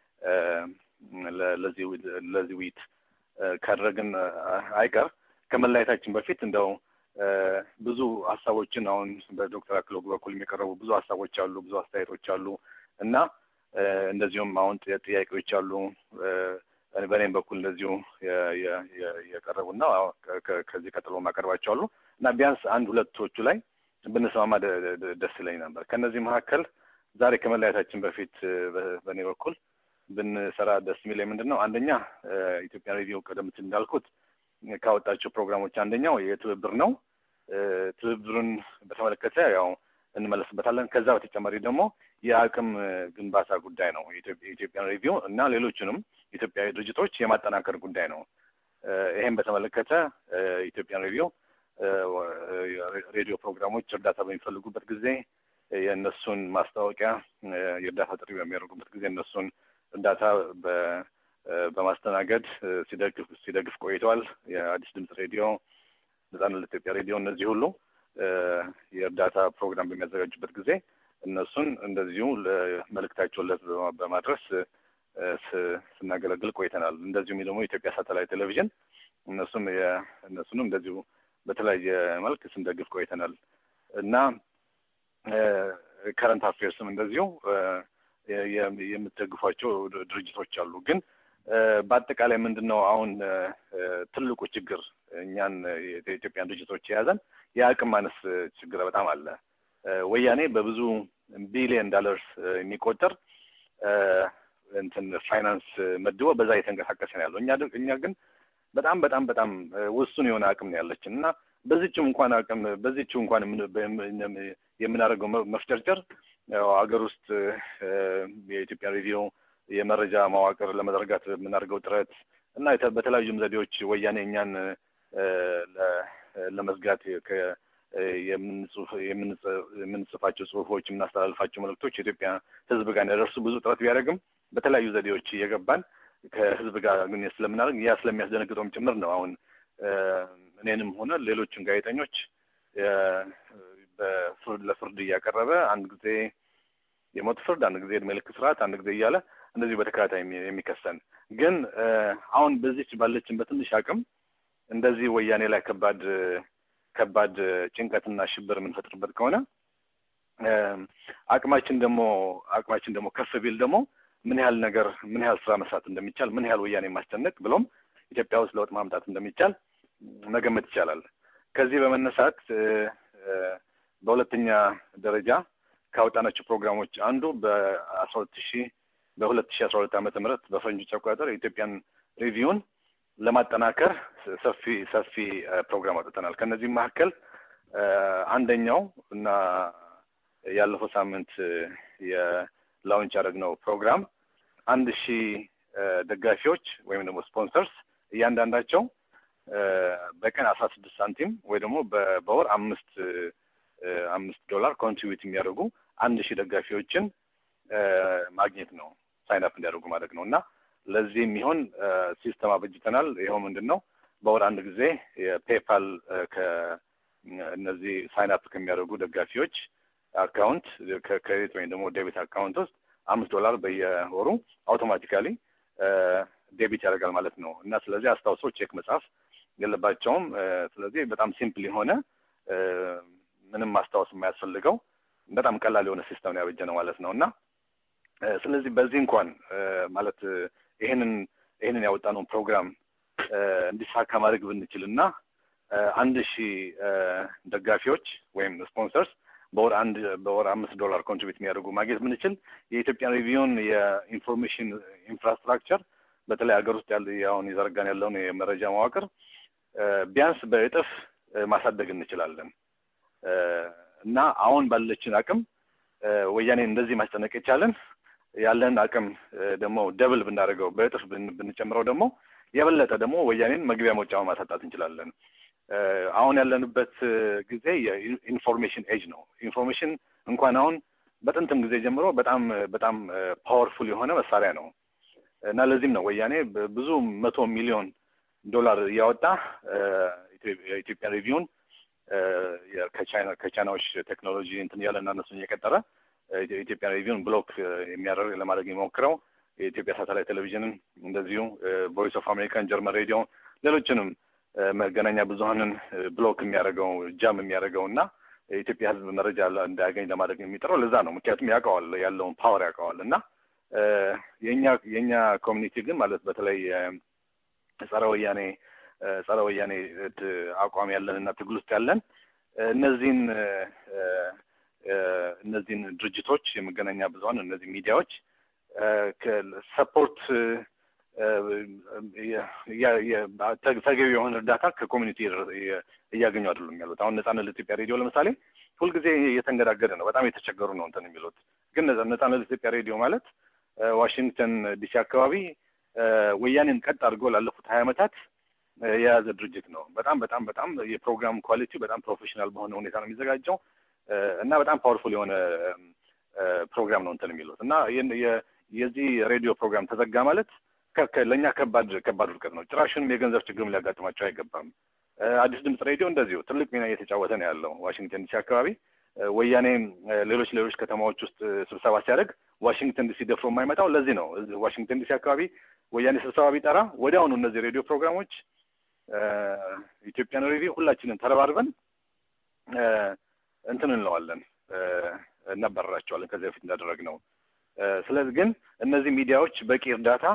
ለዚህ ውይይት ካደረግን አይቀር ከመለያየታችን በፊት እንደው ብዙ ሀሳቦችን አሁን በዶክተር አክሎግ በኩል የሚቀረቡ ብዙ ሀሳቦች አሉ፣ ብዙ አስተያየቶች አሉ እና እንደዚሁም አሁን ጥያቄዎች አሉ። በእኔም በኩል እንደዚሁ የቀረቡና ከዚህ ቀጥሎ ማቀርባቸው አሉ እና ቢያንስ አንድ ሁለቶቹ ላይ ብንስማማ ደስ ይለኝ ነበር። ከእነዚህ መካከል ዛሬ ከመለያየታችን በፊት በእኔ በኩል ብንሰራ ደስ የሚለኝ ምንድን ነው? አንደኛ ኢትዮጵያን ሬዲዮ ቀደም ሲል እንዳልኩት ካወጣቸው ፕሮግራሞች አንደኛው የትብብር ነው። ትብብሩን በተመለከተ ያው እንመለስበታለን። ከዛ በተጨማሪ ደግሞ የአቅም ግንባታ ጉዳይ ነው። የኢትዮጵያን ሬዲዮ እና ሌሎችንም ኢትዮጵያዊ ድርጅቶች የማጠናከር ጉዳይ ነው። ይሄን በተመለከተ ኢትዮጵያን ሬዲዮ ሬዲዮ ፕሮግራሞች እርዳታ በሚፈልጉበት ጊዜ የእነሱን ማስታወቂያ የእርዳታ ጥሪ በሚያደርጉበት ጊዜ እነሱን እርዳታ በማስተናገድ ሲደግፍ ሲደግፍ ቆይተዋል። የአዲስ ድምፅ ሬዲዮ፣ ነጻነት ለኢትዮጵያ ሬዲዮ እነዚህ ሁሉ የእርዳታ ፕሮግራም በሚያዘጋጁበት ጊዜ እነሱን እንደዚሁ መልእክታቸውን ለህዝብ በማድረስ ስናገለግል ቆይተናል። እንደዚሁም ደግሞ የኢትዮጵያ ሳተላይት ቴሌቪዥን እነሱም እነሱንም እንደዚሁ በተለያየ መልክ ስንደግፍ ቆይተናል እና ከረንት አፌርስም እንደዚሁ የምትደግፏቸው ድርጅቶች አሉ። ግን በአጠቃላይ ምንድን ነው አሁን ትልቁ ችግር እኛን የኢትዮጵያን ድርጅቶች የያዘን የአቅም ማነስ ችግር በጣም አለ። ወያኔ በብዙ ቢሊየን ዳለርስ የሚቆጠር እንትን ፋይናንስ መድቦ በዛ እየተንቀሳቀሰ ነው ያለው። እኛ እኛ ግን በጣም በጣም በጣም ውሱን የሆነ አቅም ነው ያለችን እና በዚችም እንኳን አቅም በዚችው እንኳን የምናደርገው መፍጨርጨር ሀገር ውስጥ የኢትዮጵያ ሬዲዮ የመረጃ መዋቅር ለመዘርጋት የምናደርገው ጥረት እና በተለያዩም ዘዴዎች ወያኔ እኛን ለመዝጋት የምንጽፋቸው ጽሁፎች፣ የምናስተላልፋቸው መልእክቶች የኢትዮጵያ ሕዝብ ጋር እንዳይደርሱ ብዙ ጥረት ቢያደርግም በተለያዩ ዘዴዎች እየገባን ከሕዝብ ጋር ግንኙነት ስለምናደርግ ያ ስለሚያስደነግጠውም ጭምር ነው። አሁን እኔንም ሆነ ሌሎችን ጋዜጠኞች ለፍርድ እያቀረበ አንድ ጊዜ የሞት ፍርድ፣ አንድ ጊዜ እድሜ ልክ ስርዓት፣ አንድ ጊዜ እያለ እንደዚሁ በተከታታይ የሚከሰን ግን አሁን በዚች ባለችን በትንሽ አቅም እንደዚህ ወያኔ ላይ ከባድ ከባድ ጭንቀትና ሽብር የምንፈጥርበት ከሆነ አቅማችን ደግሞ አቅማችን ደግሞ ከፍ ቢል ደግሞ ምን ያህል ነገር ምን ያህል ስራ መስራት እንደሚቻል ምን ያህል ወያኔ ማስጨነቅ ብሎም ኢትዮጵያ ውስጥ ለውጥ ማምጣት እንደሚቻል መገመት ይቻላል። ከዚህ በመነሳት በሁለተኛ ደረጃ ካወጣናቸው ፕሮግራሞች አንዱ በአስራ ሁለት ሺ በሁለት ሺ አስራ ሁለት ዓመተ ምህረት በፈረንጆች አቆጣጠር የኢትዮጵያን ሪቪውን ለማጠናከር ሰፊ ሰፊ ፕሮግራም አውጥተናል። ከነዚህም መካከል አንደኛው እና ያለፈው ሳምንት የላውንች ያደረግነው ፕሮግራም አንድ ሺህ ደጋፊዎች ወይም ደግሞ ስፖንሰርስ እያንዳንዳቸው በቀን አስራ ስድስት ሳንቲም ወይ ደግሞ በወር አምስት አምስት ዶላር ኮንትሪቢዩት የሚያደርጉ አንድ ሺህ ደጋፊዎችን ማግኘት ነው ሳይን አፕ እንዲያደርጉ ማድረግ ነው እና ለዚህ የሚሆን ሲስተም አበጅተናል። ይኸው ምንድን ነው በወር አንድ ጊዜ የፔፓል ከእነዚህ ሳይን አፕ ከሚያደርጉ ደጋፊዎች አካውንት ከክሬዲት ወይም ደግሞ ዴቢት አካውንት ውስጥ አምስት ዶላር በየወሩ አውቶማቲካሊ ዴቢት ያደርጋል ማለት ነው እና ስለዚህ አስታውሶ ቼክ መጻፍ የለባቸውም። ስለዚህ በጣም ሲምፕል የሆነ ምንም ማስታወስ የማያስፈልገው በጣም ቀላል የሆነ ሲስተም ነው ያበጀ ነው ማለት ነው እና ስለዚህ በዚህ እንኳን ማለት ይህንን ይህንን ያወጣነውን ፕሮግራም እንዲሳካ ማድረግ ብንችል እና አንድ ሺህ ደጋፊዎች ወይም ስፖንሰርስ በወር አንድ በወር አምስት ዶላር ኮንትሪቢዩት የሚያደርጉ ማግኘት ብንችል የኢትዮጵያ ሪቪውን የኢንፎርሜሽን ኢንፍራስትራክቸር በተለይ ሀገር ውስጥ ያለ አሁን የዘረጋን ያለውን የመረጃ መዋቅር ቢያንስ በእጥፍ ማሳደግ እንችላለን እና አሁን ባለችን አቅም ወያኔን እንደዚህ ማስጨነቅ የቻለን ያለን አቅም ደግሞ ደብል ብናደርገው በእጥፍ ብንጨምረው ደግሞ የበለጠ ደግሞ ወያኔን መግቢያ መውጫውን ማሳጣት እንችላለን። አሁን ያለንበት ጊዜ የኢንፎርሜሽን ኤጅ ነው። ኢንፎርሜሽን እንኳን አሁን በጥንትም ጊዜ ጀምሮ በጣም በጣም ፓወርፉል የሆነ መሳሪያ ነው እና ለዚህም ነው ወያኔ ብዙ መቶ ሚሊዮን ዶላር እያወጣ የኢትዮጵያ ሪቪውን ከቻይና ከቻይናዎች ቴክኖሎጂ እንትን እያለ እና እነሱን እየቀጠረ የኢትዮጵያ ሪቪውን ብሎክ የሚያደርግ ለማድረግ የሚሞክረው የኢትዮጵያ ሳተላይት ቴሌቪዥንን እንደዚሁ ቮይስ ኦፍ አሜሪካን፣ ጀርመን ሬዲዮ፣ ሌሎችንም መገናኛ ብዙሀንን ብሎክ የሚያደርገው ጃም የሚያደርገው እና የኢትዮጵያ ሕዝብ መረጃ እንዳያገኝ ለማድረግ የሚጥረው ለዛ ነው። ምክንያቱም ያውቀዋል ያለውን ፓወር ያውቀዋል። እና የኛ የእኛ ኮሚኒቲ ግን ማለት በተለይ ጸረ ወያኔ ጸረ ወያኔ አቋም ያለን እና ትግል ውስጥ ያለን እነዚህን እነዚህን ድርጅቶች የመገናኛ ብዙሀን እነዚህ ሚዲያዎች ሰፖርት ተገቢ የሆነ እርዳታ ከኮሚኒቲ እያገኙ አይደሉም ያሉት። አሁን ነጻነት ለኢትዮጵያ ሬዲዮ ለምሳሌ ሁልጊዜ እየተንገዳገደ ነው። በጣም የተቸገሩ ነው እንትን የሚሉት። ግን ነጻነት ለኢትዮጵያ ሬዲዮ ማለት ዋሽንግተን ዲሲ አካባቢ ወያኔን ቀጥ አድርጎ ላለፉት ሀያ ዓመታት የያዘ ድርጅት ነው። በጣም በጣም በጣም የፕሮግራም ኳሊቲ በጣም ፕሮፌሽናል በሆነ ሁኔታ ነው የሚዘጋጀው እና በጣም ፓወርፉል የሆነ ፕሮግራም ነው እንትን የሚሉት እና የዚህ ሬዲዮ ፕሮግራም ተዘጋ ማለት ለእኛ ከባድ ከባድ ውድቀት ነው። ጭራሽንም የገንዘብ ችግርም ሊያጋጥማቸው አይገባም። አዲስ ድምፅ ሬዲዮ እንደዚሁ ትልቅ ሚና እየተጫወተ ነው ያለው ዋሽንግተን ዲሲ አካባቢ። ወያኔ ሌሎች ሌሎች ከተማዎች ውስጥ ስብሰባ ሲያደርግ ዋሽንግተን ዲሲ ደፍሮ የማይመጣው ለዚህ ነው። ዋሽንግተን ዲሲ አካባቢ ወያኔ ስብሰባ ቢጠራ ወዲያውኑ እነዚህ ሬዲዮ ፕሮግራሞች ኢትዮጵያን ሬዲዮ ሁላችንን ተረባርበን እንትን እንለዋለን እናባረራቸዋለን ከዚህ በፊት እንዳደረግ ነው። ስለዚህ ግን እነዚህ ሚዲያዎች በቂ እርዳታ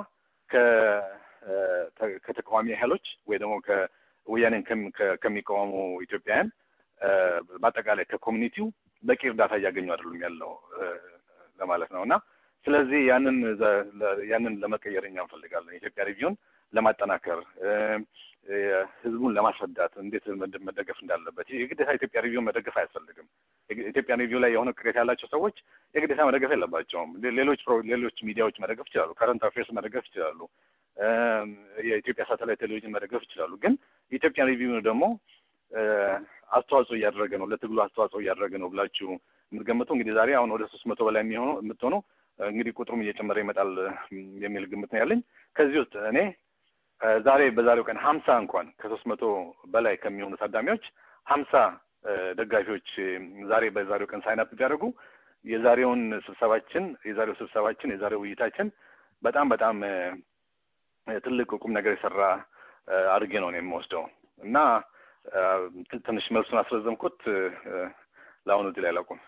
ከተቃዋሚ ኃይሎች ወይ ደግሞ ከወያኔን ከሚቃወሙ ኢትዮጵያውያን በአጠቃላይ ከኮሚኒቲው በቂ እርዳታ እያገኙ አይደሉም ያለው ለማለት ነው እና ስለዚህ ያንን ያንን ለመቀየር እኛ እንፈልጋለን። የኢትዮጵያ ሪቪውን ለማጠናከር ህዝቡን ለማስረዳት እንዴት መደገፍ እንዳለበት የግዴታ ኢትዮጵያ ሪቪውን መደገፍ አያስፈልግም። ኢትዮጵያ ሪቪው ላይ የሆነ ቅሬታ ያላቸው ሰዎች የግዴታ መደገፍ የለባቸውም። ሌሎች ሌሎች ሚዲያዎች መደገፍ ይችላሉ። ከረንት አፌርስ መደገፍ ይችላሉ። የኢትዮጵያ ሳተላይት ቴሌቪዥን መደገፍ ይችላሉ። ግን የኢትዮጵያ ሪቪው ደግሞ አስተዋጽኦ እያደረገ ነው፣ ለትግሉ አስተዋጽኦ እያደረገ ነው ብላችሁ የምትገምቱ እንግዲህ ዛሬ አሁን ወደ ሶስት መቶ በላይ የሚሆኑ የምትሆኑ እንግዲህ ቁጥሩም እየጨመረ ይመጣል የሚል ግምት ነው ያለኝ። ከዚህ ውስጥ እኔ ዛሬ በዛሬው ቀን ሀምሳ እንኳን ከሶስት መቶ በላይ ከሚሆኑ ታዳሚዎች ሀምሳ ደጋፊዎች ዛሬ በዛሬው ቀን ሳይናፕ ቢያደርጉ የዛሬውን ስብሰባችን የዛሬው ስብሰባችን የዛሬው ውይይታችን በጣም በጣም ትልቅ ቁም ነገር የሰራ አድርጌ ነው የምወስደው እና ትንሽ መልሱን አስረዘምኩት። ለአሁኑ እዚህ ላይ አላውቁም።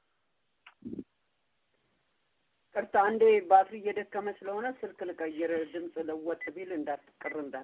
ቅርታ አንዴ ባትሪ እየደከመ ስለሆነ ስልክ ልቀይር። ድምፅ ለወጥ ቢል እንዳትቅር እንዳት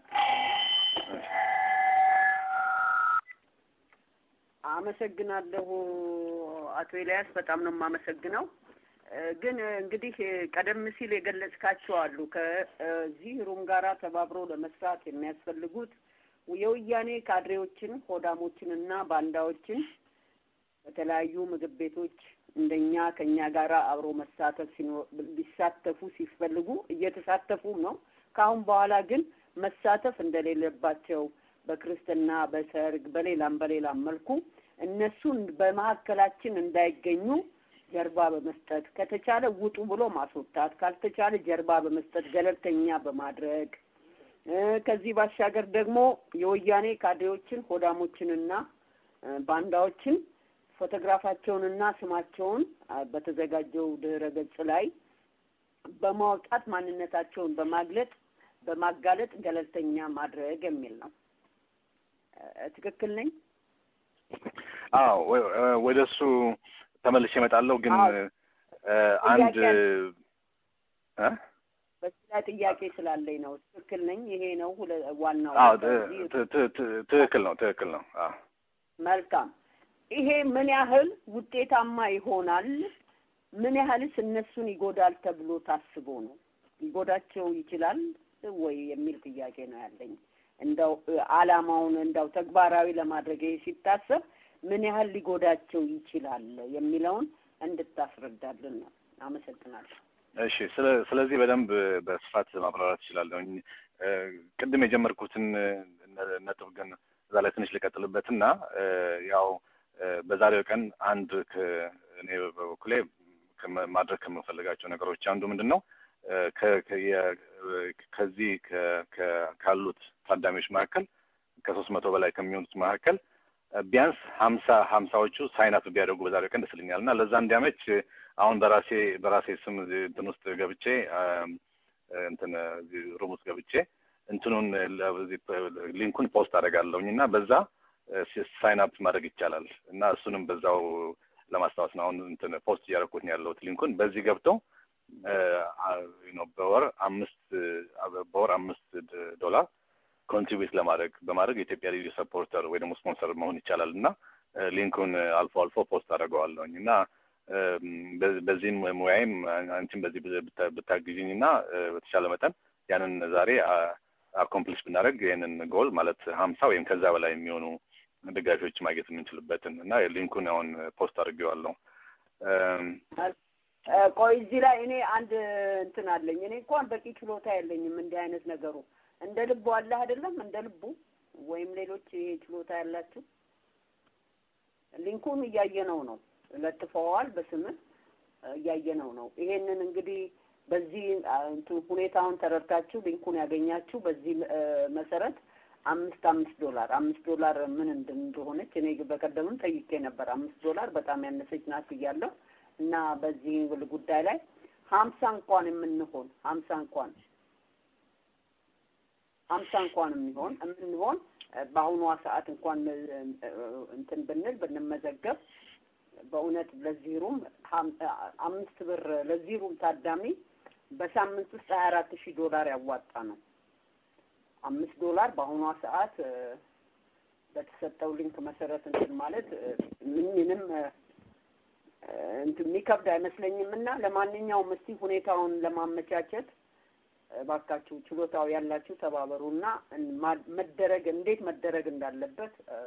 አመሰግናለሁ አቶ ኤልያስ በጣም ነው የማመሰግነው። ግን እንግዲህ ቀደም ሲል የገለጽካቸው አሉ ከዚህ ሩም ጋራ ተባብሮ ለመስራት የሚያስፈልጉት የወያኔ ካድሬዎችን ሆዳሞችን እና ባንዳዎችን በተለያዩ ምግብ ቤቶች እንደኛ ከኛ ጋራ አብሮ መሳተፍ ሊሳተፉ ሲፈልጉ እየተሳተፉም ነው። ከአሁን በኋላ ግን መሳተፍ እንደሌለባቸው በክርስትና፣ በሰርግ፣ በሌላም በሌላም መልኩ እነሱን በመካከላችን እንዳይገኙ ጀርባ በመስጠት ከተቻለ ውጡ ብሎ ማስወጣት፣ ካልተቻለ ጀርባ በመስጠት ገለልተኛ በማድረግ ከዚህ ባሻገር ደግሞ የወያኔ ካድሬዎችን ሆዳሞችንና ባንዳዎችን ፎቶግራፋቸውንና ስማቸውን በተዘጋጀው ድህረ ገጽ ላይ በማውጣት ማንነታቸውን በማግለጥ በማጋለጥ ገለልተኛ ማድረግ የሚል ነው። ትክክል ነኝ? አዎ፣ ወደ እሱ ተመልሼ እመጣለሁ። ግን አንድ በዚህ ላይ ጥያቄ ስላለኝ ነው። ትክክል ነኝ? ይሄ ነው ሁለ- ዋናው አዎ በዚህ ት- ት- ት- ትክክል ነው ትክክል ነው። አዎ መልካም። ይሄ ምን ያህል ውጤታማ ይሆናል? ምን ያህልስ እነሱን ይጎዳል ተብሎ ታስቦ ነው? ሊጎዳቸው ይችላል ወይ የሚል ጥያቄ ነው ያለኝ። እንደው እ፣ አላማውን እንደው ተግባራዊ ለማድረግ ይሄ ሲታሰብ ምን ያህል ሊጎዳቸው ይችላል የሚለውን እንድታስረዳልን ነው። አመሰግናለሁ። እሺ ስለ ስለዚህ በደንብ በስፋት ማብራራት እችላለሁኝ። እ፣ ቅድም የጀመርኩትን ነ- ነጥብ ግን እዛ ላይ ትንሽ ልቀጥልበትና እ፣ ያው እ፣ በዛሬው ቀን አንድ ከ- እኔ በበኩሌ ከመ- ማድረግ ከምፈልጋቸው ነገሮች አንዱ ምንድን ነው እ፣ ከ- ከ- የ- ከዚህ ከ- ከ- ካሉት ታዳሚዎች መካከል ከሶስት መቶ በላይ ከሚሆኑት መካከል እ፣ ቢያንስ ሀምሳ ሀምሳዎቹ ሳይን አፕ ቢያደርጉ በዛሬው ቀን ደስ ይለኛል እና ለዛ እንዲያመች አሁን በራሴ በራሴ ስም እዚህ እንትን ውስጥ ገብቼ አም፣ እንትን እዚህ ሩም ውስጥ ገብቼ እንትኑን ለ- እዚህ ሊንኩን ፖስት አደርጋለሁኝ እና በዛ ሳይን አፕ ማድረግ ይቻላል እና እሱንም በዛው ለማስታወስ ነው አሁን እንትን ፖስት እያደረኩት ነው ያለሁት ሊንኩን በዚህ ገብተው እ፣ አ- ነው በወር አምስት አ- በወር አምስት ድ- ዶላር ኮንትሪቢዩት ለማድረግ በማድረግ የኢትዮጵያ ልዩ ሰፖርተር ወይ ደግሞ ስፖንሰር መሆን ይቻላል እና እ፣ ሊንኩን አልፎ አልፎ ፖስት አደርገዋለሁኝ እና እም፣ በ- በዚህም ሙያዬም አንቺም በዚህ ብታ- ብታግዥኝ እና እ፣ በተቻለ መጠን ያንን ዛሬ አኮምፕሊሽ ብናደርግ ይህንን ጎል ማለት ሀምሳ ወይም ከዛ በላይ የሚሆኑ ደጋፊዎች ማግኘት የምንችልበትን እና ሊንኩን አሁን ፖስት አድርጌዋለሁ። እም፣ እ፣ ቆይ እዚህ ላይ እኔ አንድ እንትን አለኝ። እኔ እንኳን በቂ ችሎታ የለኝም እንዲህ አይነት ነገሩ። እንደ ልቡ አለ አይደለም፣ እንደ ልቡ ወይም ሌሎች ይሄ ችሎታ ያላችሁ ሊንኩን እያየነው ነው፣ ለጥፈዋል። በስምህ እያየነው ነው። ይሄንን እንግዲህ በዚህ አ፣ እንትን ሁኔታውን ተረድታችሁ ሊንኩን ያገኛችሁ በዚህ እ፣ መሰረት አምስት አምስት ዶላር አምስት ዶላር ምን እንድ- እንደሆነች እኔ በቀደምም ጠይቄ ነበር። አምስት ዶላር በጣም ያነሰች ናት ብያለሁ። እና በዚህ ጉዳይ ላይ ሀምሳ እንኳን የምንሆን ሀምሳ እንኳን ሀምሳ እንኳን የሚሆን የምንሆን እ፣ በአሁኗ ሰዓት እንኳን እ፣ እ፣ እንትን ብንል ብንመዘገብ በእውነት ለዚህ ሩም ሀም- አምስት ብር ለዚህ ሩም ታዳሚ በሳምንት ውስጥ ሀያ አራት ሺህ ዶላር ያዋጣ ነው። አምስት ዶላር በአሁኗ ሰዓት እ፣ በተሰጠው ሊንክ መሰረት እንትን ማለት እ፣ ምንም እ፣ እንትን የሚከብድ አይመስለኝም እና ለማንኛውም እስቲ ሁኔታውን ለማመቻቸት እባካችሁ ችሎታው ያላችሁ ተባበሩና ማ- መደረግ እንዴት መደረግ እንዳለበት እ፣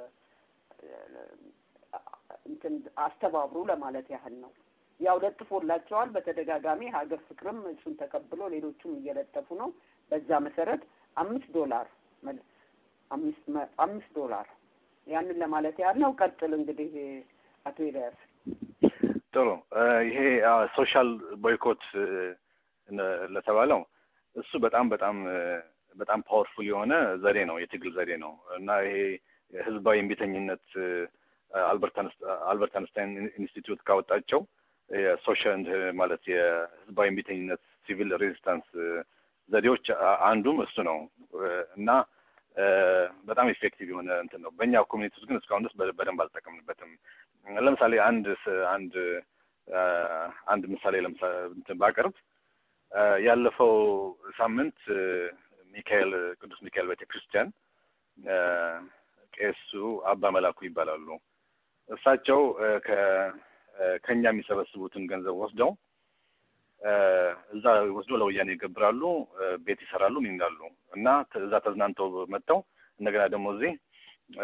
እንትን አስተባብሩ ለማለት ያህል ነው። ያው ለጥፎላቸዋል በተደጋጋሚ ሀገር ፍቅርም እሱን ተቀብሎ ሌሎቹም እየለጠፉ ነው። በዛ መሰረት አምስት ዶላር መል- አምስት መ- አምስት ዶላር ያንን ለማለት ያህል ነው። ቀጥል እንግዲህ አቶ ኤልያስ። ጥሩ እ፣ ይሄ ሶሻል ቦይኮት እ፣ ነ- ለተባለው እሱ በጣም በጣም እ፣ በጣም ፓወርፉል የሆነ ዘዴ ነው፣ የትግል ዘዴ ነው እና ይሄ ህዝባዊ እምቢተኝነት እ፣ አልበርት አንስ- አልበርት አንስታይን ኢንስቲትዩት ካወጣቸው የሶሻል ማለት የህዝባዊ እምቢተኝነት ሲቪል ሬዚስታንስ እ፣ ዘዴዎች አ- አንዱም እሱ ነው እ፣ እና እ፣ በጣም ኢፌክቲቭ የሆነ እንትን ነው። በእኛ ኮሚኒቲ ውስጥ ግን እስካሁን ድረስ በ- በደንብ አልጠቀምንበትም። ለምሳሌ አንድ ስ- አንድ አ፣ አንድ ምሳሌ ለምሳሌ እንትን ባቀርብ አ፣ ያለፈው ሳምንት እ፣ ሚካኤል ቅዱስ ሚካኤል ቤተ ክርስቲያን አ፣ ቄሱ አባ መላኩ ይባላሉ። እሳቸው እ፣ ከ እ፣ ከኛ የሚሰበስቡትን ገንዘብ ወስደው እ፣ እዛ ወስዶ ለወያኔ ይገብራሉ፣ እ፣ ቤት ይሰራሉ፣ ምን ይላሉ እና ተ- እዛ ተዝናንተው መጥተው እንደገና ደግሞ እዚህ እ፣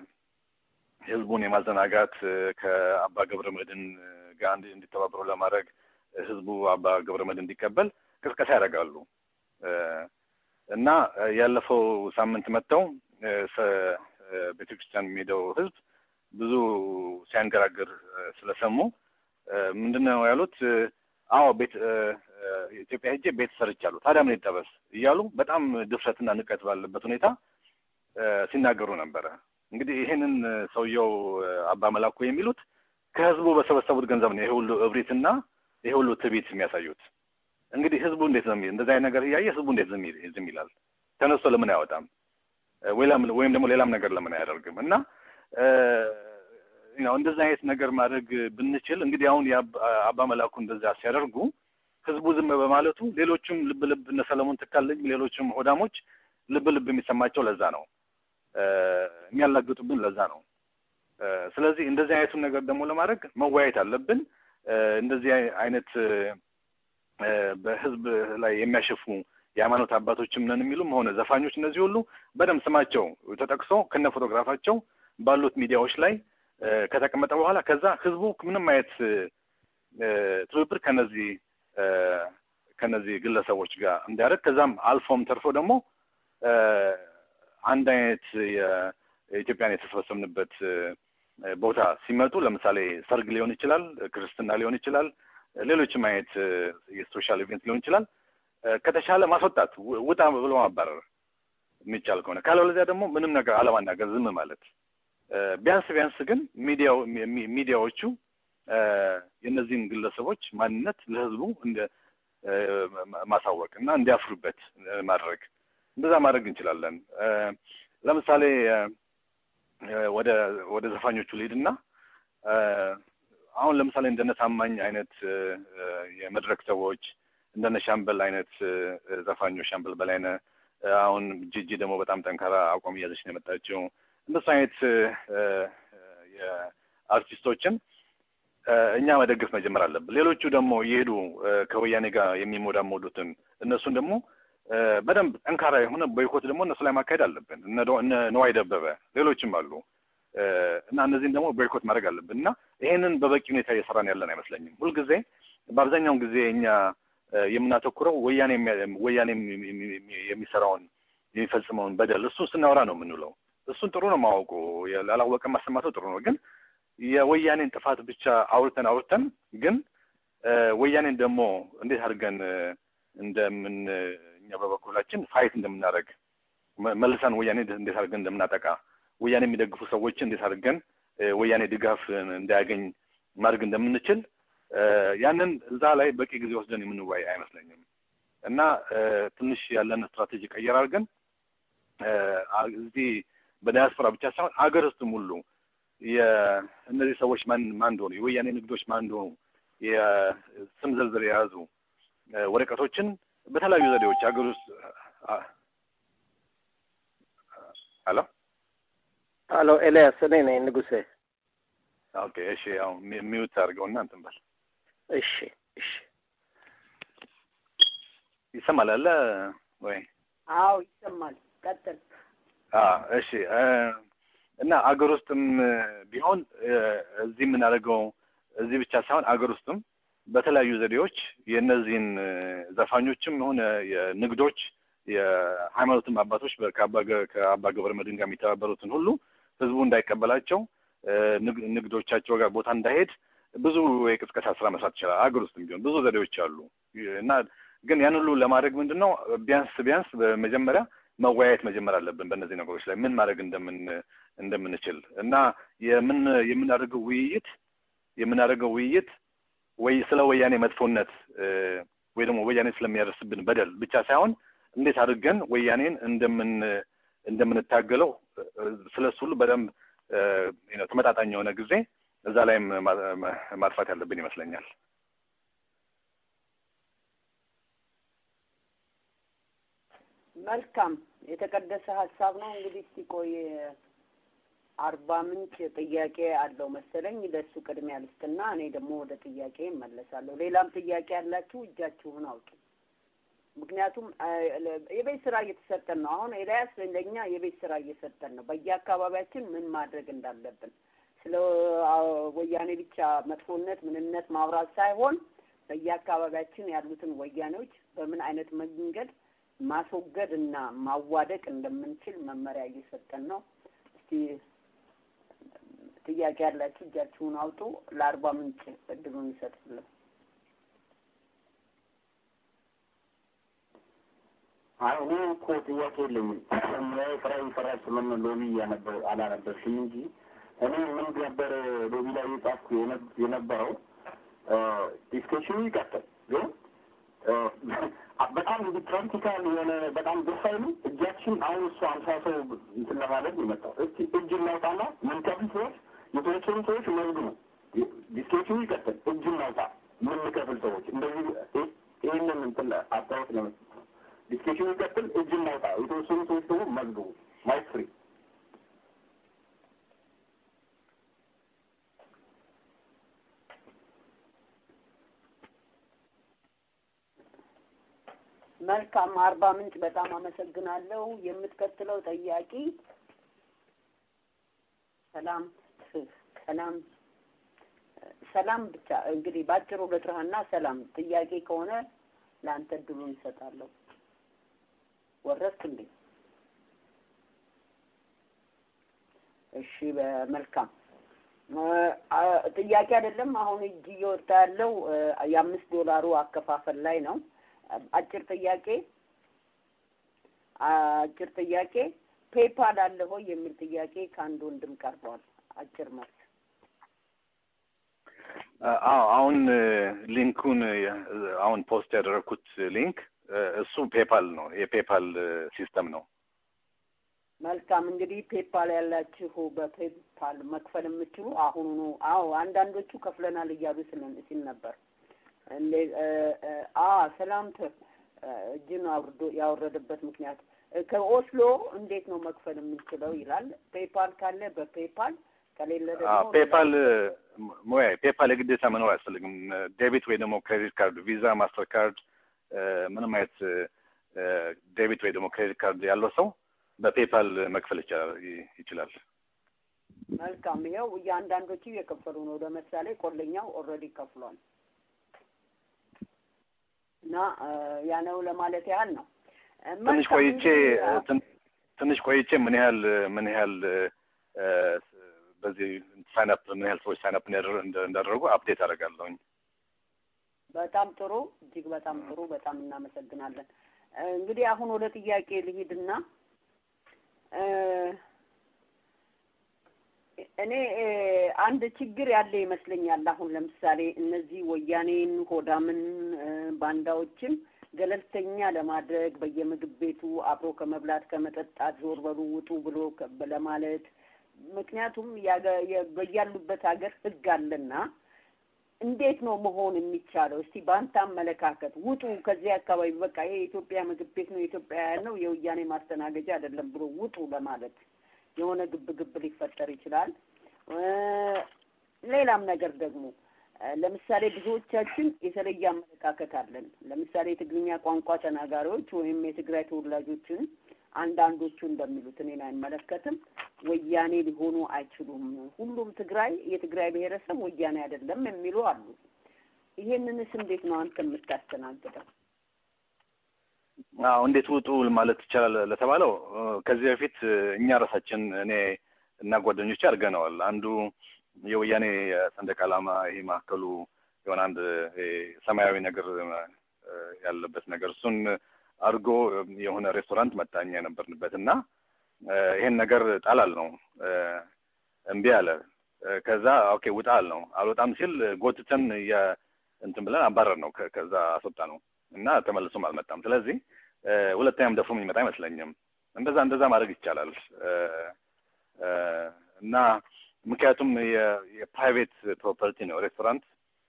ህዝቡን የማዘናጋት እ፣ ከአባ ገብረ መድህን እ፣ ጋር እንዲ- እንዲተባበሩ ለማድረግ እ፣ ህዝቡ አባ ገብረ መድህን እንዲቀበል ቅስቀሳ ያደርጋሉ እ፣ እና እ፣ ያለፈው ሳምንት መጥተው እ፣ ሰ- እ፣ ቤተክርስቲያን የሚሄደው ህዝብ ብዙ ሲያንገራግር እ፣ ስለሰሙ እ፣ ምንድን ነው ያሉት? እ፣ አዎ ቤት እ፣ እ፣ ኢትዮጵያ ሄጄ ቤት ሰርቻለሁ፣ ታዲያ ምን ይጠበስ እያሉ በጣም ድፍረትና ንቀት ባለበት ሁኔታ እ፣ ሲናገሩ ነበረ። እንግዲህ ይህንን እ፣ ሰውየው እ፣ አባ መላኩ የሚሉት ከህዝቡ በሰበሰቡት ገንዘብ ነው ይሄ ሁሉ እብሪትና ይሄ ሁሉ ትዕቢት የሚያሳዩት። እንግዲህ ህዝቡ እንዴት ነው የሚ- እንደዚህ አይነት ነገር እያየ ህዝቡ እንዴት ዝም ይል- ዝም ይላል? ተነስቶ ለምን አያወጣም? እ፣ ወይም ወይም ደግሞ ሌላም ነገር ለምን አያደርግም? እና እ፣ ነው እንደዚህ አይነት ነገር ማድረግ ብንችል እንግዲህ አሁን የአባ አባ መላኩ እንደዛ ሲያደርጉ ህዝቡ ዝም በማለቱ ሌሎችም ልብ ልብ እነ ሰለሞን ተካልኝ ሌሎችም ሆዳሞች ልብ ልብ የሚሰማቸው ለዛ ነው የሚያላግጡብን ለዛ ነው። ስለዚህ እንደዚህ አይነቱን ነገር ደግሞ ለማድረግ መወያየት አለብን። እንደዚህ አይነት በህዝብ ላይ የሚያሸፉ የሃይማኖት አባቶችም ነን የሚሉም ሆነ ዘፋኞች እነዚህ ሁሉ በደንብ ስማቸው ተጠቅሶ ከነ ፎቶግራፋቸው ባሉት ሚዲያዎች ላይ ከተቀመጠ በኋላ ከዛ ህዝቡ ምንም አይነት ትብብር ከነዚህ ከነዚህ ግለሰቦች ጋር እንዲያደርግ ከዛም አልፎም ተርፎ ደግሞ አንድ አይነት የኢትዮጵያን የተሰበሰብንበት ቦታ ሲመጡ ለምሳሌ ሰርግ ሊሆን ይችላል፣ ክርስትና ሊሆን ይችላል፣ ሌሎችም አይነት የሶሻል ኢቨንት ሊሆን ይችላል። ከተሻለ ማስወጣት ውጣ ብሎ ማባረር የሚቻል ከሆነ ካለበለዚያ ደግሞ ምንም ነገር አለማናገር ዝም ማለት ቢያንስ ቢያንስ ግን ሚዲያው ሚዲያዎቹ የእነዚህን ግለሰቦች ማንነት ለህዝቡ እንደ ማሳወቅ እና እንዲያፍሩበት ማድረግ እንደዛ ማድረግ እንችላለን። ለምሳሌ ወደ ወደ ዘፋኞቹ ልሂድና አሁን ለምሳሌ እንደነ ታማኝ አይነት የመድረክ ሰዎች እንደነ ሻምበል አይነት ዘፋኞች ሻምበል በላይነ አሁን ጂጂ ደግሞ በጣም ጠንካራ አቋም እያዘች ነው የመጣችው። እንደሱ አይነት የአርቲስቶችን እኛ መደገፍ መጀመር አለብን። ሌሎቹ ደግሞ እየሄዱ ከወያኔ ጋር የሚሞዳሞዱትን እነሱን ደግሞ በደንብ ጠንካራ የሆነ ቦይኮት ደግሞ እነሱ ላይ ማካሄድ አለብን። እነ ነዋይ ደበበ ሌሎችም አሉ እና እነዚህን ደግሞ ቦይኮት ማድረግ አለብን እና ይሄንን በበቂ ሁኔታ እየሰራን ያለን አይመስለኝም። ሁልጊዜ በአብዛኛውን ጊዜ እኛ የምናተኩረው ወያኔ ወያኔ የሚሰራውን የሚፈጽመውን በደል እሱን ስናወራ ነው የምንውለው። እሱን ጥሩ ነው ማወቁ፣ ላላወቀ ማሰማተው ጥሩ ነው። ግን የወያኔን ጥፋት ብቻ አውርተን አውርተን ግን ወያኔን ደግሞ እንዴት አድርገን እንደምን እኛ በበኩላችን ፋይት እንደምናደርግ መልሰን ወያኔ እንዴት አድርገን እንደምናጠቃ ወያኔ የሚደግፉ ሰዎችን እንዴት አድርገን ወያኔ ድጋፍ እንዳያገኝ ማድረግ እንደምንችል ያንን እዛ ላይ በቂ ጊዜ ወስደን የምንወያይ አይመስለኝም እና ትንሽ ያለን ስትራቴጂ ቀየር አድርገን እዚህ በዳያስፖራ ብቻ ሳይሆን አገር ውስጥም ሁሉ የእነዚህ ሰዎች ማን ማን እንደሆኑ የወያኔ ንግዶች ማን እንደሆኑ የስም ዝርዝር የያዙ ወረቀቶችን በተለያዩ ዘዴዎች ሀገር ውስጥ ሄሎ ሄሎ ኤልያስ እኔ ነኝ ንጉሴ ኦኬ እሺ ያው ሚዩት አድርገውና እንትን በል እሺ እሺ ይሰማል አለ ወይ አዎ ይሰማል ቀጥል እሺ እና አገር ውስጥም ቢሆን እዚህ የምናደርገው እዚህ ብቻ ሳይሆን አገር ውስጥም በተለያዩ ዘዴዎች የእነዚህን ዘፋኞችም ሆነ የንግዶች የሃይማኖትም አባቶች ከአባ ገብረ መድኅን ጋር የሚተባበሩትን ሁሉ ህዝቡ እንዳይቀበላቸው ንግዶቻቸው ጋር ቦታ እንዳይሄድ ብዙ የቅስቀሳ ስራ መስራት ይችላል። አገር ውስጥም ቢሆን ብዙ ዘዴዎች አሉ እና ግን ያን ሁሉ ለማድረግ ምንድን ነው ቢያንስ ቢያንስ በመጀመሪያ መወያየት መጀመር አለብን በእነዚህ ነገሮች ላይ ምን ማድረግ እንደምን እንደምንችል እና የምን የምናደርገው ውይይት የምናደርገው ውይይት ወይ ስለ ወያኔ መጥፎነት ወይ ደግሞ ወያኔ ስለሚያደርስብን በደል ብቻ ሳይሆን እንዴት አድርገን ወያኔን እንደምን እንደምንታገለው ስለ እሱ ሁሉ በደንብ ተመጣጣኝ የሆነ ጊዜ እዛ ላይም ማጥፋት ያለብን ይመስለኛል። መልካም የተቀደሰ ሀሳብ ነው። እንግዲህ እስቲ ቆይ አርባ ምንጭ ጥያቄ አለው መሰለኝ። ለእሱ ቅድሚያ ልስጥና እኔ ደግሞ ወደ ጥያቄ እመለሳለሁ። ሌላም ጥያቄ ያላችሁ እጃችሁን አውጡ። ምክንያቱም የቤት ስራ እየተሰጠን ነው። አሁን ኤልያስ ለእኛ የቤት ስራ እየሰጠን ነው። በየአካባቢያችን ምን ማድረግ እንዳለብን ስለ ወያኔ ብቻ መጥፎነት ምንነት ማውራት ሳይሆን በየአካባቢያችን ያሉትን ወያኔዎች በምን አይነት መንገድ ማስወገድ እና ማዋደቅ እንደምንችል መመሪያ እየሰጠን ነው። እስቲ ጥያቄ ያላችሁ እጃችሁን አውጡ። ለአርባ ምንጭ እድሉን እንሰጥልን። አይ እኔ እኮ ጥያቄ የለኝም። ሙያዊ ስራ ይሰራል ስምን ሎቢ ያነበ አላነበብሽም እንጂ እኔ ምን ነበር ሎቢ ላይ የጻፍኩ የነበረው ዲስከሽኑ ይቀጥል ግን በጣም ፕራክቲካል የሆነ በጣም ደስ አይሉ እጃችን አሁን እሱ አምሳ ሰው እንትን ለማለት ነው የመጣው። እስቲ እጅ እናውጣና ምንከፍል ሰዎች የተወሰኑ ሰዎች መዝግ ነው ዲስከሽኑ ይቀጥል። እጅ እናውጣ ምንከፍል ሰዎች እንደዚህ ይህንን እንትን አስተያየት ለመስጠት ነው። ዲስኬሽኑ ይቀጥል። እጅ እናውጣ። የተወሰኑ ሰዎች ደግሞ መዝግቡ። ማይክ ፍሪ መልካም አርባ ምንጭ በጣም አመሰግናለሁ። የምትቀጥለው ጠያቂ ሰላም ሰላም ሰላም ብቻ እንግዲህ ባጭሩ ልጥራህና ሰላም ጥያቄ ከሆነ ለአንተ እድሉን እንሰጣለሁ። ወረድክ እንዴ? እሺ በመልካም ጥያቄ አይደለም። አሁን እጅ እየወጣ ያለው የአምስት ዶላሩ አከፋፈል ላይ ነው። አጭር ጥያቄ አጭር ጥያቄ ፔፓል አለ ሆይ የሚል ጥያቄ ከአንድ ወንድም ቀርቧል። አጭር መልስ። አዎ አሁን ሊንኩን አሁን ፖስት ያደረግኩት ሊንክ እሱ ፔፓል ነው። የፔፓል ሲስተም ነው። መልካም እንግዲህ ፔፓል ያላችሁ በፔፓል መክፈል የምችሉ አሁኑኑ። አዎ አንዳንዶቹ ከፍለናል እያሉ ሲል ነበር። እንዴ አ ሰላም እጅን አውርዶ ያወረደበት ምክንያት ከኦስሎ እንዴት ነው መክፈል የምንችለው ይላል። ፔፓል ካለ በፔፓል ከሌለ ደግሞ ፔፓል ሞያ ፔፓል የግዴታ መኖር አያስፈልግም። ዴቢት ወይ ደግሞ ክሬዲት ካርድ፣ ቪዛ፣ ማስተር ካርድ ምንም አይነት ዴቢት ወይ ደግሞ ክሬዲት ካርድ ያለው ሰው በፔፓል መክፈል ይችላል። መልካም ይኸው እያንዳንዶቹ እየከፈሉ ነው። ለምሳሌ ቆለኛው ኦልሬዲ ከፍሏል እና ያ ነው ለማለት ያህል ነው። ትንሽ ቆይቼ ትንሽ ቆይቼ ምን ያህል ምን ያህል በዚህ ሳይንፕ ምን ያህል ሰዎች ሳይንፕ እንዳደረጉ አፕዴት አደርጋለሁኝ። በጣም ጥሩ፣ እጅግ በጣም ጥሩ። በጣም እናመሰግናለን። እንግዲህ አሁን ወደ ጥያቄ ልሂድና እኔ አንድ ችግር ያለ ይመስለኛል። አሁን ለምሳሌ እነዚህ ወያኔን፣ ሆዳምን፣ ባንዳዎችን ገለልተኛ ለማድረግ በየምግብ ቤቱ አብሮ ከመብላት ከመጠጣት ዞር በሉ ውጡ ብሎ ለማለት ምክንያቱም በያሉበት ሀገር ህግ አለና እንዴት ነው መሆን የሚቻለው? እስቲ በአንተ አመለካከት ውጡ ከዚህ አካባቢ በቃ ይሄ የኢትዮጵያ ምግብ ቤት ነው የኢትዮጵያ ነው የወያኔ ማስተናገጃ አይደለም ብሎ ውጡ ለማለት የሆነ ግብ ግብ ሊፈጠር ይችላል። ሌላም ነገር ደግሞ ለምሳሌ ብዙዎቻችን የተለየ አመለካከት አለን። ለምሳሌ የትግርኛ ቋንቋ ተናጋሪዎች ወይም የትግራይ ተወላጆችን አንዳንዶቹ እንደሚሉት እኔን አይመለከትም፣ ወያኔ ሊሆኑ አይችሉም፣ ሁሉም ትግራይ የትግራይ ብሔረሰብ ወያኔ አይደለም የሚሉ አሉ። ይሄንንስ እንዴት ነው አንተ የምታስተናግደው? አዎ እንዴት ውጡ ማለት ይቻላል ለተባለው ከዚህ በፊት እኛ ራሳችን እኔ እና ጓደኞቼ አድርገነዋል። አንዱ የወያኔ ሰንደቅ ዓላማ ይሄ ማዕከሉ የሆነ አንድ ሰማያዊ ነገር ያለበት ነገር እሱን አድርጎ የሆነ ሬስቶራንት መጣኛ የነበርንበት እና ይሄን ነገር ጣላል ነው እምቢ አለ። ከዛ ኦኬ ውጣ አል ነው አልወጣም ሲል ጎትተን እንትን ብለን አባረር ነው ከዛ አስወጣ ነው እና ተመልሶም አልመጣም። ስለዚህ ሁለተኛም ደፍሮ የሚመጣ አይመስለኝም። እንደዛ እንደዛ ማድረግ ይቻላል እና ምክንያቱም የፕራይቬት ፕሮፐርቲ ነው ሬስቶራንት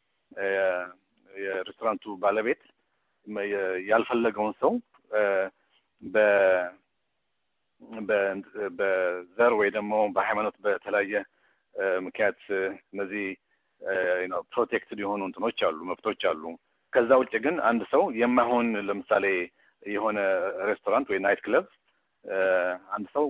የሬስቶራንቱ ባለቤት ያልፈለገውን ሰው በ በዘር ወይ ደግሞ በሃይማኖት በተለያየ ምክንያት እነዚህ ፕሮቴክትድ የሆኑ እንትኖች አሉ፣ መብቶች አሉ። ከዛ ውጭ ግን አንድ ሰው የማይሆን ለምሳሌ የሆነ ሬስቶራንት ወይ ናይት ክለብ አንድ ሰው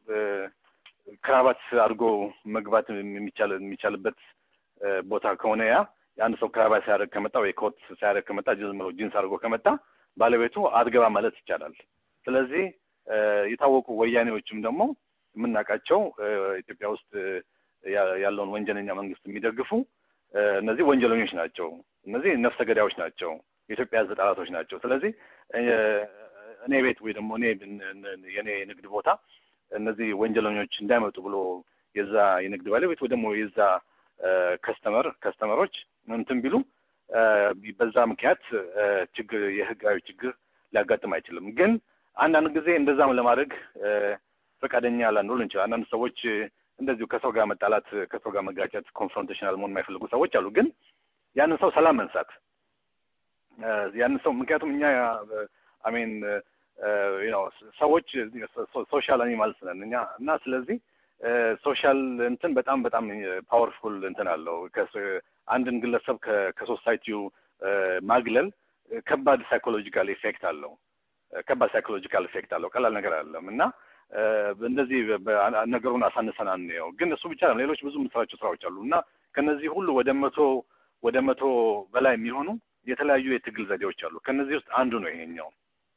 ክራባት አድርጎ መግባት የሚቻል የሚቻልበት ቦታ ከሆነ ያ የአንድ ሰው ክራባት ሲያደርግ ከመጣ ወይ ኮት ሲያደርግ ከመጣ ዝም ብሎ ጂንስ አድርጎ ከመጣ ባለቤቱ አትገባ ማለት ይቻላል። ስለዚህ የታወቁ ወያኔዎችም ደግሞ የምናውቃቸው ኢትዮጵያ ውስጥ ያለውን ወንጀለኛ መንግስት የሚደግፉ እነዚህ ወንጀለኞች ናቸው። እነዚህ ነፍሰ ገዳዮች ናቸው። የኢትዮጵያ ሕዝብ ጠላቶች ናቸው። ስለዚህ እኔ ቤት ወይ ደግሞ እኔ የኔ የንግድ ቦታ እነዚህ ወንጀለኞች እንዳይመጡ ብሎ የዛ የንግድ ባለቤት ወይ ደግሞ የዛ ከስተመር ከስተመሮች እንትን ቢሉ በዛ ምክንያት ችግር የህጋዊ ችግር ሊያጋጥም አይችልም። ግን አንዳንድ ጊዜ እንደዛም ለማድረግ ፈቃደኛ ላንሆን እንችላል። አንዳንድ ሰዎች እንደዚሁ ከሰው ጋር መጣላት፣ ከሰው ጋር መጋጨት፣ ኮንፍሮንቴሽናል መሆን የማይፈልጉ ሰዎች አሉ። ግን ያንን ሰው ሰላም መንሳት ያንን ሰው ምክንያቱም እኛ አሜን ነው ሰዎች ሶሻል አኒማልስ ነን እኛ እና ስለዚህ ሶሻል እንትን በጣም በጣም ፓወርፉል እንትን አለው። አንድን ግለሰብ ከሶሳይቲው ማግለል ከባድ ሳይኮሎጂካል ኢፌክት አለው። ከባድ ሳይኮሎጂካል ኢፌክት አለው። ቀላል ነገር አይደለም እና እንደዚህ ነገሩን አሳንሰን አንየው። ግን እሱ ብቻ ነው፣ ሌሎች ብዙ የምንሰራቸው ስራዎች አሉ እና ከነዚህ ሁሉ ወደ መቶ ወደ መቶ በላይ የሚሆኑ የተለያዩ የትግል ዘዴዎች አሉ። ከነዚህ ውስጥ አንዱ ነው ይሄኛው።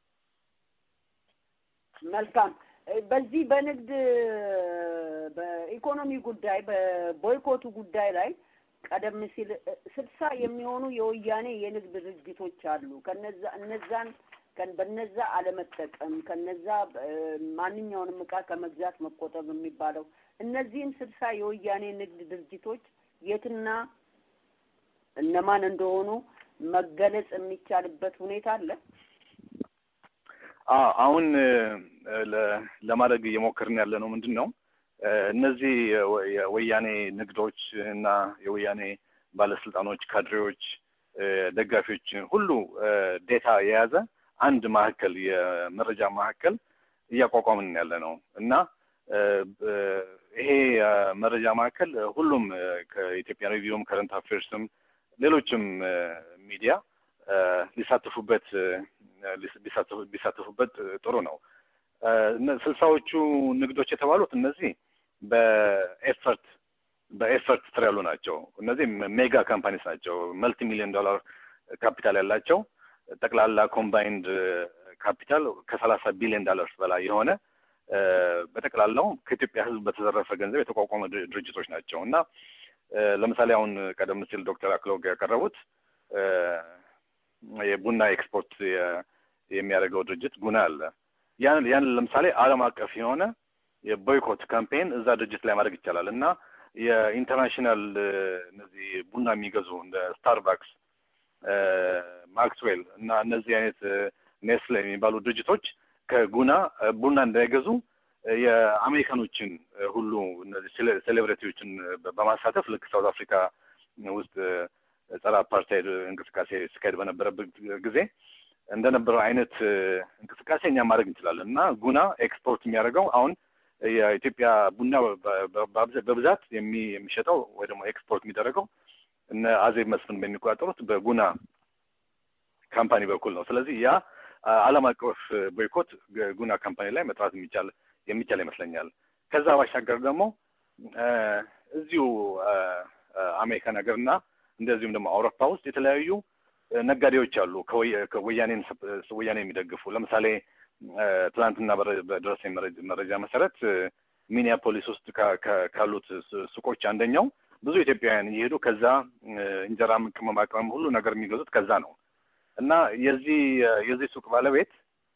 መልካም። በዚህ በንግድ በኢኮኖሚ ጉዳይ በቦይኮቱ ጉዳይ ላይ ቀደም ሲል ስልሳ የሚሆኑ የወያኔ የንግድ ድርጅቶች አሉ። ከነዛ እነዛን በነዛ አለመጠቀም ከነዛ ማንኛውንም እቃ ከመግዛት መቆጠብ የሚባለው እነዚህም ስልሳ የወያኔ ንግድ ድርጅቶች የትና እነማን እንደሆኑ መገለጽ የሚቻልበት ሁኔታ አለ። አሁን ለማድረግ እየሞከርን ያለ ነው ምንድን ነው እነዚህ የወያኔ ንግዶች እና የወያኔ ባለስልጣኖች፣ ካድሬዎች፣ ደጋፊዎች ሁሉ ዴታ የያዘ አንድ ማዕከል የመረጃ ማዕከል እያቋቋምን ያለ ነው እና ይሄ መረጃ ማዕከል ሁሉም ከኢትዮጵያ ሬዲዮም ከረንት አፌርስም ሌሎችም ሚዲያ ሊሳተፉበት ቢሳተፉበት ጥሩ ነው። ስልሳዎቹ ንግዶች የተባሉት እነዚህ በኤፈርት በኤፈርት ስር ያሉ ናቸው። እነዚህ ሜጋ ካምፓኒስ ናቸው። መልቲ ሚሊዮን ዶላር ካፒታል ያላቸው ጠቅላላ ኮምባይንድ ካፒታል ከሰላሳ ቢሊዮን ዶላርስ በላይ የሆነ በጠቅላላው ከኢትዮጵያ ሕዝብ በተዘረፈ ገንዘብ የተቋቋመ ድርጅቶች ናቸው እና ለምሳሌ አሁን ቀደም ሲል ዶክተር አክሎግ ያቀረቡት የቡና ኤክስፖርት የሚያደርገው ድርጅት ጉና አለ። ያን ያን ለምሳሌ ዓለም አቀፍ የሆነ የቦይኮት ካምፔን እዛ ድርጅት ላይ ማድረግ ይቻላል እና የኢንተርናሽናል እነዚህ ቡና የሚገዙ እንደ ስታርባክስ፣ ማክስዌል እና እነዚህ አይነት ኔስለ የሚባሉ ድርጅቶች ከጉና ቡና እንዳይገዙ የአሜሪካኖችን ሁሉ እነዚህ ሴሌብሪቲዎችን በማሳተፍ ልክ ሳውት አፍሪካ ውስጥ ጸረ አፓርታይድ እንቅስቃሴ ሲካሄድ በነበረበት ጊዜ እንደነበረው አይነት እንቅስቃሴ እኛ ማድረግ እንችላለን እና ጉና ኤክስፖርት የሚያደርገው አሁን የኢትዮጵያ ቡና በብዛት የሚሸጠው ወይ ደግሞ ኤክስፖርት የሚደረገው እነ አዜብ መስፍን በሚቆጣጠሩት በጉና ካምፓኒ በኩል ነው። ስለዚህ ያ ዓለም አቀፍ ቦይኮት ጉና ካምፓኒ ላይ መጥራት የሚቻል የሚቻል ይመስለኛል። ከዛ ባሻገር ደግሞ እዚሁ አሜሪካን ሀገርና እንደዚሁም ደግሞ አውሮፓ ውስጥ የተለያዩ ነጋዴዎች አሉ ከወያኔን ወያኔ የሚደግፉ ለምሳሌ ትናንትና በደረሰኝ መረጃ መሰረት ሚኒያፖሊስ ውስጥ ካሉት ሱቆች አንደኛው ብዙ ኢትዮጵያውያን እየሄዱ ከዛ እንጀራም ቅመማ ቅመም ሁሉ ነገር የሚገዙት ከዛ ነው እና የዚህ የዚህ ሱቅ ባለቤት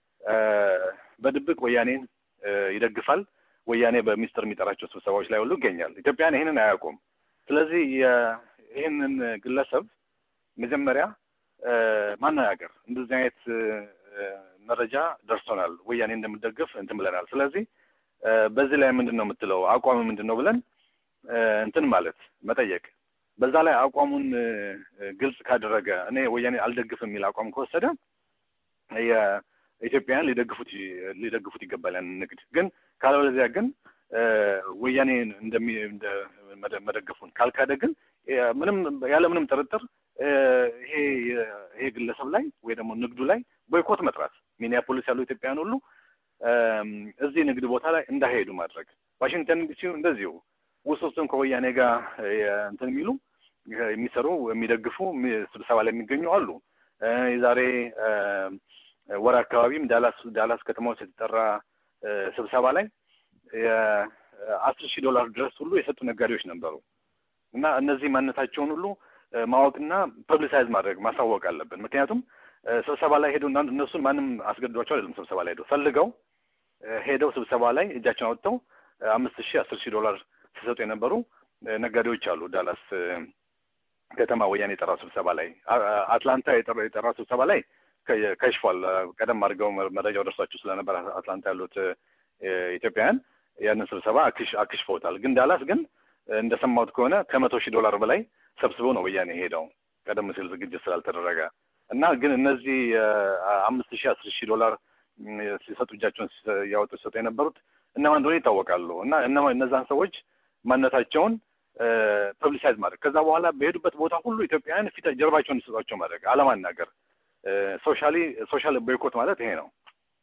በድብቅ ወያኔን ይደግፋል። ወያኔ በሚስጥር የሚጠራቸው ስብሰባዎች ላይ ሁሉ ይገኛል። ኢትዮጵያን ይህንን አያውቁም። ስለዚህ ይህንን ግለሰብ መጀመሪያ ማነጋገር እንደዚህ አይነት መረጃ ደርሶናል፣ ወያኔ እንደምደግፍ እንትን ብለናል። ስለዚህ በዚህ ላይ ምንድን ነው የምትለው አቋም ምንድን ነው ብለን እንትን ማለት መጠየቅ። በዛ ላይ አቋሙን ግልጽ ካደረገ እኔ ወያኔ አልደግፍም የሚል አቋም ከወሰደ የኢትዮጵያውያን ሊደግፉት ሊደግፉት ይገባል ያን ንግድ ግን ካለበለዚያ ግን ወያኔ እንደሚ መደገፉን ካልካደ ግን ምንም ያለ ምንም ጥርጥር ይሄ ይሄ ግለሰብ ላይ ወይ ደግሞ ንግዱ ላይ ቦይኮት መጥራት ሚኒያፖሊስ ያሉ ኢትዮጵያውያን ሁሉ እዚህ ንግድ ቦታ ላይ እንዳይሄዱ ማድረግ። ዋሽንግተን ዲሲ እንደዚሁ ውስጥ ውስጥም ከወያኔ ጋር እንትን የሚሉ የሚሰሩ የሚደግፉ ስብሰባ ላይ የሚገኙ አሉ። የዛሬ ወር አካባቢም ዳላስ ዳላስ ከተማ ውስጥ የተጠራ ስብሰባ ላይ የአስር ሺህ ዶላር ድረስ ሁሉ የሰጡ ነጋዴዎች ነበሩ እና እነዚህ ማንነታቸውን ሁሉ ማወቅና ፐብሊሳይዝ ማድረግ ማሳወቅ አለብን። ምክንያቱም ስብሰባ ላይ ሄደው እነሱን ማንም አስገድዷቸው አይደለም። ስብሰባ ላይ ሄደው ፈልገው ሄደው ስብሰባ ላይ እጃቸውን አውጥተው አምስት ሺህ አስር ሺህ ዶላር ሲሰጡ የነበሩ ነጋዴዎች አሉ። ዳላስ ከተማ ወያኔ የጠራው ስብሰባ ላይ፣ አትላንታ የጠራው ስብሰባ ላይ ከሽፏል። ቀደም አድርገው መረጃው ደርሷቸው ስለነበር አትላንታ ያሉት ኢትዮጵያውያን ያንን ስብሰባ አክሽፈውታል። ግን ዳላስ ግን እንደሰማሁት ከሆነ ከመቶ ሺህ ዶላር በላይ ሰብስበው ነው ወያኔ ሄደው ቀደም ሲል ዝግጅት ስላልተደረገ እና ግን እነዚህ አምስት ሺህ አስር ሺህ ዶላር ሲሰጡ እጃቸውን ያወጡ ሲሰጡ የነበሩት እነማን እንደሆነ ይታወቃሉ። እና እነማ እነዛን ሰዎች ማንነታቸውን ፐብሊሳይዝ ማድረግ ከዛ በኋላ በሄዱበት ቦታ ሁሉ ኢትዮጵያውያን ፊት ጀርባቸውን እንዲሰጧቸው ማድረግ አለማናገር። ሶሻሊ ሶሻል ቦይኮት ማለት ይሄ ነው።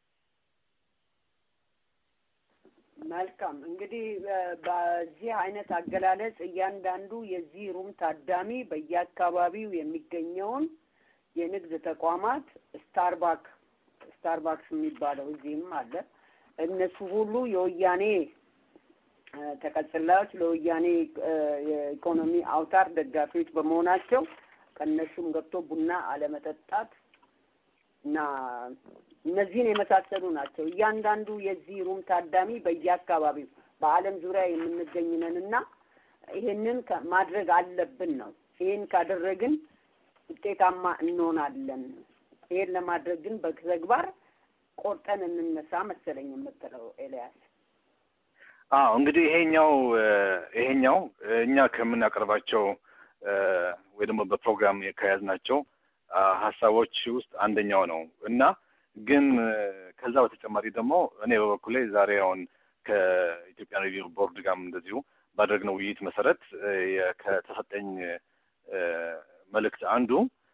መልካም እንግዲህ በዚህ አይነት አገላለጽ እያንዳንዱ የዚህ ሩም ታዳሚ በየአካባቢው የሚገኘውን የንግድ ተቋማት ስታርባክ ስታርባክስ የሚባለው እዚህም አለ። እነሱ ሁሉ የወያኔ ተቀጽላዮች ለወያኔ የኢኮኖሚ አውታር ደጋፊዎች በመሆናቸው ከእነሱም ገብቶ ቡና አለመጠጣት እና እነዚህን የመሳሰሉ ናቸው። እያንዳንዱ የዚህ ሩም ታዳሚ በየአካባቢው በዓለም ዙሪያ የምንገኝነን እና ይሄንን ማድረግ አለብን ነው። ይሄን ካደረግን ውጤታማ እንሆናለን። ይሄን ለማድረግ ግን በተግባር ቆርጠን እንነሳ መሰለኝ የምትለው ኤልያስ። አዎ እንግዲህ ይሄኛው ይሄኛው እኛ ከምናቀርባቸው ወይ ደግሞ በፕሮግራም ከያዝናቸው ሀሳቦች ውስጥ አንደኛው ነው እና ግን ከዛ በተጨማሪ ደግሞ እኔ በበኩሌ ዛሬ አሁን ከኢትዮጵያ ሬዲዮ ቦርድ ጋርም እንደዚሁ ባደረግነው ውይይት መሰረት ከተሰጠኝ መልእክት አንዱ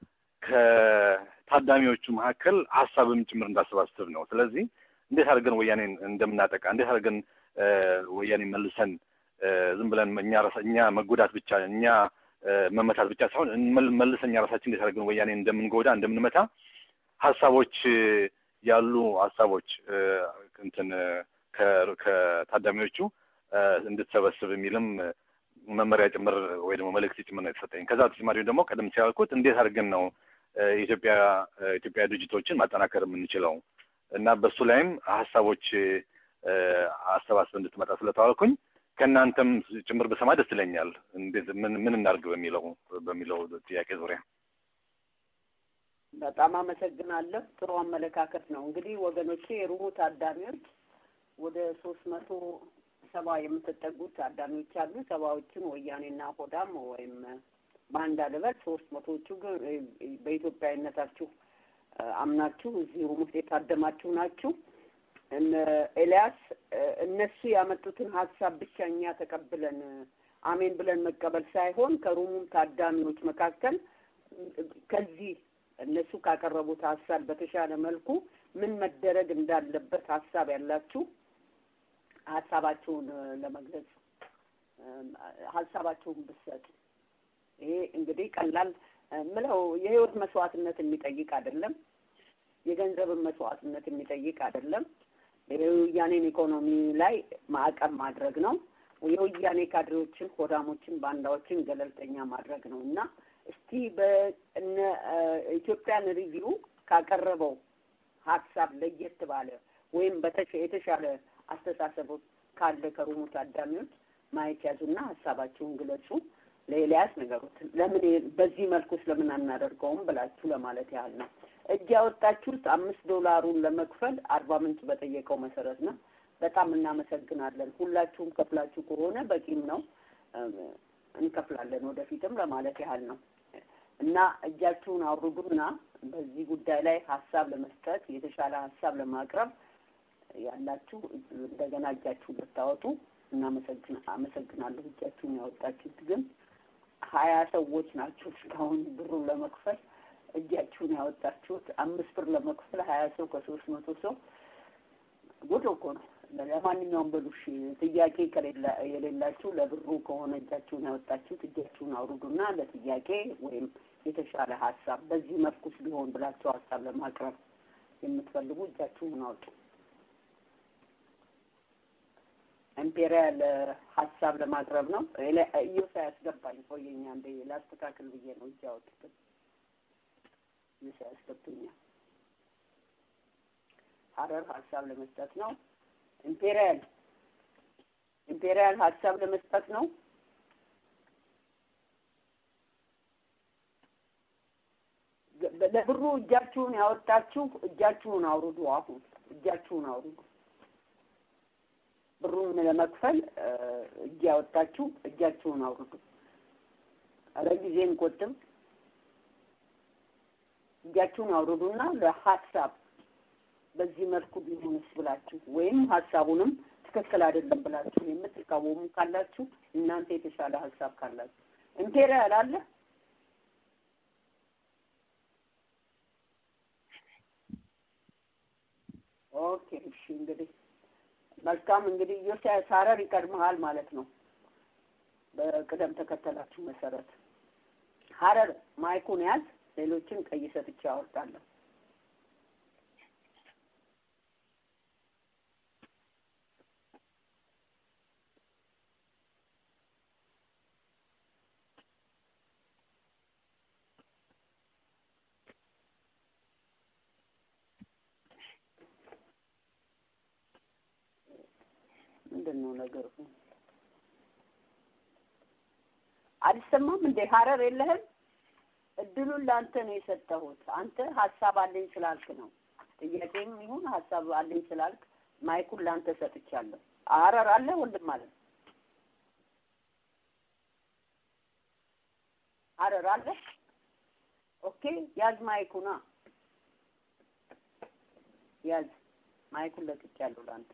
ከታዳሚዎቹ መካከል ሀሳብም ጭምር እንዳሰባስብ ነው። ስለዚህ እንዴት አድርገን ወያኔን እንደምናጠቃ እንዴት አድርገን ወያኔን መልሰን ዝም ብለን እኛ እኛ መጎዳት ብቻ እኛ መመታት ብቻ ሳይሆን መልሰን እኛ ራሳችን እንዴት አድርገን ወያኔን እንደምንጎዳ እንደምንመታ ሀሳቦች ያሉ ሀሳቦች እንትን ከታዳሚዎቹ እንድትሰበስብ የሚልም መመሪያ ጭምር ወይ ደግሞ መልእክት ጭምር ነው የተሰጠኝ። ከዛ በተጨማሪ ደግሞ ቀደም ሲል ያልኩት እንዴት አድርገን ነው የኢትዮጵያ ኢትዮጵያ ድርጅቶችን ማጠናከር የምንችለው እና በሱ ላይም ሀሳቦች አሰባስብ እንድትመጣ ስለተዋልኩኝ ከእናንተም ጭምር በሰማ ደስ ይለኛል። እንዴት ምን ምን እናድርግ በሚለው በሚለው ጥያቄ ዙሪያ በጣም አመሰግናለሁ። ጥሩ አመለካከት ነው። እንግዲህ ወገኖቼ የሩሙ ታዳሚዎች ወደ ሶስት መቶ ሰባ የምትጠጉት ታዳሚዎች አሉ። ሰባዎቹን ወያኔና ሆዳም ወይም በአንድ አለበት ሶስት መቶዎቹ ግን በኢትዮጵያዊነታችሁ አምናችሁ እዚህ ሩም ውስጥ የታደማችሁ ናችሁ። ኤልያስ እነሱ ያመጡትን ሀሳብ ብቻ እኛ ተቀብለን አሜን ብለን መቀበል ሳይሆን ከሩሙም ታዳሚዎች መካከል ከዚህ እነሱ ካቀረቡት ሀሳብ በተሻለ መልኩ ምን መደረግ እንዳለበት ሀሳብ ያላችሁ ሀሳባችሁን ለመግለጽ ሀሳባችሁን ብትሰጡ ይሄ እንግዲህ ቀላል ምለው የህይወት መስዋዕትነት የሚጠይቅ አይደለም። የገንዘብን መስዋዕትነት የሚጠይቅ አይደለም። የወያኔን ኢኮኖሚ ላይ ማዕቀብ ማድረግ ነው። የወያኔ ካድሬዎችን፣ ሆዳሞችን፣ ባንዳዎችን ገለልተኛ ማድረግ ነው እና እስቲ በእነ ኢትዮጵያን ሪቪው ካቀረበው ሀሳብ ለየት ባለ ወይም የተሻለ አስተሳሰብ ካለ ከሩሙ ታዳሚዎች ማየት ያዙና ሀሳባችሁን ግለጹ። ለኤልያስ ነገሩት። ለምን በዚህ መልኩ ስለምን አናደርገውም ብላችሁ ለማለት ያህል ነው። እጅ ያወጣችሁት አምስት ዶላሩን ለመክፈል አርባ ምንጭ በጠየቀው መሰረት ነው። በጣም እናመሰግናለን። ሁላችሁም ከፍላችሁ ከሆነ በቂም ነው፣ እንከፍላለን ወደፊትም ለማለት ያህል ነው እና እጃችሁን አውርዱና በዚህ ጉዳይ ላይ ሀሳብ ለመስጠት የተሻለ ሀሳብ ለማቅረብ ያላችሁ እንደገና እጃችሁን ብታወጡ እናመሰግን አመሰግናለሁ። እጃችሁን ያወጣችሁት ግን ሀያ ሰዎች ናቸው እስካሁን ብሩን ለመክፈል እጃችሁን ያወጣችሁት። አምስት ብር ለመክፈል ሀያ ሰው ከሶስት መቶ ሰው ጉድ እኮ ነው። ለማንኛውም በሉ እሺ፣ ጥያቄ ከሌላ የሌላችሁ ለብሩ ከሆነ እጃችሁን ያወጣችሁት እጃችሁን አውርዱና ለጥያቄ ወይም የተሻለ ሀሳብ በዚህ መልኩስ ቢሆን ብላችሁ ሀሳብ ለማቅረብ የምትፈልጉ እጃችሁን አውጡ። ኢምፔሪያል ሀሳብ ለማቅረብ ነው። እዮሳ ያስገባኝ ቆየኛ እንደ ላስተካክል ብዬ ነው እጅ ያወጡትን እዮሳ ያስገብኛል። ሀረር ሀሳብ ለመስጠት ነው። ኢምፔሪያል ኢምፔሪያል ሀሳብ ለመስጠት ነው። ለብሩ እጃችሁን ያወጣችሁ እጃችሁን አውርዱ። አሁን እጃችሁን አውርዱ። ብሩን ለመክፈል እጅ ያወጣችሁ እጃችሁን አውርዱ። ኧረ ጊዜ እንቆጥብ። እጃችሁን አውርዱና ለሀሳብ በዚህ መልኩ ቢሆንስ ብላችሁ ወይም ሀሳቡንም ትክክል አይደለም ብላችሁ የምትቃወሙ ካላችሁ እናንተ የተሻለ ሀሳብ ካላችሁ ኢምፔሪያል አለ ኦኬ እሺ እንግዲህ መልካም እንግዲህ ኢዮስያስ ሀረር ይቀድመሃል ማለት ነው በቅደም ተከተላችሁ መሰረት ሀረር ማይኩን ያዝ ሌሎችን ቀይ ሰጥቼ አወርዳለሁ ምንድን ነው ነገሩ? አልሰማም እንዴ? ሀረር የለህም? እድሉን ለአንተ ነው የሰጠሁት። አንተ ሀሳብ አለኝ ስላልክ ነው። ጥያቄም ይሁን ሀሳብ አለኝ ስላልክ ማይኩን ለአንተ ሰጥቻለሁ። ሀረር አለ ወንድም አለ ሀረር አለ። ኦኬ ያዝ ማይኩና ያዝ ማይኩን ለቅቄያለሁ ለአንተ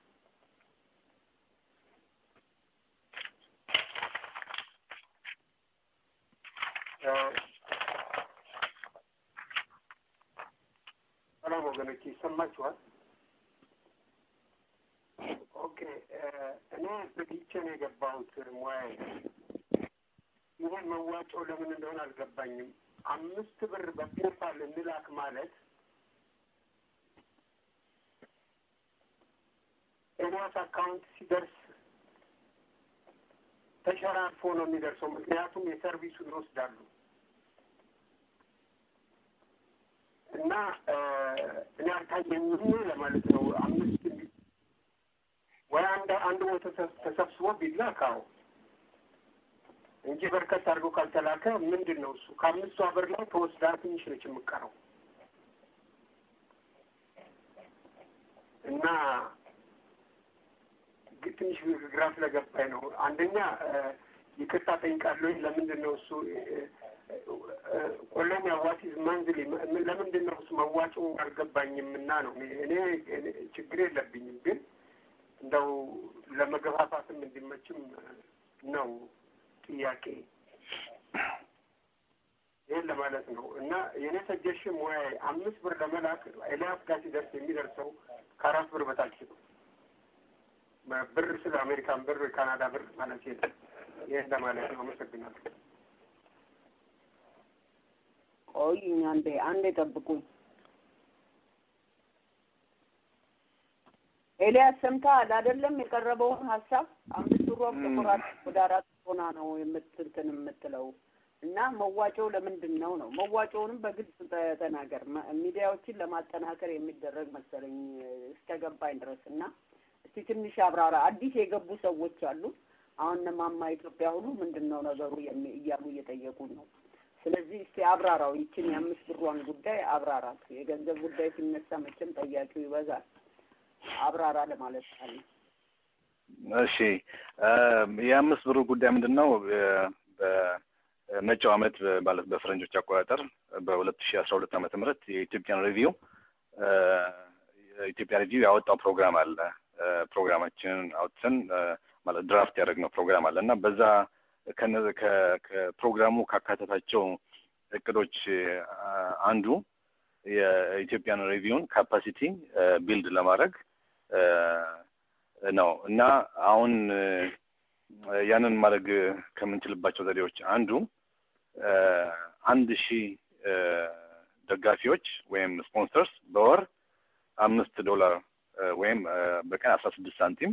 ሰላም ወገኖች ይሰማችኋል? ኦኬ እኔ በጊቼ ነው የገባሁት ሙያዬ። ይህን መዋጮ ለምን እንደሆነ አልገባኝም። አምስት ብር በፔፓል እንላክ ማለት ኤልያስ አካውንት ሲደርስ ተሸራርፎ ነው የሚደርሰው። ምክንያቱም የሰርቪሱን ይወስዳሉ እና እኔ አልታየኝም ለማለት ነው። አምስት ወይ አንድ አንድ ቦታ ተሰብስቦ ቢላካው እንጂ በርከት አድርጎ ካልተላከ ምንድን ነው እሱ ከአምስቱ ሀገር ላይ ተወስዳ ትንሽ ነች የምቀረው እና ትንሽ ግራ ስለገባኝ ነው። አንደኛ ይቅርታ ጠይቃለሁ። ለምንድን ነው እሱ ቆሎኛ ዋቲዝ መንዝሊ ለምንድን ነው እሱ መዋጮ አልገባኝም እና ነው እኔ ችግር የለብኝም፣ ግን እንደው ለመገፋፋትም እንዲመችም ነው ጥያቄ ይህን ለማለት ነው እና የእኔ ሰጀሽን ሙያ አምስት ብር ለመላክ ኤልያስ ጋር ሲደርስ የሚደርሰው ከአራት ብር በታች ነው። ብር ስለ አሜሪካን ብር ካናዳ ብር ማለት የለም። ይህን ለማለት ነው። አመሰግናለሁ። ቆይኝ አንዴ አንዴ ጠብቁኝ። ኤልያስ ሰምተሃል አይደለም? የቀረበውን ሀሳብ አምስት ብሯም ተቆራጭ ወደ አራት ሆና ነው የምትንትን የምትለው እና መዋጮው ለምንድን ነው ነው መዋጮውንም በግልጽ ተናገር። ሚዲያዎችን ለማጠናከር የሚደረግ መሰለኝ እስከገባኝ ድረስ እና እስቲ ትንሽ አብራራ። አዲስ የገቡ ሰዎች አሉ። አሁን እነማማ ኢትዮጵያ ሁሉ ምንድን ነው ነገሩ እያሉ እየጠየቁ ነው። ስለዚህ እስቲ አብራራው፣ ይችን የአምስት ብሯን ጉዳይ አብራራት። የገንዘብ ጉዳይ ሲነሳ መቼም ጠያቂው ይበዛል። አብራራ ለማለት አለ። እሺ፣ የአምስት ብሩ ጉዳይ ምንድን ነው? በመጪው ዓመት ማለት በፈረንጆች አቆጣጠር በሁለት ሺህ አስራ ሁለት ዓመተ ምህረት የኢትዮጵያን ሪቪው የኢትዮጵያ ሪቪው ያወጣው ፕሮግራም አለ። ፕሮግራማችንን አውጥተን ማለት ድራፍት ያደረግነው ፕሮግራም አለ እና በዛ ከፕሮግራሙ ካካተታቸው እቅዶች አንዱ የኢትዮጵያን ሪቪውን ካፓሲቲ ቢልድ ለማድረግ ነው እና አሁን ያንን ማድረግ ከምንችልባቸው ዘዴዎች አንዱ አንድ ሺህ ደጋፊዎች ወይም ስፖንሰርስ በወር አምስት ዶላር ወይም በቀን አስራ ስድስት ሳንቲም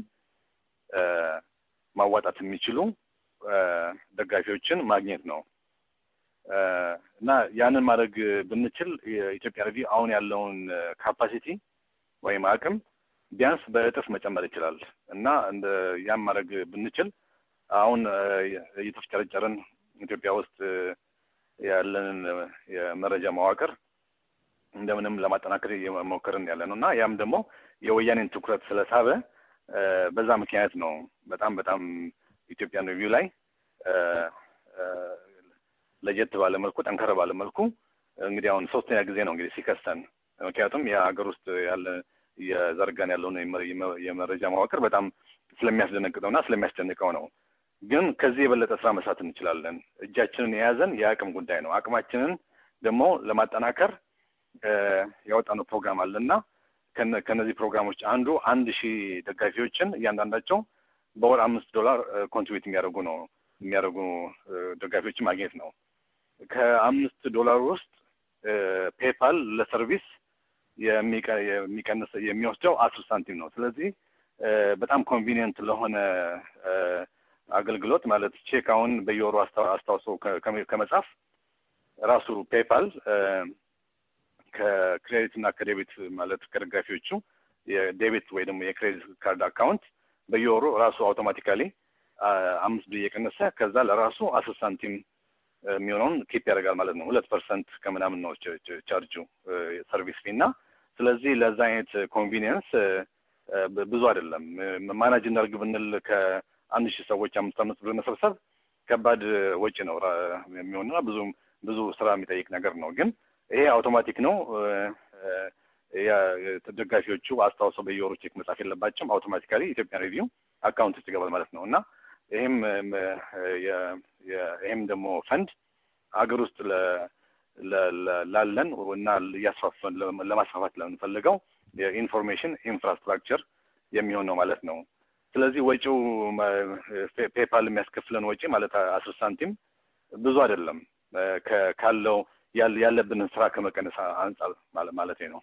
ማዋጣት የሚችሉ ደጋፊዎችን ማግኘት ነው እና ያንን ማድረግ ብንችል የኢትዮጵያ ሪቪው አሁን ያለውን ካፓሲቲ ወይም አቅም ቢያንስ በእጥፍ መጨመር ይችላል እና እንደ ያን ማድረግ ብንችል አሁን እየተፍጨረጨርን ኢትዮጵያ ውስጥ ያለንን የመረጃ መዋቅር እንደምንም ለማጠናከር እየሞከርን ያለ ነው እና ያም ደግሞ የወያኔን ትኩረት ስለሳበ በዛ ምክንያት ነው በጣም በጣም ኢትዮጵያን ሪቪው ላይ ለየት ባለ መልኩ ጠንከር ባለ መልኩ እንግዲህ አሁን ሶስተኛ ጊዜ ነው እንግዲህ ሲከሰን። ምክንያቱም የሀገር ውስጥ ያለ የዘርጋን ያለውን የመረጃ መዋቅር በጣም ስለሚያስደነግጠው እና ስለሚያስጨንቀው ነው። ግን ከዚህ የበለጠ ስራ መስራት እንችላለን። እጃችንን የያዘን የአቅም ጉዳይ ነው። አቅማችንን ደግሞ ለማጠናከር ያወጣነው ፕሮግራም አለ እና ከነዚህ ፕሮግራሞች አንዱ አንድ ሺህ ደጋፊዎችን እያንዳንዳቸው በወር አምስት ዶላር ኮንትሪቢዩት የሚያደርጉ ነው የሚያደርጉ ደጋፊዎችን ማግኘት ነው። ከአምስት ዶላር ውስጥ ፔፓል ለሰርቪስ የሚቀንስ የሚወስደው አስር ሳንቲም ነው። ስለዚህ በጣም ኮንቪኒየንት ለሆነ አገልግሎት ማለት ቼክ አሁን በየወሩ አስታውሶ ከመጻፍ ራሱ ፔፓል ከክሬዲት እና ከዴቢት ማለት ከደጋፊዎቹ የዴቢት ወይ ደግሞ የክሬዲት ካርድ አካውንት በየወሩ ራሱ አውቶማቲካሊ አምስት ብር እየቀነሰ ከዛ ለራሱ አስር ሳንቲም የሚሆነውን ኪፕ ያደርጋል ማለት ነው። ሁለት ፐርሰንት ከምናምን ነው ቻርጁ ሰርቪስ ፊ እና ስለዚህ ለዛ አይነት ኮንቪኒየንስ ብዙ አይደለም። ማናጅ እናድርግ ብንል ከአንድ ሺህ ሰዎች አምስት አምስት ብር መሰብሰብ ከባድ ወጪ ነው የሚሆንና ብዙ ብዙ ስራ የሚጠይቅ ነገር ነው። ግን ይሄ አውቶማቲክ ነው። ደጋፊዎቹ አስታውሰው በየወሩ ቼክ መጻፍ የለባቸውም። አውቶማቲካሊ ኢትዮጵያን ሬቪው አካውንት ውስጥ ይገባል ማለት ነው እና ይህም ይህም ደግሞ ፈንድ ሀገር ውስጥ ላለን እና እያስፋፋን ለማስፋፋት ለምንፈልገው የኢንፎርሜሽን ኢንፍራስትራክቸር የሚሆን ነው ማለት ነው። ስለዚህ ወጪው ፔፓል የሚያስከፍለን ወጪ ማለት አስር ሳንቲም ብዙ አይደለም ካለው ያለብንን ስራ ከመቀነስ አንጻር ማለት ነው።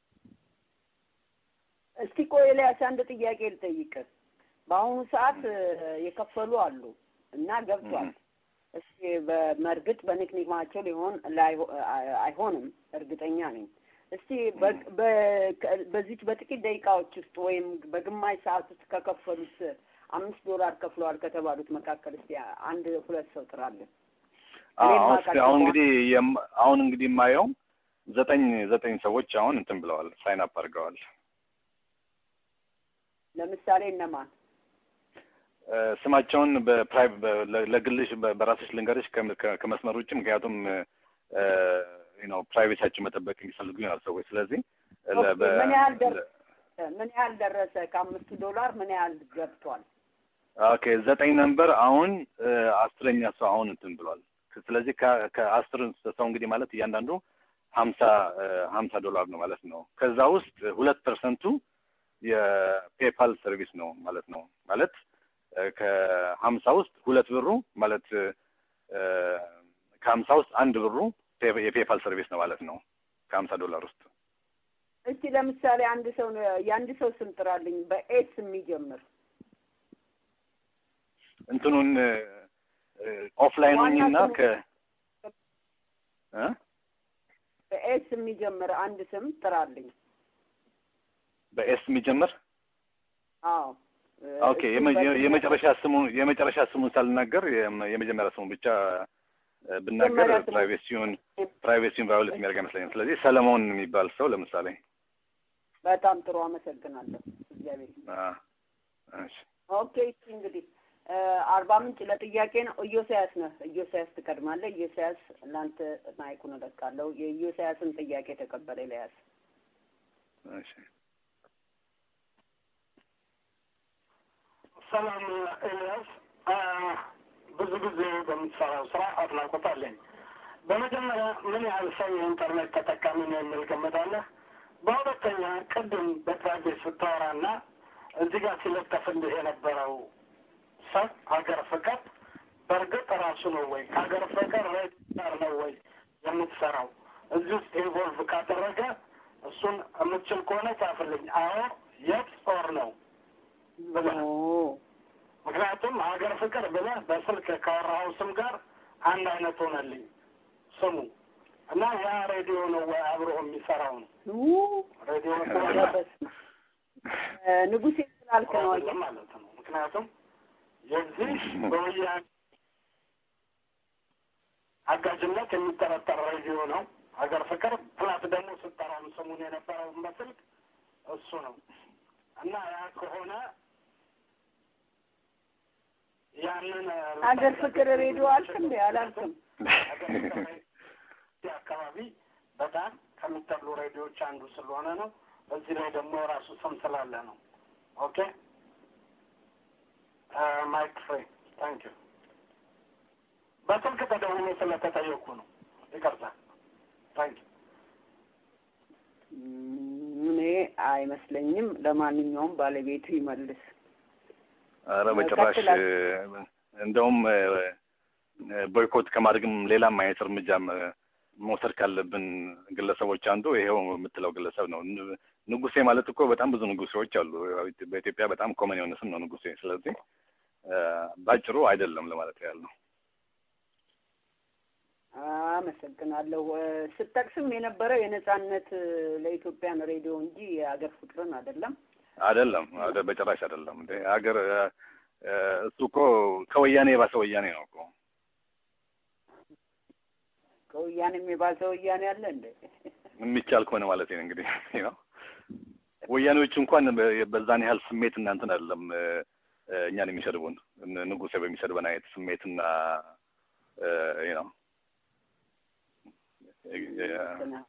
እስቲ ቆይ ኤልያስ አንድ ጥያቄ ልጠይቅ። በአሁኑ ሰዓት የከፈሉ አሉ እና ገብቷል። እስቲ በመርግጥ በንቅኒማቸው ሊሆን አይሆንም እርግጠኛ ነኝ። እስቲ በዚች በጥቂት ደቂቃዎች ውስጥ ወይም በግማሽ ሰዓት ውስጥ ከከፈሉት አምስት ዶላር ከፍለዋል ከተባሉት መካከል እስቲ አንድ ሁለት ሰው ጥራለን። አሁን እንግዲህ አሁን እንግዲህ የማየው ዘጠኝ ዘጠኝ ሰዎች አሁን እንትን ብለዋል፣ ሳይን አፕ አድርገዋል። ለምሳሌ እነማን? ስማቸውን በፕራይቭ ለግልሽ በራስሽ ልንገርሽ ከመስመር ውጭ ምክንያቱም ነው ፕራይቬታችን መጠበቅ የሚፈልጉ ይሆናል ሰዎች። ስለዚህ ምን ያህል ምን ያህል ደረሰ? ከአምስቱ ዶላር ምን ያህል ገብቷል? ኦኬ ዘጠኝ ነንበር አሁን አስረኛ ሰው አሁን እንትን ብሏል። ስለዚህ ከአስር ሰው እንግዲህ ማለት እያንዳንዱ ሀምሳ ሀምሳ ዶላር ነው ማለት ነው። ከዛ ውስጥ ሁለት ፐርሰንቱ የፔፓል ሰርቪስ ነው ማለት ነው። ማለት ከሀምሳ ውስጥ ሁለት ብሩ ማለት ከሀምሳ ውስጥ አንድ ብሩ የፔፓል ሰርቪስ ነው ማለት ነው። ከሀምሳ ዶላር ውስጥ እስቲ ለምሳሌ አንድ ሰው የአንድ ሰው ስም ጥራልኝ በኤስ የሚጀምር እንትኑን ኦፍላይኑን እና ከ በኤስ የሚጀምር አንድ ስም ጥራልኝ። በኤስ የሚጀምር አዎ። ኦኬ የመጨረሻ ስሙ የመጨረሻ ስሙን ሳልናገር የመጀመሪያ ስሙ ብቻ ብናገር ፕራይቬሲውን ፕራይቬሲውን ቫዮሌት የሚያደርግ አይመስለኝም። ስለዚህ ሰለሞን የሚባል ሰው ለምሳሌ በጣም ጥሩ አመሰግናለሁ። እግዚአብሔር ኦኬ። እንግዲህ አርባ ምንጭ ለጥያቄ ነው። ኢዮስያስ ነህ። ኢዮስያስ ትቀድማለህ። ኢዮስያስ ለአንተ ማይኩን እለቃለሁ። የኢዮስያስን ጥያቄ ተቀበለ ኤልያስ። እሺ ሰላም ኤልያስ፣ ብዙ ጊዜ በምትሰራው ስራ አድናቆት አለኝ። በመጀመሪያ ምን ያህል ሰው የኢንተርኔት ተጠቃሚ ነው የሚል ገመት አለህ? በሁለተኛ ቅድም በፕራይቬት ስታወራና እዚህ ጋር ሲለጠፍልህ የነበረው ሰብ ሀገር ፍቅር በእርግጥ ራሱ ነው ወይ ከሀገር ፍቅር ጋር ነው ወይ የምትሰራው? እዚህ ውስጥ ኢንቮልቭ ካደረገ እሱን የምትችል ከሆነ ጻፍልኝ። አዎ የት ኦር ነው ብለህ ምክንያቱም ሀገር ፍቅር ብለህ በስልክ ካወራኸው ስም ጋር አንድ አይነት ሆነልኝ ስሙ እና ያ ሬዲዮ ነው ወይ አብሮ የሚሰራው ነው? ሬዲዮ ንጉሴ ስላልክ ነው ማለት ነው። ምክንያቱም የዚህ በወያኔ አጋዥነት የሚጠረጠር ሬዲዮ ነው ሀገር ፍቅር ፕላት ደግሞ ስጠራም ስሙን የነበረውን በስልክ እሱ ነው እና ያ ከሆነ ያንን ሀገር ፍቅር ሬዲዮ አልክ እንዴ? አላልክም። አካባቢ በጣም ከሚጠሉ ሬዲዮዎች አንዱ ስለሆነ ነው። በዚህ ላይ ደግሞ የራሱ ስም ስላለ ነው። ኦኬ ማይክ ፍሬ ታንክ ዩ። በስልክ ተደውሎ ስለተጠየቁ ነው። ይቅርታ። ታንክ ዩ። እኔ አይመስለኝም። ለማንኛውም ባለቤቱ ይመልስ። ኧረ በጭራሽ ቀጥላል። እንደውም ቦይኮት ከማድረግም ሌላም አይነት እርምጃም መውሰድ ካለብን ግለሰቦች አንዱ ይሄው የምትለው ግለሰብ ነው። ን- ንጉሴ ማለት እኮ በጣም ብዙ ንጉሴዎች አሉ። በኢትዮጵያ በጣም ኮመን የሆነ ስም ነው ንጉሴ። ስለዚህ ባጭሩ አይደለም ለማለት ያህል ነው። አመሰግናለሁ። እ፣ ስጠቅስም የነበረው የነጻነት እ፣ ለኢትዮጵያን ሬዲዮ እንጂ የሀገር ፍቅርን አይደለም። አይደለም አደ- በጭራሽ አይደለም። እንደ ሀገር እ፣ እሱ እኮ ከወያኔ የባሰ ወያኔ ነው እኮ ከወያኔም የባሰ ወያኔ አለ እንደ የሚቻል ከሆነ ማለት ነው እንግዲህ ነው። ወያኔዎች እንኳን በ- በዛን ያህል ስሜት እናንትን አይደለም እ፣ እ፣ እኛን የሚሰድቡን እነ ንጉሴ በሚሰድበን አይነት ስሜትና እ፣ ነው ልክ ነህ።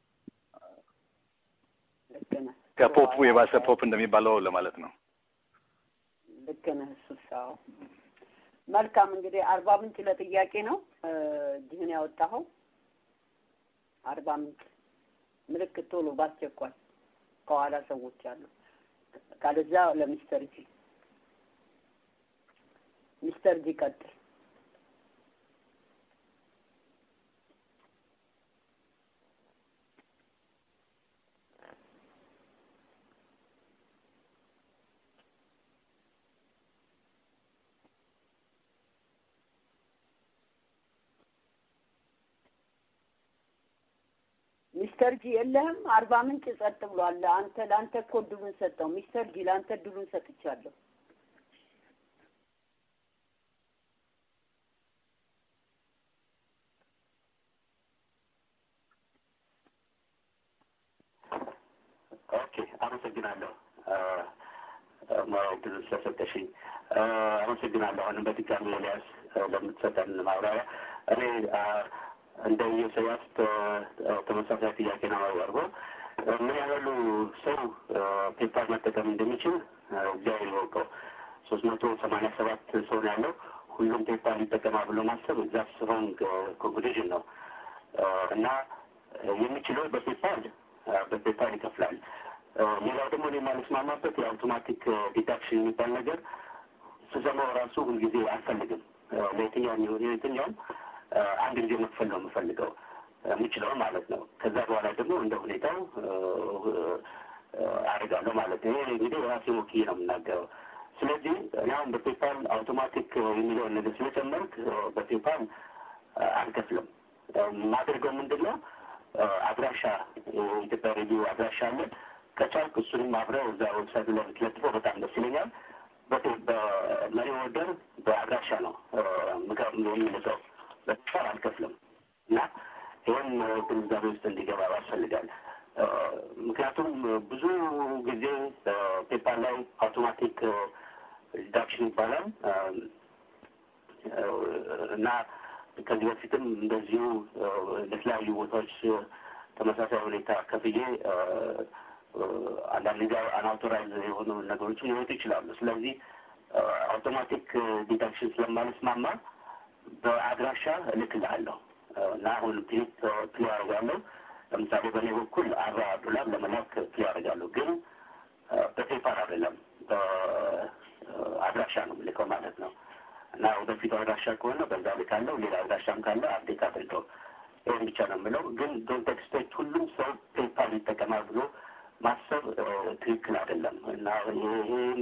ልክ ነህ። ከፖፑ የባሰ ፖፕ እንደሚባለው ለማለት ነው። ልክ ነህ። እሱስ አዎ። መልካም እንግዲህ አርባ ምንጭ ለጥያቄ ነው እ፣ እጅህን ያወጣኸው አርባ ምንጭ ምልክት ቶሎ ባስቸኳይ ከኋላ ሰዎች አሉ። ካለዛ ለሚስተር ጂ ሚስተር ጂ ቀጥል። ሚስተር ጂ የለህም? አርባ ምንጭ ጸጥ ብሏል። አንተ ለአንተ እኮ እድሉን ሰጠው። ሚስተር ጂ ለአንተ እድሉን ሰጥቻለሁ። ኦኬ፣ አመሰግናለሁ ድል ስለሰጠሽኝ አመሰግናለሁ። አሁንም በድጋሚ ኤልያስ ለምትሰጠን ማብራሪያ እኔ እንደ ኢሳያስ ተመሳሳይ ጥያቄ ነው ያቀርበው። ምን ያህሉ ሰው ፔፓር መጠቀም እንደሚችል እግዚአብሔር ይወቀው። ሶስት መቶ ሰማንያ ሰባት ሰው ነው ያለው። ሁሉም ፔፓር ይጠቀማል ብሎ ማሰብ ዛት ሮንግ ኮንክሉዥን ነው እና የሚችለው በፔፓል በፔፓል ይከፍላል። ሌላው ደግሞ እኔ የማልስማማበት የአውቶማቲክ ዲዳክሽን የሚባል ነገር ስሰማው ራሱ ሁልጊዜ አልፈልግም። ለየትኛውም የሆነ የትኛውም አንድ ጊዜ መክፈል ነው የምፈልገው የምችለው ማለት ነው። ከዛ በኋላ ደግሞ እንደ ሁኔታው አደርጋለሁ ማለት ነው። ይሄ እንግዲህ ራሴ ወክዬ ነው የምናገረው። ስለዚህ እኔ አሁን በፔፓል አውቶማቲክ የሚለውን ነገር ስለጨመርክ በፔፓል አልከፍልም። የማደርገው ምንድን ነው አድራሻ የኢትዮጵያ ሬዲዮ አድራሻ አለ። ከቻልክ እሱንም አብረው እዛ ዌብሳይቱ ላይ ብትለጥፈው በጣም ደስ ይለኛል። በመሪ ወደር በአድራሻ ነው ምክር የሚልቀው በፔፓል አልከፍልም እና ይህም ግንዛቤ ውስጥ እንዲገባ ያስፈልጋል። ምክንያቱም ብዙ ጊዜ ፔፓል ላይ አውቶማቲክ ዲዳክሽን ይባላል እና ከዚህ በፊትም እንደዚሁ ለተለያዩ ቦታዎች ተመሳሳይ ሁኔታ ከፍዬ አንዳንድ ጊዜ አንአውቶራይዝ የሆኑ ነገሮችን ሊወጡ ይችላሉ። ስለዚህ አውቶማቲክ ዲዳክሽን ስለማልስማማ በአድራሻ እልክልሃለሁ እና አሁን ፕሊት ፕሊ አደርጋለሁ። ለምሳሌ በእኔ በኩል አርባ ዶላር ለመላክ ፕሊ አደርጋለሁ፣ ግን በፔፓር አይደለም በአድራሻ ነው የምልከው ማለት ነው። እና ወደፊቱ አድራሻ ከሆነ በዛ ልካለሁ። ሌላ አድራሻም ካለ አፕዴት አድርገው። ይህን ብቻ ነው የምለው። ግን ዶንት ኤክስፔክት ሁሉም ሰው ፔፓል ይጠቀማል ብሎ ማሰብ ትክክል አይደለም እና ይህም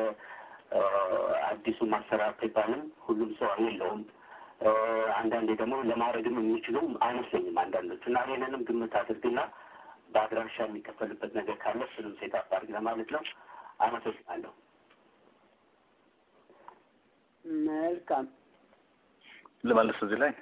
የአዲሱ ማሰራር ፔፓልም ሁሉም ሰው የለውም። አንዳንዴ ደግሞ ለማድረግም የሚችሉም አይመስለኝም አንዳንዶቹ እና ይህንንም ግምት አድርግና በአድራሻ የሚከፈልበት ነገር ካለ እሱንም ሴት አድርግ ለማለት ነው። አመሰግናለሁ። መልካም ልመልስ እዚህ ላይ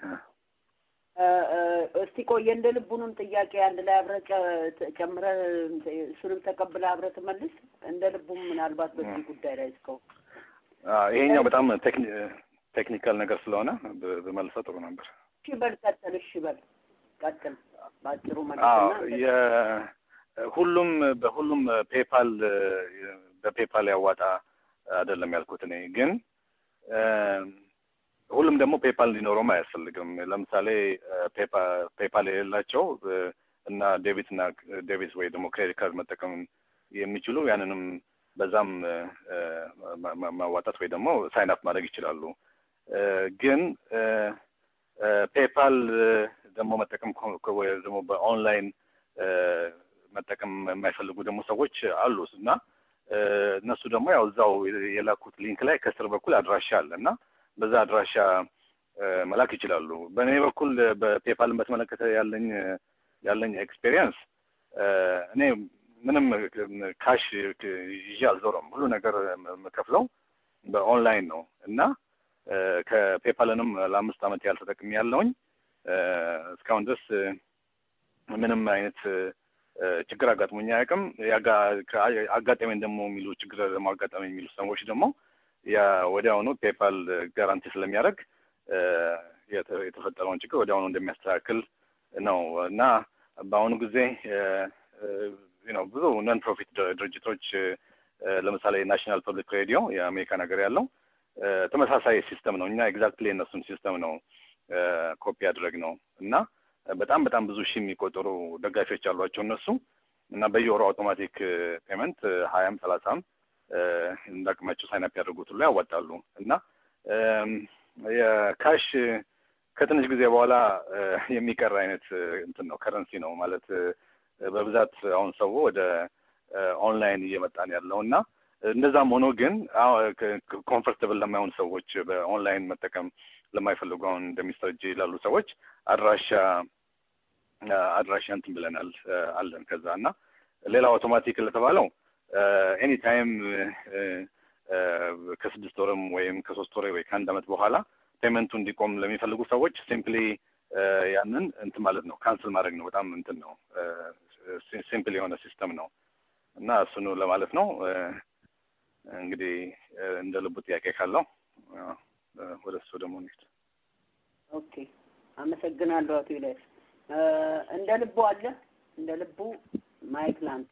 እስቲ ቆየ እንደ ልቡንም ጥያቄ አንድ ላይ አብረህ ጨምረህ እሱንም ተቀብለህ አብረህ ትመልስ። እንደ ልቡም ምናልባት በዚህ ጉዳይ ላይ እስከው ይሄኛው በጣም ቴክኒካል ነገር ስለሆነ በመልሰ ጥሩ ነበር። እሺ በል ቀጥል። እሺ በል ቀጥል። በአጭሩ አዎ መልስና የ- ሁሉም በሁሉም ፔፓል በፔፓል ያዋጣ አይደለም ያልኩት እኔ ግን እ፣ ሁሉም ደግሞ ፔፓል እንዲኖረውም አያስፈልግም። ለምሳሌ ፔፓ- ፔፓል የሌላቸው እ፣ እና ዴቢት እና ዴቢት ወይ ደግሞ ክሬዲት ካርድ መጠቀም የሚችሉ ያንንም በዛም እ፣ እ፣ ማ- ማ- ማዋጣት ወይ ደግሞ ሳይን አፕ ማድረግ ይችላሉ። እ፣ ግን እ፣ እ፣ ፔፓል እ፣ ደግሞ መጠቀም ኮ- ኮ- ወይ ደግሞ በኦንላይን እ፣ መጠቀም የማይፈልጉ ደግሞ ሰዎች አሉ እና እ፣ እነሱ ደግሞ ያው እዛው የላኩት ሊንክ ላይ ከስር በኩል አድራሻ አለ እና በዛ አድራሻ እ፣ መላክ ይችላሉ። በእኔ በኩል በፔፓልን በተመለከተ ያለኝ ያለኝ ኤክስፔሪየንስ እኔ ምንም ካሽ ይዤ አልዞረም። ሁሉ ነገር የምከፍለው በኦንላይን ነው እና እ፣ ከፔፓልንም ለአምስት ዓመት ያህል ተጠቅሜ ያለውኝ እስካሁን ድረስ እ፣ ምንም አይነት እ፣ ችግር አጋጥሞኝ አያውቅም። ያጋ- ከ- አጋጠመኝ ደግሞ የሚሉ ችግር ደግሞ አጋጠመኝ የሚሉ ሰዎች ደግሞ ያ ወዲያውኑ ፔፓል ጋራንቲ ስለሚያደርግ እ፣ የተ- የተፈጠረውን ችግር ወዲያውኑ እንደሚያስተካክል ነው እና በአሁኑ ጊዜ እ፣ እ፣ ነው ብዙ ነን ፕሮፊት ድርጅቶች እ፣ ለምሳሌ ናሽናል ፐብሊክ ሬዲዮ የአሜሪካን ሀገር ያለው እ፣ ተመሳሳይ ሲስተም ነው። እኛ ኤግዛክትሊ የእነሱን ሲስተም ነው እ፣ ኮፒ ያድረግ ነው እና በጣም በጣም ብዙ ሺህ የሚቆጠሩ ደጋፊዎች አሏቸው እነሱ እና በየወሩ አውቶማቲክ ፔመንት ሀያም ሰላሳም እ፣ እንዳቅማቸው ሳይናፕ ያደርጉት ሁሉ ያዋጣሉ እና እም፣ የካሽ ከትንሽ ጊዜ በኋላ እ፣ የሚቀር አይነት እ፣ እንትን ነው ከረንሲ ነው ማለት እ፣ በብዛት አሁን ሰው ወደ እ፣ ኦንላይን እየመጣን ያለው እና እንደዛም ሆኖ ግን ኮምፎርተብል ለማይሆን ሰዎች በኦንላይን መጠቀም ለማይፈልጉ አሁን እንደ ሚስተር ጄ ላሉ ሰዎች አድራሻ አድራሻ እንትን ብለናል እ፣ አለን ከዛ እና ሌላው አውቶማቲክ ለተባለው ኤኒ ታይም ከስድስት ወርም ወይም ከሶስት ወር ወይ ከአንድ አመት በኋላ ፔመንቱ እንዲቆም ለሚፈልጉ ሰዎች ሲምፕሊ ያንን እንትን ማለት ነው ካንስል ማድረግ ነው። በጣም እንትን ነው ሲምፕል የሆነ ሲስተም ነው እና እሱኑ ለማለት ነው። እ፣ እንግዲህ እ፣ እንደ ልቡ ጥያቄ ካለው እ፣ ወደ እሱ ደግሞ እንሂድ። ኦኬ አመሰግናለሁ አቶ ኢልያስ። እ፣ እንደ ልቡ አለ እንደ ልቡ ማይክ ላንተ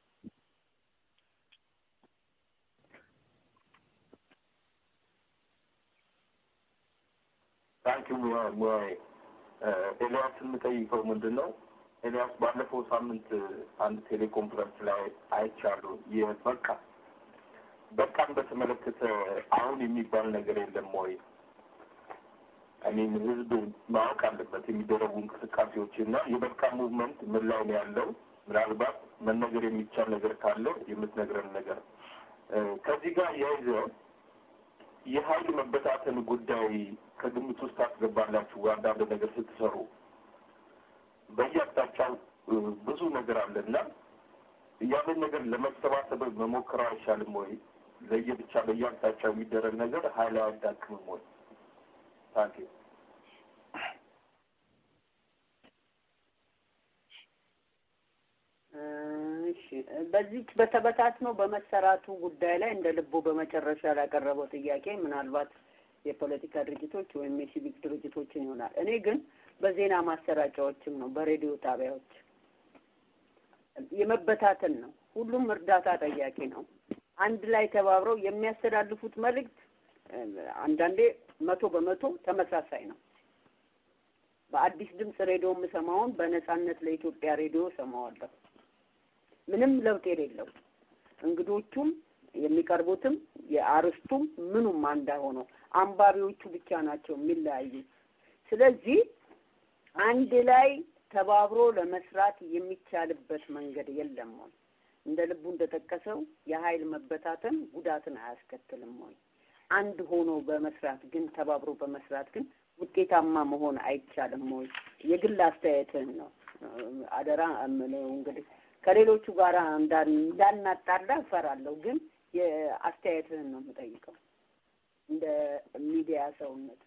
ታንኪ ሙያዬ ኤልያስ የምጠይቀው ምንድን ነው? ኤልያስ ባለፈው ሳምንት አንድ ቴሌኮንፈረንስ ላይ አይቻለሁ። የበቃ በቃን በተመለከተ አሁን የሚባል ነገር የለም ወይ? እኔም ህዝብ ማወቅ አለበት የሚደረጉ እንቅስቃሴዎች እና የበቃ ሙቭመንት ምን ላይ ነው ያለው? ምናልባት መነገር የሚቻል ነገር ካለ የምትነግረን ነገር እ፣ ከዚህ ጋር ያይዘ የሀይል መበታተን ጉዳይ ከግምት ውስጥ ታስገባላችሁ? አንዳንድ ነገር ስትሰሩ በየአቅጣጫው እ፣ ብዙ ነገር አለና ያንን ነገር ለመሰባሰብ መሞከር አይሻልም ወይ? ለየብቻ በየአቅጣጫው የሚደረግ ነገር ሀይል አያዳክምም ወይ? ታንኪ እሺ በዚች በተበታት ነው በመሰራቱ ጉዳይ ላይ እንደ ልቡ በመጨረሻ ላቀረበው ጥያቄ ምናልባት የፖለቲካ ድርጅቶች ወይም የሲቪክ ድርጅቶችን ይሆናል። እኔ ግን በዜና ማሰራጫዎችም ነው በሬዲዮ ጣቢያዎች የመበታተን ነው። ሁሉም እርዳታ ጠያቂ ነው። አንድ ላይ ተባብረው የሚያስተላልፉት መልእክት እ፣ አንዳንዴ መቶ በመቶ ተመሳሳይ ነው። በአዲስ ድምፅ ሬዲዮ የምሰማውን በነጻነት ለኢትዮጵያ ሬዲዮ ሰማዋለሁ። ምንም ለውጥ የሌለው እንግዶቹም የሚቀርቡትም የአርስቱም ምኑም አንዳ ሆኖ አንባቢዎቹ ብቻ ናቸው የሚለያዩት። ስለዚህ አንድ ላይ ተባብሮ ለመስራት የሚቻልበት መንገድ የለም ወይ? እንደ ልቡ እንደጠቀሰው የሀይል መበታተን ጉዳትን አያስከትልም ወይ? አንድ ሆኖ በመስራት ግን ተባብሮ በመስራት ግን ውጤታማ መሆን አይቻልም ወይ? የግል አስተያየትህን ነው አደራ እምለው እንግዲህ ከሌሎቹ ጋር እንዳን- እንዳናጣላ እፈራለሁ፣ ግን የአስተያየትህን ነው የምጠይቀው እንደ ሚዲያ ሰውነት።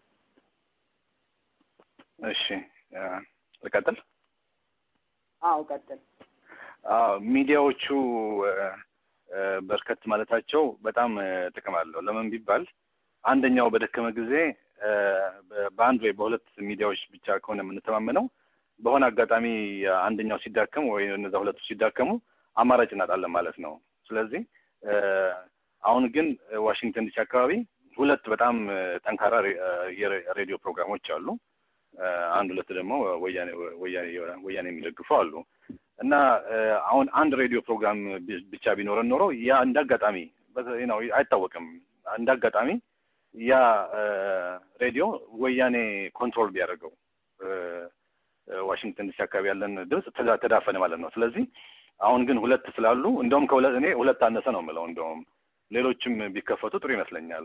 እሺ እ፣ ልቀጥል። አዎ ቀጥል። አዎ ሚዲያዎቹ እ፣ እ፣ በርከት ማለታቸው በጣም እ፣ ጥቅም አለው። ለምን ቢባል አንደኛው በደከመ ጊዜ እ፣ በ- በአንድ ወይ በሁለት ሚዲያዎች ብቻ ከሆነ የምንተማመነው በሆነ አጋጣሚ አንደኛው ሲዳከም ወይ እነዛ ሁለቱ ሲዳከሙ አማራጭ እናጣለን ማለት ነው። ስለዚህ አሁን ግን ዋሽንግተን ዲሲ አካባቢ ሁለት በጣም ጠንካራ የሬዲዮ ፕሮግራሞች አሉ። አንድ ሁለት ደግሞ ወያኔ ወያኔ የሚደግፉ አሉ እና አሁን አንድ ሬዲዮ ፕሮግራም ብቻ ቢኖረን ኖሮ ያ እንደ አጋጣሚ ነው አይታወቅም። እንደ አጋጣሚ ያ ሬዲዮ ወያኔ ኮንትሮል ቢያደርገው ዋሽንግተን ዲሲ አካባቢ ያለን ድምፅ ተዳፈነ ማለት ነው። ስለዚህ አሁን ግን ሁለት ስላሉ እንደውም ከሁለት እኔ ሁለት አነሰ ነው የምለው። እንደውም ሌሎችም ቢከፈቱ ጥሩ ይመስለኛል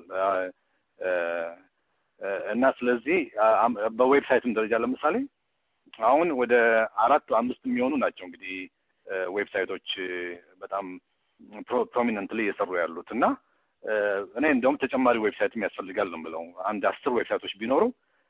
እና ስለዚህ በዌብሳይትም ደረጃ ለምሳሌ አሁን ወደ አራት አምስት የሚሆኑ ናቸው እንግዲህ ዌብሳይቶች በጣም ፕሮሚነንትሊ እየሰሩ ያሉት እና እኔ እንደውም ተጨማሪ ዌብሳይትም ያስፈልጋል ነው የምለው። አንድ አስር ዌብሳይቶች ቢኖሩ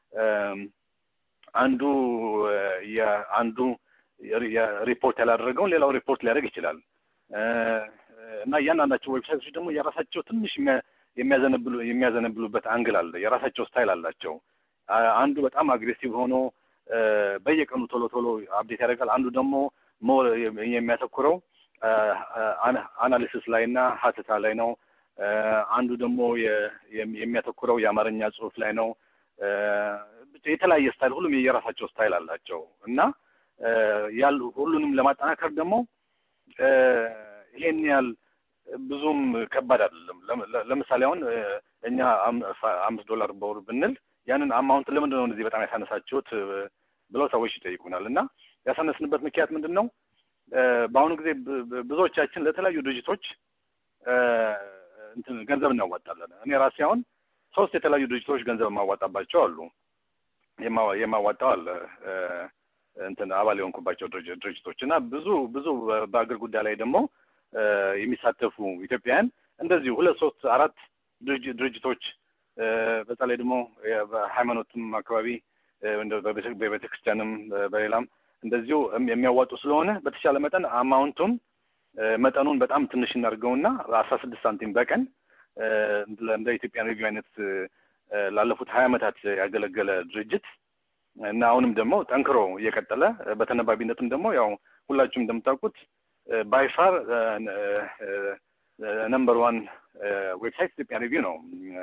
አንዱ አንዱ ሪፖርት ያላደረገውን ሌላው ሪፖርት ሊያደርግ ይችላል እና እያንዳንዳቸው ዌብሳይቶች ደግሞ የራሳቸው ትንሽ የሚያዘነብሉ የሚያዘነብሉበት አንግል አለ። የራሳቸው ስታይል አላቸው። አንዱ በጣም አግሬሲቭ ሆኖ በየቀኑ ቶሎ ቶሎ አፕዴት ያደርጋል። አንዱ ደግሞ ሞር የሚያተኩረው አናሊሲስ ላይ እና ሀተታ ላይ ነው። አንዱ ደግሞ የሚያተኩረው የአማርኛ ጽሑፍ ላይ ነው። የተለያየ ስታይል፣ ሁሉም የራሳቸው ስታይል አላቸው እና ያሉ ሁሉንም ለማጠናከር ደግሞ ይሄን ያህል ብዙም ከባድ አይደለም። ለምሳሌ አሁን እኛ አምስት ዶላር በወር ብንል ያንን አማውንት ለምንድን ነው እንደዚህ በጣም ያሳነሳችሁት ብለው ሰዎች ይጠይቁናል። እና ያሳነስንበት ምክንያት ምንድን ነው? በአሁኑ ጊዜ ብዙዎቻችን ለተለያዩ ድርጅቶች እንትን ገንዘብ እናዋጣለን። እኔ ራሴ አሁን ሶስት የተለያዩ ድርጅቶች ገንዘብ የማዋጣባቸው አሉ። የማዋጣው አለ እንትን አባል የሆንኩባቸው ድርጅቶች እና ብዙ ብዙ በአገር ጉዳይ ላይ ደግሞ የሚሳተፉ ኢትዮጵያውያን እንደዚሁ ሁለት ሶስት አራት ድርጅቶች በተለይ ደግሞ በሃይማኖትም አካባቢ በቤተ ክርስቲያንም በሌላም እንደዚሁ የሚያዋጡ ስለሆነ በተሻለ መጠን አማውንቱን መጠኑን በጣም ትንሽ እናድርገውና አስራ ስድስት ሳንቲም በቀን እንደ ኢትዮጵያን ሬዲዮ አይነት ላለፉት ሀያ ዓመታት ያገለገለ ድርጅት እና አሁንም ደግሞ ጠንክሮ እየቀጠለ በተነባቢነትም ደግሞ ያው ሁላችሁም እንደምታውቁት ባይፋር ነምበር ዋን ዌብሳይት ኢትዮጵያ ሪቪው ነው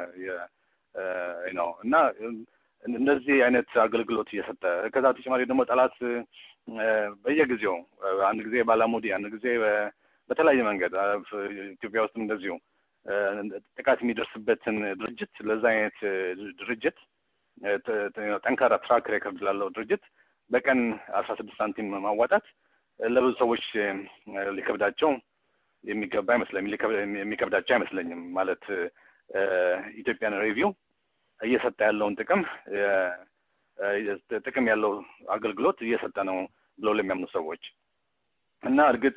ነው እና እንደዚህ አይነት አገልግሎት እየሰጠ ከዛ ተጨማሪ ደግሞ ጠላት በየጊዜው አንድ ጊዜ ባላሙዲ አንድ ጊዜ በተለያየ መንገድ ኢትዮጵያ ውስጥም እንደዚሁ ጥቃት የሚደርስበትን ድርጅት ለዛ አይነት ድርጅት ጠንካራ ትራክ ሬከርድ ላለው ድርጅት በቀን አስራ ስድስት ሳንቲም ማዋጣት ለብዙ ሰዎች ሊከብዳቸው የሚገባ አይመስለኝም። የሚከብዳቸው አይመስለኝም። ማለት ኢትዮጵያን ሬቪው እየሰጠ ያለውን ጥቅም ጥቅም ያለው አገልግሎት እየሰጠ ነው ብለው ለሚያምኑ ሰዎች እና እርግጥ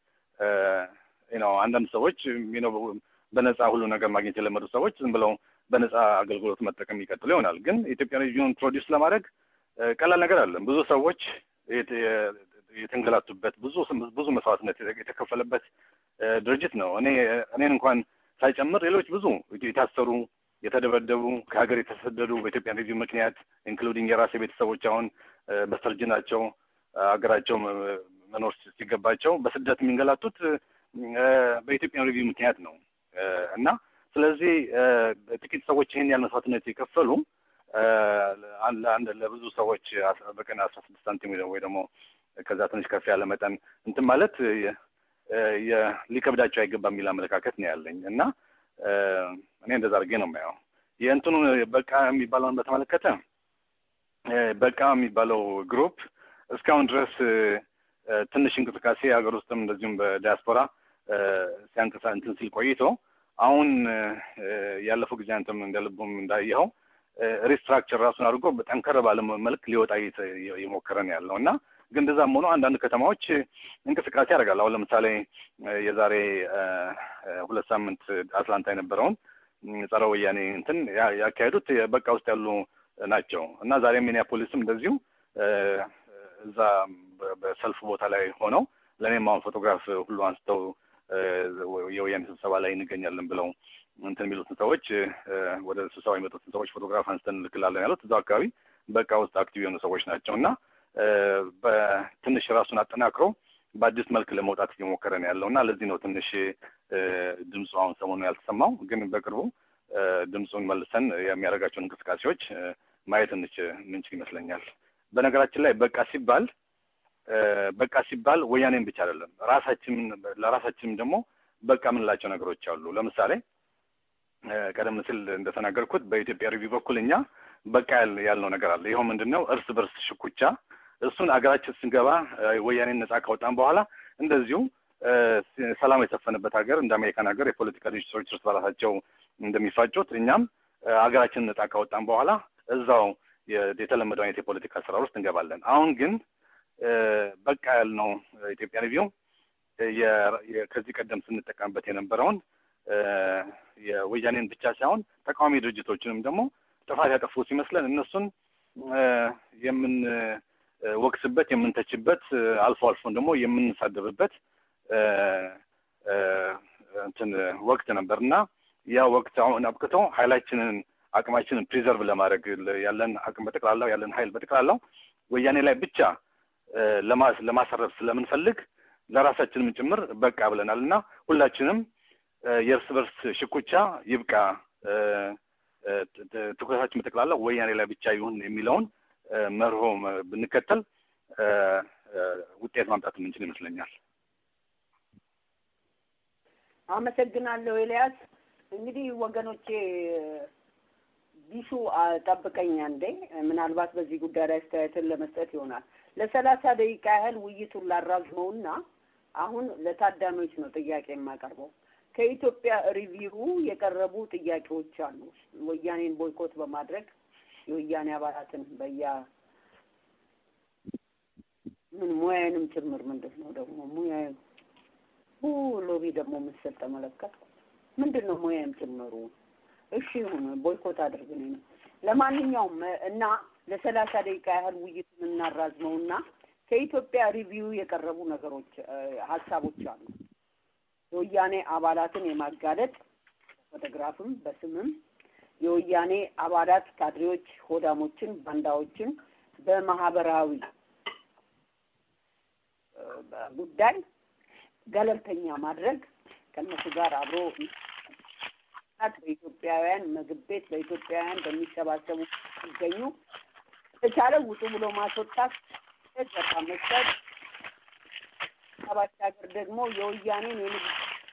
ነው አንዳንድ ሰዎች ነው በነፃ ሁሉ ነገር ማግኘት የለመዱ ሰዎች ዝም ብለው በነፃ አገልግሎት መጠቀም ይቀጥሉ ይሆናል። ግን ኢትዮጵያ ሬዲዮን ፕሮዲውስ ለማድረግ ቀላል ነገር አለም። ብዙ ሰዎች የተንገላቱበት ብዙ ብዙ መስዋዕትነት የተከፈለበት ድርጅት ነው። እኔ እኔን እንኳን ሳይጨምር ሌሎች ብዙ የታሰሩ የተደበደቡ ከሀገር የተሰደዱ በኢትዮጵያ ሬዲዮ ምክንያት ኢንክሉዲንግ የራሴ ቤተሰቦች አሁን በስተርጅናቸው ሀገራቸው መኖር ሲገባቸው በስደት የሚንገላቱት በኢትዮጵያ ሬዲዮ ምክንያት ነው እና ስለዚህ ጥቂት ሰዎች ይህን ያህል መስዋዕትነት የከፈሉ አንድ ለብዙ ሰዎች በቀን አስራ ስድስት ሳንቲም ወይ ደግሞ ከዛ ትንሽ ከፍ ያለ መጠን እንትን ማለት ሊከብዳቸው አይገባም የሚል አመለካከት ነው ያለኝ እና እኔ እንደዛ አድርጌ ነው የማየው። የእንትኑ በቃ የሚባለውን በተመለከተ በቃ የሚባለው ግሩፕ እስካሁን ድረስ ትንሽ እንቅስቃሴ ሀገር ውስጥም እንደዚሁም በዲያስፖራ ሲያንቀሳ እንትን ሲል ቆይቶ አሁን ያለፈው ጊዜ አንተም እንደልቡም እንዳየኸው ሪስትራክቸር ራሱን አድርጎ ጠንከር ባለ መልክ ሊወጣ እየሞከረ ነው ያለው እና ግን እንደዛም ሆኖ አንዳንድ ከተማዎች እንቅስቃሴ ያደርጋል። አሁን ለምሳሌ የዛሬ ሁለት ሳምንት አትላንታ የነበረውን ጸረ ወያኔ እንትን ያካሄዱት በቃ ውስጥ ያሉ ናቸው እና ዛሬ ሚኒያፖሊስም እንደዚሁ እዛ በሰልፍ ቦታ ላይ ሆነው ለእኔም አሁን ፎቶግራፍ ሁሉ አንስተው የወያኔ ስብሰባ ላይ እንገኛለን ብለው እንትን የሚሉትን ሰዎች ወደ ስብሰባ የሚመጡትን ሰዎች ፎቶግራፍ አንስተን እንልክላለን ያሉት እዛው አካባቢ በቃ ውስጥ አክቲቭ የሆኑ ሰዎች ናቸው እና በትንሽ ራሱን አጠናክሮ በአዲስ መልክ ለመውጣት እየሞከረ ነው ያለው እና ለዚህ ነው ትንሽ ድምፁ አሁን ሰሞኑ ያልተሰማው። ግን በቅርቡ ድምፁን መልሰን የሚያደርጋቸውን እንቅስቃሴዎች ማየት እንች ምንችል ይመስለኛል። በነገራችን ላይ በቃ ሲባል በቃ ሲባል ወያኔን ብቻ አይደለም ራሳችን ለራሳችንም ደግሞ በቃ የምንላቸው ነገሮች አሉ። ለምሳሌ ቀደም ሲል እንደተናገርኩት በኢትዮጵያ ሪቪው በኩል እኛ በቃ ያልነው ነገር አለ። ይኸው ምንድን ነው እርስ በርስ ሽኩቻ እሱን አገራችን ስንገባ ወያኔን ነጻ ካወጣን በኋላ እንደዚሁ ሰላም የሰፈነበት ሀገር እንደ አሜሪካን ሀገር የፖለቲካ ድርጅቶች እርስ በራሳቸው እንደሚፋጩት እኛም ሀገራችንን ነጻ ካወጣን በኋላ እዛው የተለመደው አይነት የፖለቲካ ስራ ውስጥ እንገባለን። አሁን ግን በቃ ያልነው ኢትዮጵያ ሪቪው ከዚህ ቀደም ስንጠቀምበት የነበረውን የወያኔን ብቻ ሳይሆን ተቃዋሚ ድርጅቶችንም ደግሞ ጥፋት ያጠፉ ሲመስለን እነሱን የምንወቅስበት፣ የምንተችበት አልፎ አልፎን ደግሞ የምንሳደብበት እንትን ወቅት ነበር እና ያ ወቅት አሁን አብቅቶ ኃይላችንን አቅማችንን ፕሪዘርቭ ለማድረግ ያለን አቅም በጠቅላላው ያለን ኃይል በጠቅላላው ወያኔ ላይ ብቻ ለማሰረፍ ስለምንፈልግ ለራሳችንም ጭምር በቃ ብለናል እና ሁላችንም የእርስ በርስ ሽኩቻ ይብቃ፣ ትኩረታችን በጠቅላላ ወያኔ ላይ ብቻ ይሁን የሚለውን መርሆ ብንከተል ውጤት ማምጣት የምንችል ይመስለኛል። አመሰግናለሁ ኤልያስ። እንግዲህ ወገኖቼ ቢሹ ጠብቀኝ አንዴ፣ ምናልባት በዚህ ጉዳይ ላይ አስተያየትን ለመስጠት ይሆናል። ለሰላሳ ደቂቃ ያህል ውይይቱን ላራዝመውና አሁን ለታዳሚዎች ነው ጥያቄ የማቀርበው። ከኢትዮጵያ ሪቪው የቀረቡ ጥያቄዎች አሉ። ወያኔን ቦይኮት በማድረግ የወያኔ አባላትን በያ ምን ሙያዬንም ጭምር ምንድን ነው ደግሞ ሙያ ሎቢ ደግሞ ምስል ተመለከት ምንድን ነው ሙያዬም ጭምሩ እሺ ይሁን ቦይኮት አድርግን ነው። ለማንኛውም እና ለሰላሳ ደቂቃ ያህል ውይይቱን እናራዝመውና ከኢትዮጵያ ሪቪው የቀረቡ ነገሮች ሀሳቦች አሉ። የወያኔ አባላትን የማጋለጥ ፎቶግራፍም በስምም የወያኔ አባላት ካድሬዎች፣ ሆዳሞችን፣ ባንዳዎችን በማህበራዊ ጉዳይ ገለልተኛ ማድረግ ከእነሱ ጋር አብሮ በኢትዮጵያውያን ምግብ ቤት በኢትዮጵያውያን በሚሰባሰቡ ሲገኙ የተቻለ ውጡ ብሎ ማስወጣት በቃ መስጠት ባሻገር ደግሞ የወያኔን የንግድ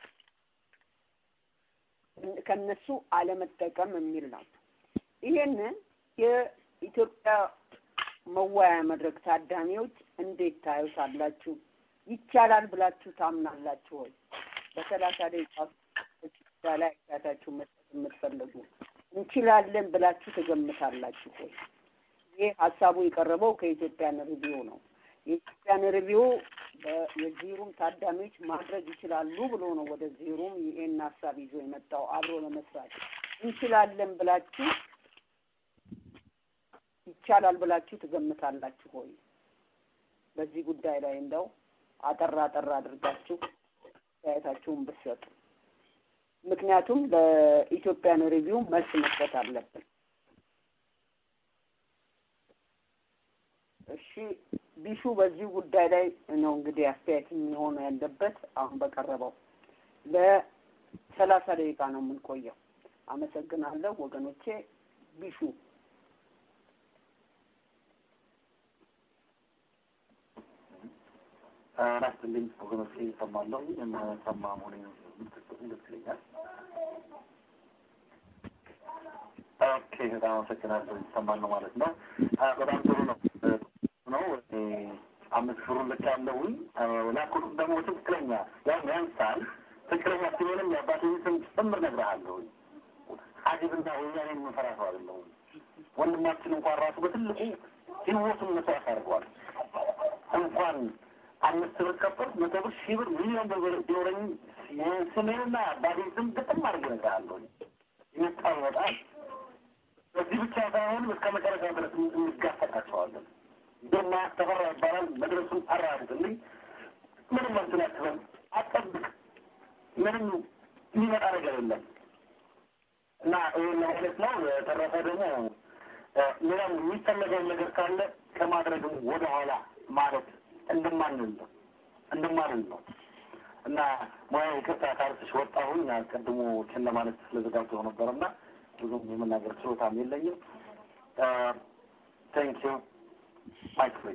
ከነሱ አለመጠቀም የሚል ነው። ይሄንን የኢትዮጵያ መወያያ መድረክ ታዳሚዎች እንዴት ታዩታላችሁ? ይቻላል ብላችሁ ታምናላችሁ ወይ? በሰላሳ ደቂቃ ላይ አስተያየታችሁ መስጠት የምትፈልጉ እንችላለን ብላችሁ ትገምታላችሁ ወይ? ይህ ሀሳቡ የቀረበው ከኢትዮጵያን ሪቪው ነው። የኢትዮጵያን ሪቪው የዚህ ሩም ታዳሚዎች ማድረግ ይችላሉ ብሎ ነው ወደዚህ ሩም ይሄን ሀሳብ ይዞ የመጣው አብሮ ለመስራት እንችላለን ብላችሁ ይቻላል ብላችሁ ትገምታላችሁ ሆይ? በዚህ ጉዳይ ላይ እንደው አጠር አጠር አድርጋችሁ አስተያየታችሁን ብትሰጡ። ምክንያቱም ለኢትዮጵያን ሪቪው መልስ መስጠት አለብን። እሺ ቢሹ በዚህ ጉዳይ ላይ ነው እንግዲህ አስተያየት የሚሆነ ያለበት አሁን በቀረበው ለሰላሳ ደቂቃ ነው የምንቆየው። አመሰግናለሁ ወገኖቼ። ቢሹ ናስትልኝ ወገኖቼ ይሰማለሁ የምሰማ መሆኔ ምትሰጡ ደስ ይለኛል። ኦኬ በጣም አመሰግናለሁ። ይሰማል ነው ማለት ነው። በጣም ጥሩ ነው ነው አምስት ብሩን ልክ ያለሁኝ ላኩት ደግሞ ትክክለኛ ያው ያንሳል ትክክለኛ ሲሆንም የአባቴ ስም ጭምር እነግርሃለሁኝ። አጅብና ወያኔ የምንፈራ ሰው አይደለሁም። ወንድማችን እንኳን ራሱ በትልቁ ህይወቱን መስዋዕት አድርገዋል። እንኳን አምስት ብር ከፈል መቶ ብር ሺህ ብር ሚሊዮን ብር ቢኖረኝ ስሜንና አባቴ ስም ግጥም አድርጌ እነግርሃለሁኝ። ይመጣል ይመጣል። በዚህ ብቻ ሳይሆን እስከ መጨረሻ ድረስ እንጋፈጣቸዋለን። ግርማ ተፈራ ይባላል። መድረሱን አራግጥልኝ። ምንም እንትን አትበል፣ አትጠብቅ። ምንም የሚመጣ ነገር የለም እና ይህን ለማለት ነው። የተረፈ ደግሞ ሌላም የሚፈለገውን ነገር ካለ ከማድረግም ወደኋላ ማለት እንደማንል ነው እንደማንል ነው እና ሙያ ይቅርታ ካልኩሽ ወጣሁኝ። አስቀድሞ ችን ለማለት ስለዘጋጀሁ ነበር እና ብዙም የመናገር ችሎታም የለኝም። ታንክ ዩ ማይክ ፍሪ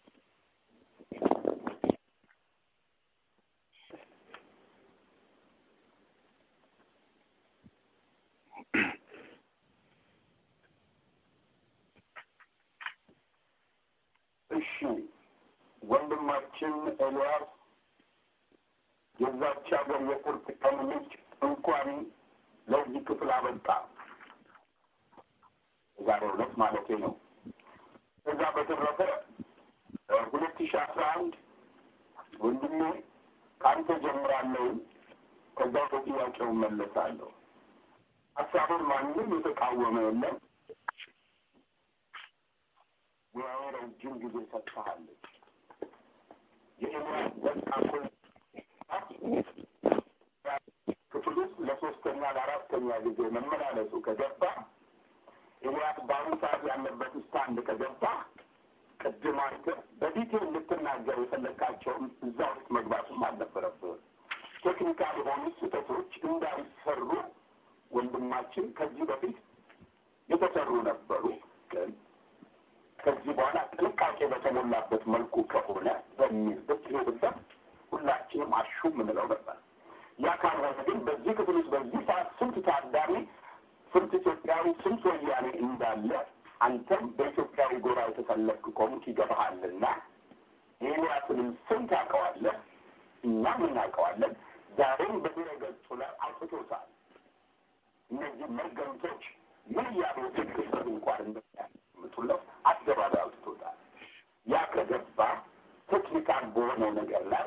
እሺ ወንድማችን ኤልያስ የዛች ሀገር የቁርጥ ቀን ልጅ እንኳን ለዚህ ክፍል አበቃ። የዛሬው ዕለት ማለቴ ነው። ከዛ በተረፈ ሁለት ሺህ አስራ አንድ ወንድሜ ከአንተ ጀምራለሁ። ከዛ በጥያቄው መለሳለሁ። ሀሳቡን ማንም የተቃወመ የለም። ሙያው ረጅም ጊዜ ሰጥተሃለች። የኤልያስ በቃ ክፍል ውስጥ ለሶስተኛ ለአራተኛ ጊዜ መመላለሱ ከገባ ኤልያስ በአሁኑ ሰዓት ያለበት ስታንድ ከገባ ቅድም አንተ በዲቴል ልትናገር የፈለግካቸውም እዛ ውስጥ መግባትም አልነበረብህም። ቴክኒካል የሆኑ ስህተቶች እንዳይሰሩ ወንድማችን ከዚህ በፊት የተሰሩ ነበሩ ግን ከዚህ በኋላ ጥንቃቄ በተሞላበት መልኩ ከሆነ በሚል ብትሄድበት ሁላችንም አሹ የምንለው ነበር። ያ ካልሆነ ግን በዚህ ክፍል ውስጥ በዚህ ሰዓት ስንት ታዳሚ፣ ስንት ኢትዮጵያዊ፣ ስንት ወያኔ እንዳለ አንተም በኢትዮጵያዊ ጎራ የተሰለፍክ ከሆንክ ይገባሃልና የኤልያስንም ስም ታውቀዋለህ፣ እኛም እናውቀዋለን። ዛሬም በድረ ገጹ ላይ አውጥቶታል። እነዚህ መርገምቶች ምን እያሉ ትክክል እንኳን እንደሚያምጡለት አደባባይ አውጥቶታል። ያ ከገባ ቴክኒካል በሆነው ነገር ላይ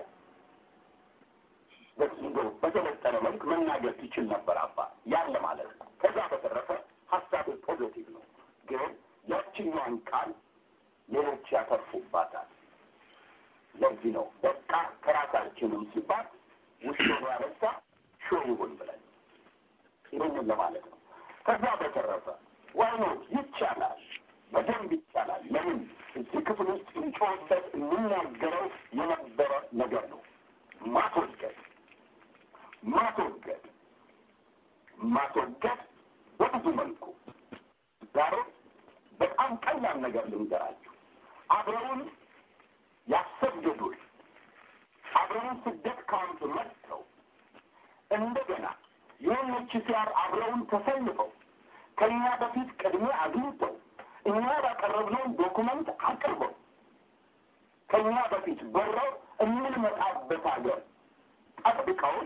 በዚንዶ በተለጠረ መልክ መናገር ትችል ነበር አባ ያለ ማለት ነው። ከዛ በተረፈ ሀሳብ ፖዘቲቭ ነው፣ ግን ያችኛዋን ቃል ሌሎች ያተርፉባታል። ለዚህ ነው በቃ ከራሳችንም ሲባል ውሾ ያበሳ ሾ ይሁን ብለን ይህንን ለማለት ነው። ከዛ በተረፈ ዋይኖት ይቻላል፣ በደንብ ይቻላል። ለምን እዚህ ክፍል ውስጥ እንጮህበት የምናገረው የነበረ ነገር ነው። ማስወገድ ማስወገድ ማስወገድ በብዙ መልኩ ዛሬ በጣም ቀላል ነገር ልንገራችሁ። አብረውን ያሰደዱን አብረውን ስደት ካምፕ መጥተው እንደገና የሆነች ሲያር አብረውን ተሰልፈው ከእኛ በፊት ቅድሚያ አግኝተው እኛ ባቀረብነውን ዶኩመንት አቅርበው ከእኛ በፊት በረው የምንመጣበት ሀገር ጠብቀውን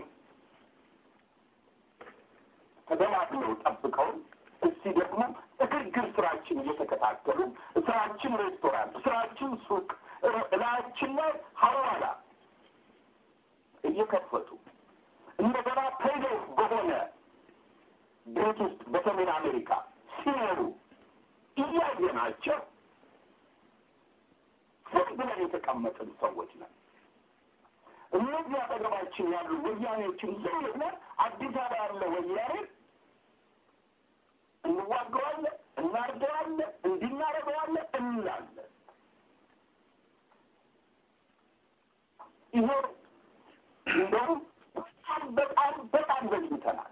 ተደላድለው ጠብቀውን እስቲ ደግሞ እግርግር ስራችን እየተከታተሉ ስራችን ሬስቶራንት፣ ስራችን ሱቅ፣ እላያችን ላይ ሀዋላ እየከፈቱ እንደገና ፔይዶፍ በሆነ ቤት ውስጥ በሰሜን አሜሪካ ሲኖሩ እያየናቸው ዝም ብለን የተቀመጥን ሰዎች ነን። እነዚህ አጠገባችን ያሉ ወያኔዎችን ዝም ብለን አዲስ አበባ ያለ ወያኔ እንዋገዋለን፣ እናርደዋለን፣ እንዲናረገዋለን እንላለን። ይሄ እንደውም በጣም በጣም በጣም ዘግይተናል።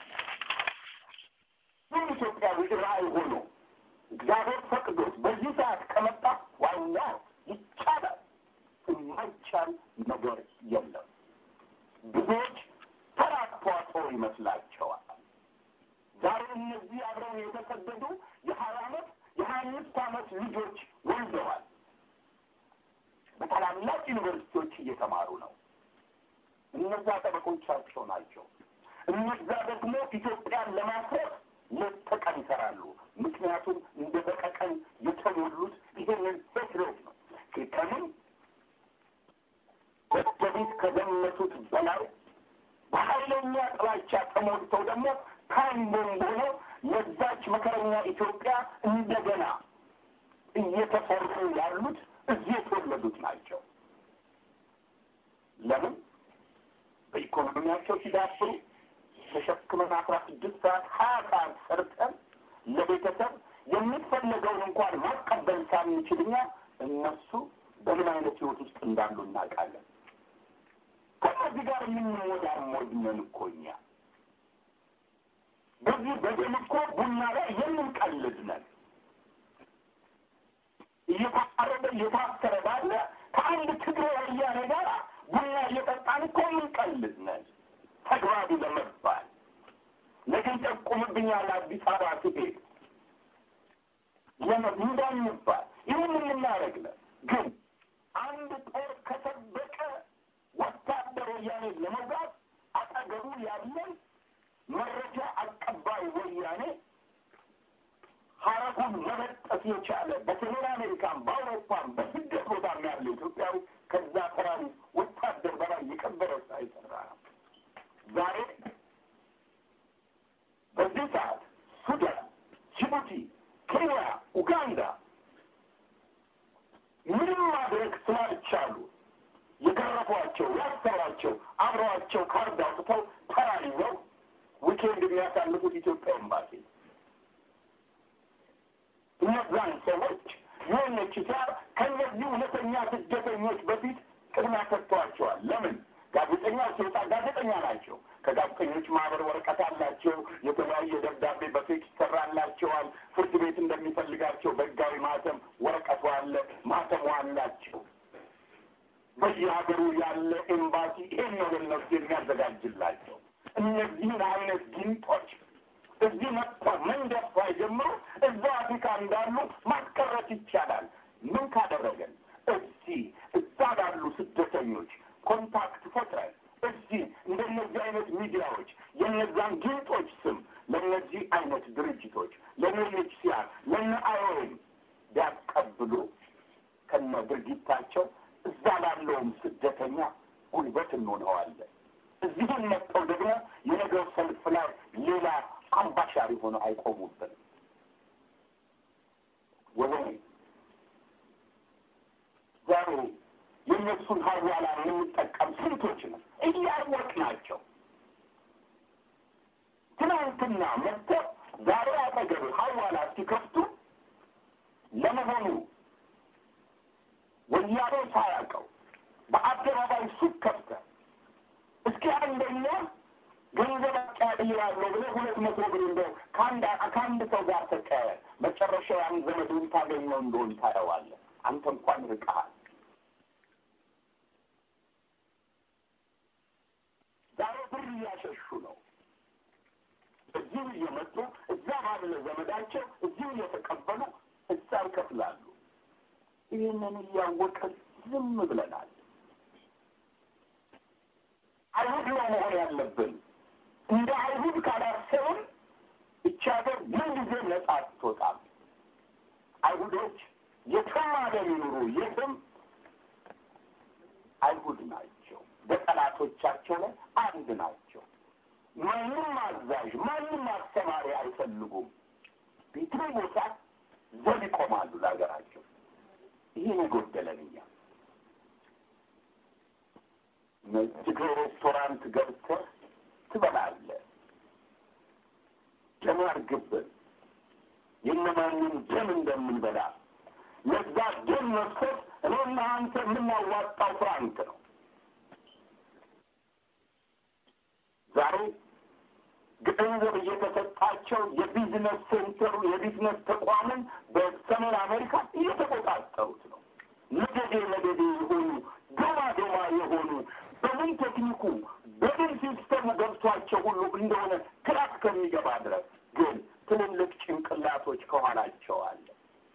ይህ ኢትዮጵያዊ ራዕይ ሆኖ እግዚአብሔር ፈቅዶት በዚህ ሰዓት ከመጣ ዋና ይቻላል። የማይቻል ነገር የለም። ብዙዎች ተራ ተዋጽኦ ይመስላቸዋል። ዛሬ እነዚህ አብረው የተሰደዱ የሀያ አመት የሀያ አምስት አመት ልጆች ወልደዋል። በታላላቅ ዩኒቨርሲቲዎች እየተማሩ ነው። እነዛ ጠበቆቻቸው ናቸው። እነዛ ደግሞ ኢትዮጵያን ለማፍረስ ሌት ተቀን ይሰራሉ። ምክንያቱም እንደ በቀቀን የተሞሉት ይሄንን ሄትሬት ነው። ከምን በደቢት ከዘመቱት በላይ በኃይለኛ ጥላቻ ተሞልተው ደግሞ ታይም ቦምብ ሆነው ለዛች መከረኛ ኢትዮጵያ እንደገና እየተሰሩ ያሉት እዚህ የተወለዱት ናቸው። ለምን በኢኮኖሚያቸው ሲዳብሩ ተሸክመን አስራ ስድስት ሰዓት ሀያ ሰዓት ሰርተን ለቤተሰብ የሚፈለገውን እንኳን ማቀበል ሳንችል እኛ እነሱ በምን አይነት ህይወት ውስጥ እንዳሉ እናውቃለን። ከነዚህ ጋር የምንወዳሞድ ነን እኮ እኛ። በዚህ በደም እኮ ቡና ላይ የምንቀልድ ነን። እየታረደ እየታሰረ ባለ ከአንድ ትግሬ ወያኔ ጋር ቡና እየጠጣን እኮ የምንቀልድ ነን። ተግባቢ ለመባል ነገ ይጠቁምብኛል አዲስ አበባ ስሄድ እንዳንባል ይህን የምናደርግ ነን። ግን አንድ ጦር ከሰበቀ ወታደር ወያኔ ለመውጋት አጠገቡ ያለን መረጃ አቀባይ ወያኔ ሀረጉን መበጠስ የቻለ በሰሜን አሜሪካን፣ በአውሮፓን፣ በስደት ቦታም ያለ ኢትዮጵያዊ ከዛ ተራሪ ወታደር በላይ የቀበረ ስራ የሰራ ነው። ዛሬ በዚህ ሰዓት ሱዳን፣ ጅቡቲ፣ ኬንያ፣ ኡጋንዳ ምንም ማድረግ ስላልቻሉ የገረፏቸው፣ ያሰሯቸው፣ አብረዋቸው ካርድ አውጥተው ተራ ይዘው ዊኬንድ የሚያሳልፉት ኢትዮጵያ ኤምባሲ እነዛን ሰዎች ዩኤንኤችሲአር ከእነዚህ እውነተኛ ስደተኞች በፊት ቅድሚያ ሰጥተዋቸዋል። ለምን? ጋዜጠኛው ሲወጣ ጋዜጠኛ ናቸው። ከጋዜጠኞች ማህበር ወረቀት አላቸው። የተለያየ ደብዳቤ በፌክ ይሰራላቸዋል። ፍርድ ቤት እንደሚፈልጋቸው በህጋዊ ማህተም ወረቀቱ አለ፣ ማህተሙ አላቸው። በየሀገሩ ያለ ኤምባሲ ይሄን ነው ለነሱ የሚያዘጋጅላቸው። እነዚህን አይነት ጊንጦች እዚህ መጥተው መንደፍ ሳይጀምሩ እዛ አፍሪካ እንዳሉ ማስቀረት ይቻላል። ምን ካደረገን እዚህ እዛ ባሉ ስደተኞች ኮንታክት ፈጥረን እዚህ እንደነዚህ አይነት ሚዲያዎች የነዛን ጊንጦች ስም ለእነዚህ አይነት ድርጅቶች ለዩኤንኤችሲአር ለነ አይኦኤም ቢያቀብሉ ከነ ድርጊታቸው እዛ ላለውም ስደተኛ ጉልበት እንሆነዋለን። እዚህም መጥተው ደግሞ የነገው ሰልፍ ላይ ሌላ አምባሻሪ ሆነው አይቆሙብንም። ወገኔ ዛሬ የእነሱን ሀዋላ የምንጠቀም ስንቶች ነው እያወቅ ናቸው። ትናንትና መጥተው ዛሬ አጠገብ ሀዋላ ሲከፍቱ ለመሆኑ ወያኔ ሳያውቀው በአደባባይ ሱቅ ከፍተህ እስኪ አንደኛ ገንዘብ አቀያይራለሁ ብለህ ሁለት መቶ ብር እንደው ከአንድ ከአንድ ሰው ጋር ተቀያየር፣ መጨረሻ ያን ዘመዱን ታገኘው እንደሆን ታየዋለህ። አንተ እንኳን ርቀሃል። ዛሬ ብር እያሸሹ ነው። እዚሁ እየመጡ እዛ ባለ ዘመዳቸው እዚሁ እየተቀበሉ እዛ ይከፍላሉ። ይህንን እያወቅን ዝም ብለናል። አይሁድ ነው መሆን ያለብን። እንደ አይሁድ ካላሰብን እቺ ሀገር ምን ጊዜ ነጻ አትወጣም። አይሁዶች የትም ዓለም ይኑሩ የትም አይሁድ ናቸው። በጠላቶቻቸው ላይ አንድ ናቸው። ማንም አዛዥ፣ ማንም አስተማሪ አይፈልጉም። ቤትም ቦታ ዘብ ይቆማሉ ለሀገራቸው። ይህን የጎደለን እኛ ነጭ ሬስቶራንት ገብተህ ትበላለህ። ደም ያርግብን። የእነማንን ደም እንደምንበላ ለዛ ደም መፍሰስ እኔና አንተ የምናዋጣው ፍራንክ ነው። ዛሬ ገንዘብ እየተሰጣቸው የቢዝነስ ሴንተሩ የቢዝነስ ተቋምን በሰሜን አሜሪካ እየተቆጣጠሩት ነው። መደዴ መደዴ የሆኑ ዶማ ዶማ የሆኑ በምን ቴክኒኩ በምን ሲስተሙ ገብቷቸው ሁሉ እንደሆነ ግራ እስከሚገባ ድረስ ግን ትልልቅ ጭንቅላቶች ከኋላቸው አለ።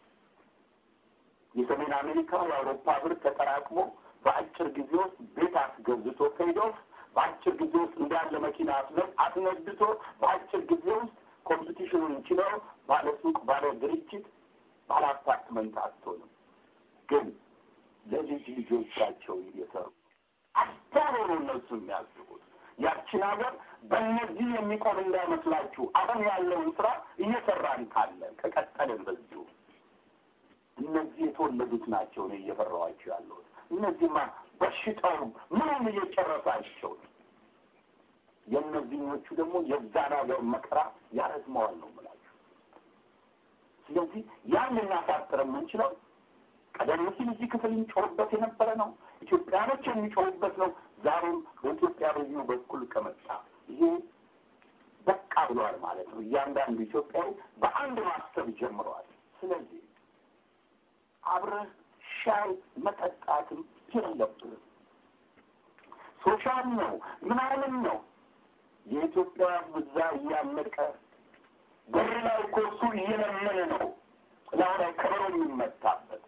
የሰሜን አሜሪካ የአውሮፓ ብር ተጠራቅሞ በአጭር ጊዜ ውስጥ ቤት አስገዝቶ ፔይዶፍ በአጭር ጊዜ ውስጥ እንዳለ መኪና አስነድቶ በአጭር ጊዜ ውስጥ ኮምፒቲሽኑን ችለው ባለ ሱቅ፣ ባለ ድርጅት፣ ባለ አፓርትመንት አትሆንም። ግን ለልጅ ልጆቻቸው እየሰሩ አስተውሎ ነው እነሱ የሚያስቡት። ያችን ሀገር በእነዚህ የሚቆም እንዳይመስላችሁ። አሁን ያለውን ስራ እየሰራን ካለን ከቀጠልን በዚሁ እነዚህ የተወለዱት ናቸው ነው እየፈራኋቸው ያለሁት። እነዚህማ በሽታውም ምንም እየጨረሳቸው ነው። የእነዚህኞቹ ደግሞ የዛን ሀገር መከራ ያረዝመዋል ነው የምላችሁ። ስለዚህ ያን ልናሳጥር የምንችለው ቀደም ሲል እዚህ ክፍል የሚጮህበት የነበረ ነው። ኢትዮጵያኖች የሚጮሁበት ነው። ዛሬም በኢትዮጵያ በዚሁ በኩል ከመጣ ይሄ በቃ ብለዋል ማለት ነው። እያንዳንዱ ኢትዮጵያዊ በአንድ ማሰብ ጀምረዋል። ስለዚህ አብረህ ሻይ መጠጣትም የለብንም። ሶሻል ነው ምናምን ነው የኢትዮጵያ ብዛ እያለቀ በር ላይ እኮ እሱ እየለመነ ነው ላሁ ላይ ከበሮ የሚመታበት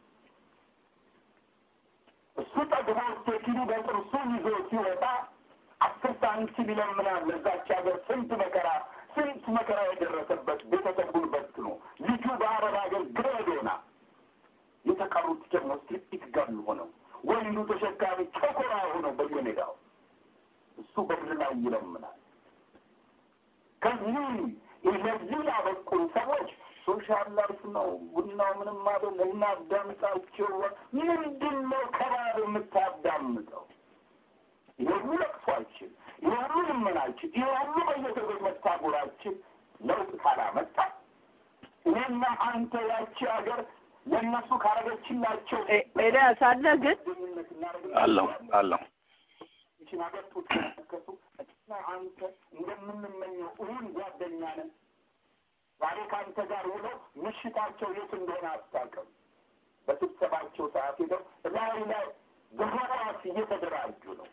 እሱ ጠግቦ ስቴኪኒ በጥርሱ ይዞ ሲወጣ አስር ሳንቲም ይለምናል። ለዛች ሀገር ስንት መከራ ስንት መከራ የደረሰበት ቤተሰቡን በትኖ ልጁ በአረብ ሀገር ግሬድ ሆና የተቀሩት ደግሞ ስትሪት ገል ሆነው ወንዱ ተሸካሚ ቸኮራ ሆነው በየሜዳው እሱ በምድር ላይ ይለምናል። ከዚህ ለዚህ ያበቁን ሰዎች ሶሻል ላይፍ ነው፣ ቡናው ምንም አይደል፣ እናዳምጣቸው። ምንድን ነው ከባድ የምታዳምጠው? ይሄ ሁሉ ለቅሷችን፣ ይሄ ሁሉ ልመናችን፣ ይሄ ሁሉ በየሰዎች መታጎራችን ለውጥ ካላመጣ እኔና አንተ ያቺ ሀገር ለእነሱ ካረገችላቸው ኤልያስ አለ ግን አለው አለው ይችን ሀገር ጡት ከሱ እና አንተ እንደምንመኘው እውን ጓደኛ ነን። ዛሬ ከአንተ ጋር ውለው ምሽታቸው የት እንደሆነ አታውቅም። በስብሰባቸው ሰዓት ሄደው ላይ ላይ በህዋስ እየተደራጁ ነው።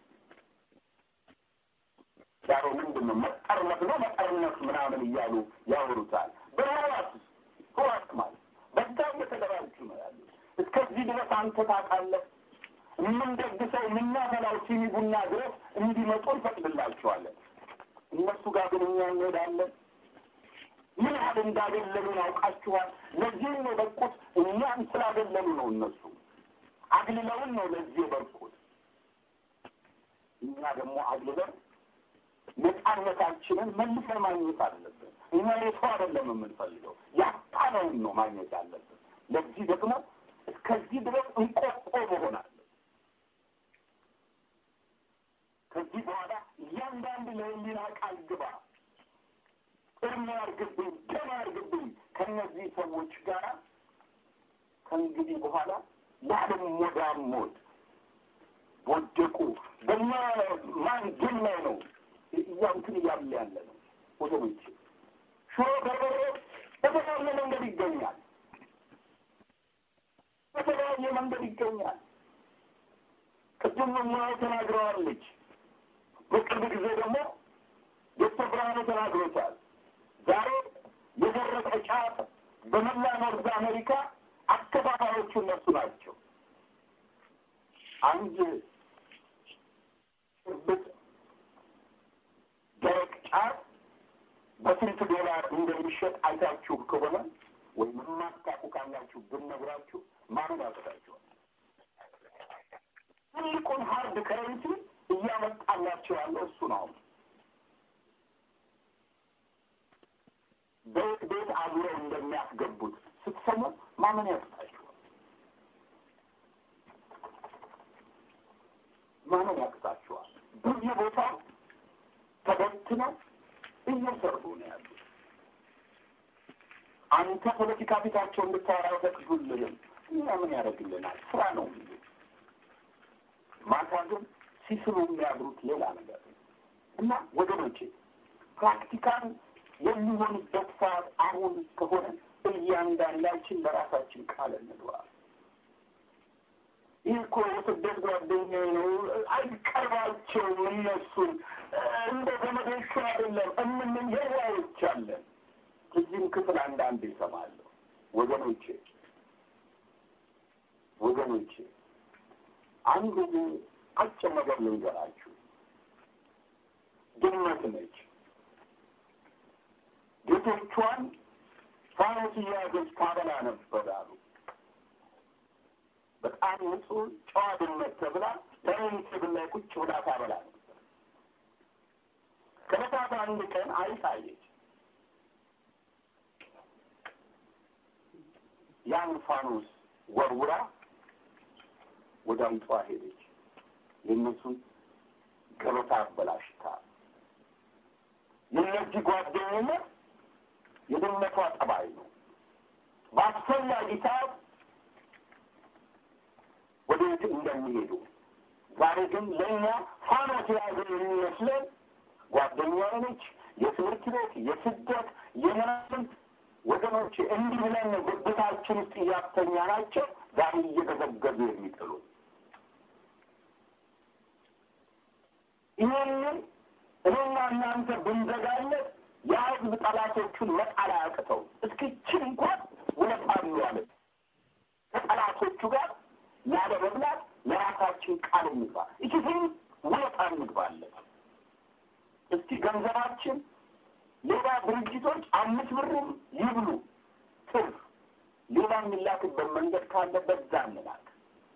ዛሬ ምንድን ነው መጠርነት ነው መጠርነት ምናምን እያሉ ያወሩታል። በህዋስ ህዋስ ማለት በዛ እየተደራጁ ነው ያሉት። እስከዚህ ድረስ አንተ ታውቃለህ። የምንደግሰው የምናፈላው ሲኒ ቡና ድረስ እንዲመጡ እንፈቅድላቸዋለን። እነሱ ጋር ግን እኛ እንሄዳለን። ምን ያህል እንዳገለሉን አውቃችኋል። ለዚህም ነው የበቁት። እኛን ስላገለሉ ነው እነሱ አግልለውን ነው ለዚህ የበቁት። እኛ ደግሞ አግልለን ነፃነታችንን መልሰን ማግኘት አለብን። እኛ የሰው አይደለም የምንፈልገው ያጣነውን ነው ማግኘት አለብን። ለዚህ ደግሞ እስከዚህ ድረስ እንቆቆ መሆን አለ ከዚህ በኋላ እያንዳንዱ ለህሊና ቃል ግባ፣ እርም ያርግብኝ፣ ደም ያርግብኝ ከእነዚህ ሰዎች ጋር ከእንግዲህ በኋላ ለዓለም ሞዳሞድ ወደቁ። በእኛ ማን ደም ላይ ነው እያንትን እያለ ያለ ነው ወገኖች። ሽሮ በርበሬ በተለያየ መንገድ ይገኛል፣ በተለያየ መንገድ ይገኛል። ቅድም ሙያው ተናግረዋለች። በቅርብ ጊዜ ደግሞ ዶክተር ብርሃኑ ተናግሮታል። ዛሬ የደረቀ ጫት በመላ ኖርዝ አሜሪካ አከፋፋዮቹ እነሱ ናቸው። አንድ እርብጥ ደረቅ ጫት በስንት ዶላር እንደሚሸጥ አይታችሁ ከሆነ ወይም የማታውቁ ካላችሁ ብነግራችሁ ማመን ያቅታችኋል። ትልቁን ሀርድ ከረንሲ እያመጣላቸው ያለው እሱ ነው። ቤት ቤት አዙረው እንደሚያስገቡት ስትሰሙ ማመን ያቅታችኋል። ማመን ያቅታችኋል። በየቦታው ተበትነው እየሰሩ ነው ያሉት። አንተ ፖለቲካ ፊታቸው እንድታወራ ፈቅዱልንም እኛ ምን ያደርግልናል? ስራ ነው የሚሉት። ማታ ግን ሲስሉ የሚያድሩት ሌላ ነገር ነው እና ወገኖቼ ፕራክቲካል የሚሆንበት ሰዓት አሁን ከሆነ እያንዳንዳችን ለራሳችን ቃል እንግባ። ይህ እኮ የስደት ጓደኛ ነው፣ አይቀርባቸውም። እነሱን እንደ ዘመዶቹ አይደለም እምንም የዋዮች አለን። እዚህም ክፍል አንዳንድ ይሰማለሁ። ወገኖቼ ወገኖቼ አንድ አጭር ነገር ልንገራችሁ። ድመት ነች። ጌቶቿን ፋኖስ እያዘች ታበላ ነበር አሉ። በጣም ንጹህ ጨዋ ድመት ተብላ በሬን ቴብል ላይ ቁጭ ብላ ታበላ ነበር። ከዕለታት አንድ ቀን አይጥ አየች። ያን ፋኖስ ወርውራ ወደ አይጧ ሄደች። የእነሱን ገበታ አበላሽታ የእነዚህ ጓደኝነት የድመቷ ጠባይ ነው። በአስፈላጊ ሰዓት ወዴት እንደሚሄዱ ዛሬ ግን ለእኛ ፋኖስ የያዘ የሚመስለን ጓደኛ ነች፣ የትምህርት ቤት፣ የስደት፣ የምናምን ወገኖች እንዲህ ብለን ጉብታችን ውስጥ እያስተኛ ናቸው ዛሬ እየገዘገዙ የሚጥሉ ይህንን እኔና እናንተ ብንዘጋለት የህዝብ ጠላቶቹን መጣል አያቅተው። እስኪችን እንኳን ውለታ እንዋለን ከጠላቶቹ ጋር ያለ መብላት ለራሳችን ቃል እንግባ። እችትን ውለታ እንግባለን። እስቲ ገንዘባችን ሌላ ድርጅቶች አምስት ብርም ይብሉ ትርፍ ሌላ የሚላክበት መንገድ ካለ በዛ እንላክ።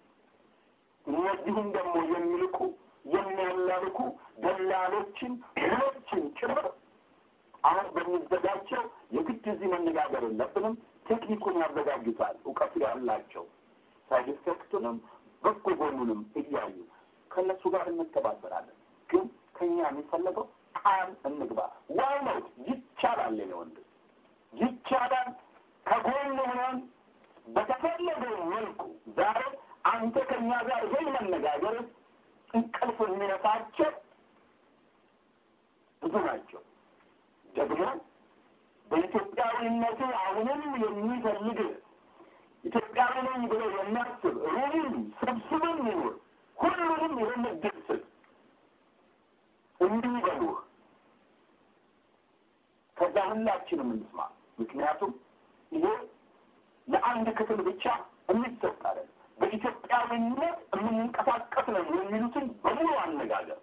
እነዚህም ደግሞ የሚልኩ የሚያላልኩ ደላሎችን ሁሎችን ጭምር አሁን በሚዘጋጀው የግድ እዚህ መነጋገር የለብንም። ቴክኒኩን ያዘጋጁታል እውቀቱ ያላቸው ሳይድ ኢፌክቱንም በጎ ጎኑንም እያዩ ከእነሱ ጋር እንተባበራለን። ግን ከኛ የሚፈለገው ቃል እንግባ። ዋይ ነው ይቻላል፣ የኔ ወንድም ይቻላል። ከጎን ሆነን በተፈለገው መልኩ ዛሬ አንተ ከኛ ጋር ይሄን መነጋገር እንቅልፍ የሚነሳቸው ብዙ ናቸው። ደግሞ በኢትዮጵያዊነቱ አሁንም የሚፈልግ ኢትዮጵያዊ ነኝ ብሎ የሚያስብ ሩብም ስብስብም ይኑር ሁሉንም ይህን እድል ስጥ እንዲህ በሉህ። ከዛ ሁላችንም እንስማ። ምክንያቱም ይሄ ለአንድ ክፍል ብቻ የሚሰጥ አይደለም። በኢትዮጵያዊነት የምንንቀሳቀስ ነው የሚሉትን በሙሉ አነጋገር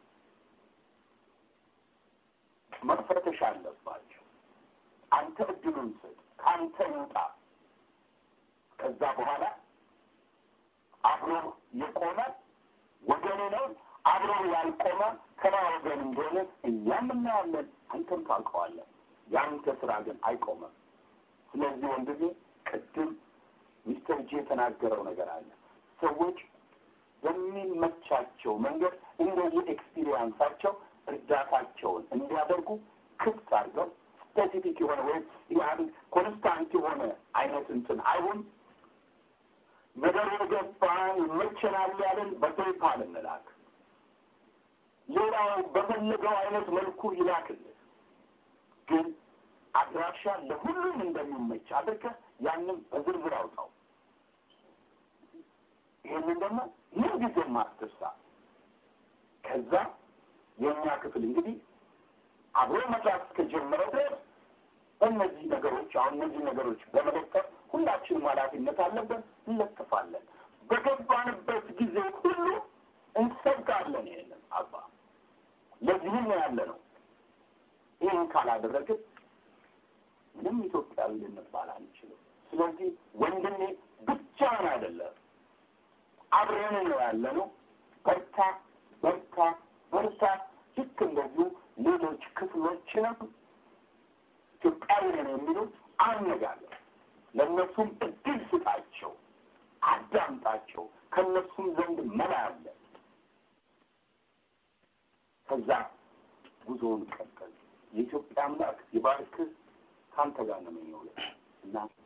መፈተሽ አለባቸው። አንተ እድሉን ስጥ፣ ከአንተ ይውጣ። ከዛ በኋላ አብሮ የቆመ ወገን ነው፣ አብሮ ያልቆመ ከማ ወገን እንደሆነ እኛም እናያለን፣ አንተም ታውቀዋለን። የአንተ ስራ ግን አይቆመም። ስለዚህ ወንድሜ ቅድም ሚስተር ጄ የተናገረው ነገር አለ። ሰዎች በሚመቻቸው መንገድ እንደየ ኤክስፒሪየንሳቸው እርዳታቸውን እንዲያደርጉ ክፍት አድርገው ስፔሲፊክ የሆነ ወይም ያን ኮንስታንት የሆነ አይነት እንትን አይሁን። ነገር የገባን ይመቸናል ያለን በፔፓል እንላክ፣ ሌላው በፈለገው አይነት መልኩ ይላክልን። ግን አድራሻ ለሁሉም እንደሚመች አድርገህ ያንን በዝርዝር አውጣው። ይህንን ደግሞ ምን ጊዜ ማስተርሳ ከዛ የእኛ ክፍል እንግዲህ አብሮ መስራት እስከጀመረ ድረስ እነዚህ ነገሮች አሁን እነዚህ ነገሮች በመለጠፍ ሁላችንም ኃላፊነት አለብን፣ እንለጥፋለን። በገባንበት ጊዜ ሁሉ እንሰብካለን። ይሄንን አባ ለዚህም ነው ያለ ነው። ይህን ካላደረግን ምንም ኢትዮጵያዊ ልንባል አንችልም። ስለዚህ ወንድሜ ብቻህን አይደለም፣ አብረን ነው ያለ ነው። በርታ በርታ በርታ። ልክ እንደዚሁ ሌሎች ክፍሎችንም ኢትዮጵያዊ ነን የሚሉት አነጋገር፣ ለእነሱም እድል ስጣቸው፣ አዳምጣቸው። ከእነሱም ዘንድ መላ አለ። ከዛ ጉዞውን ቀጠል። የኢትዮጵያ አምላክ ይባርክህ። ከአንተ ጋር ነው የምንውለው እና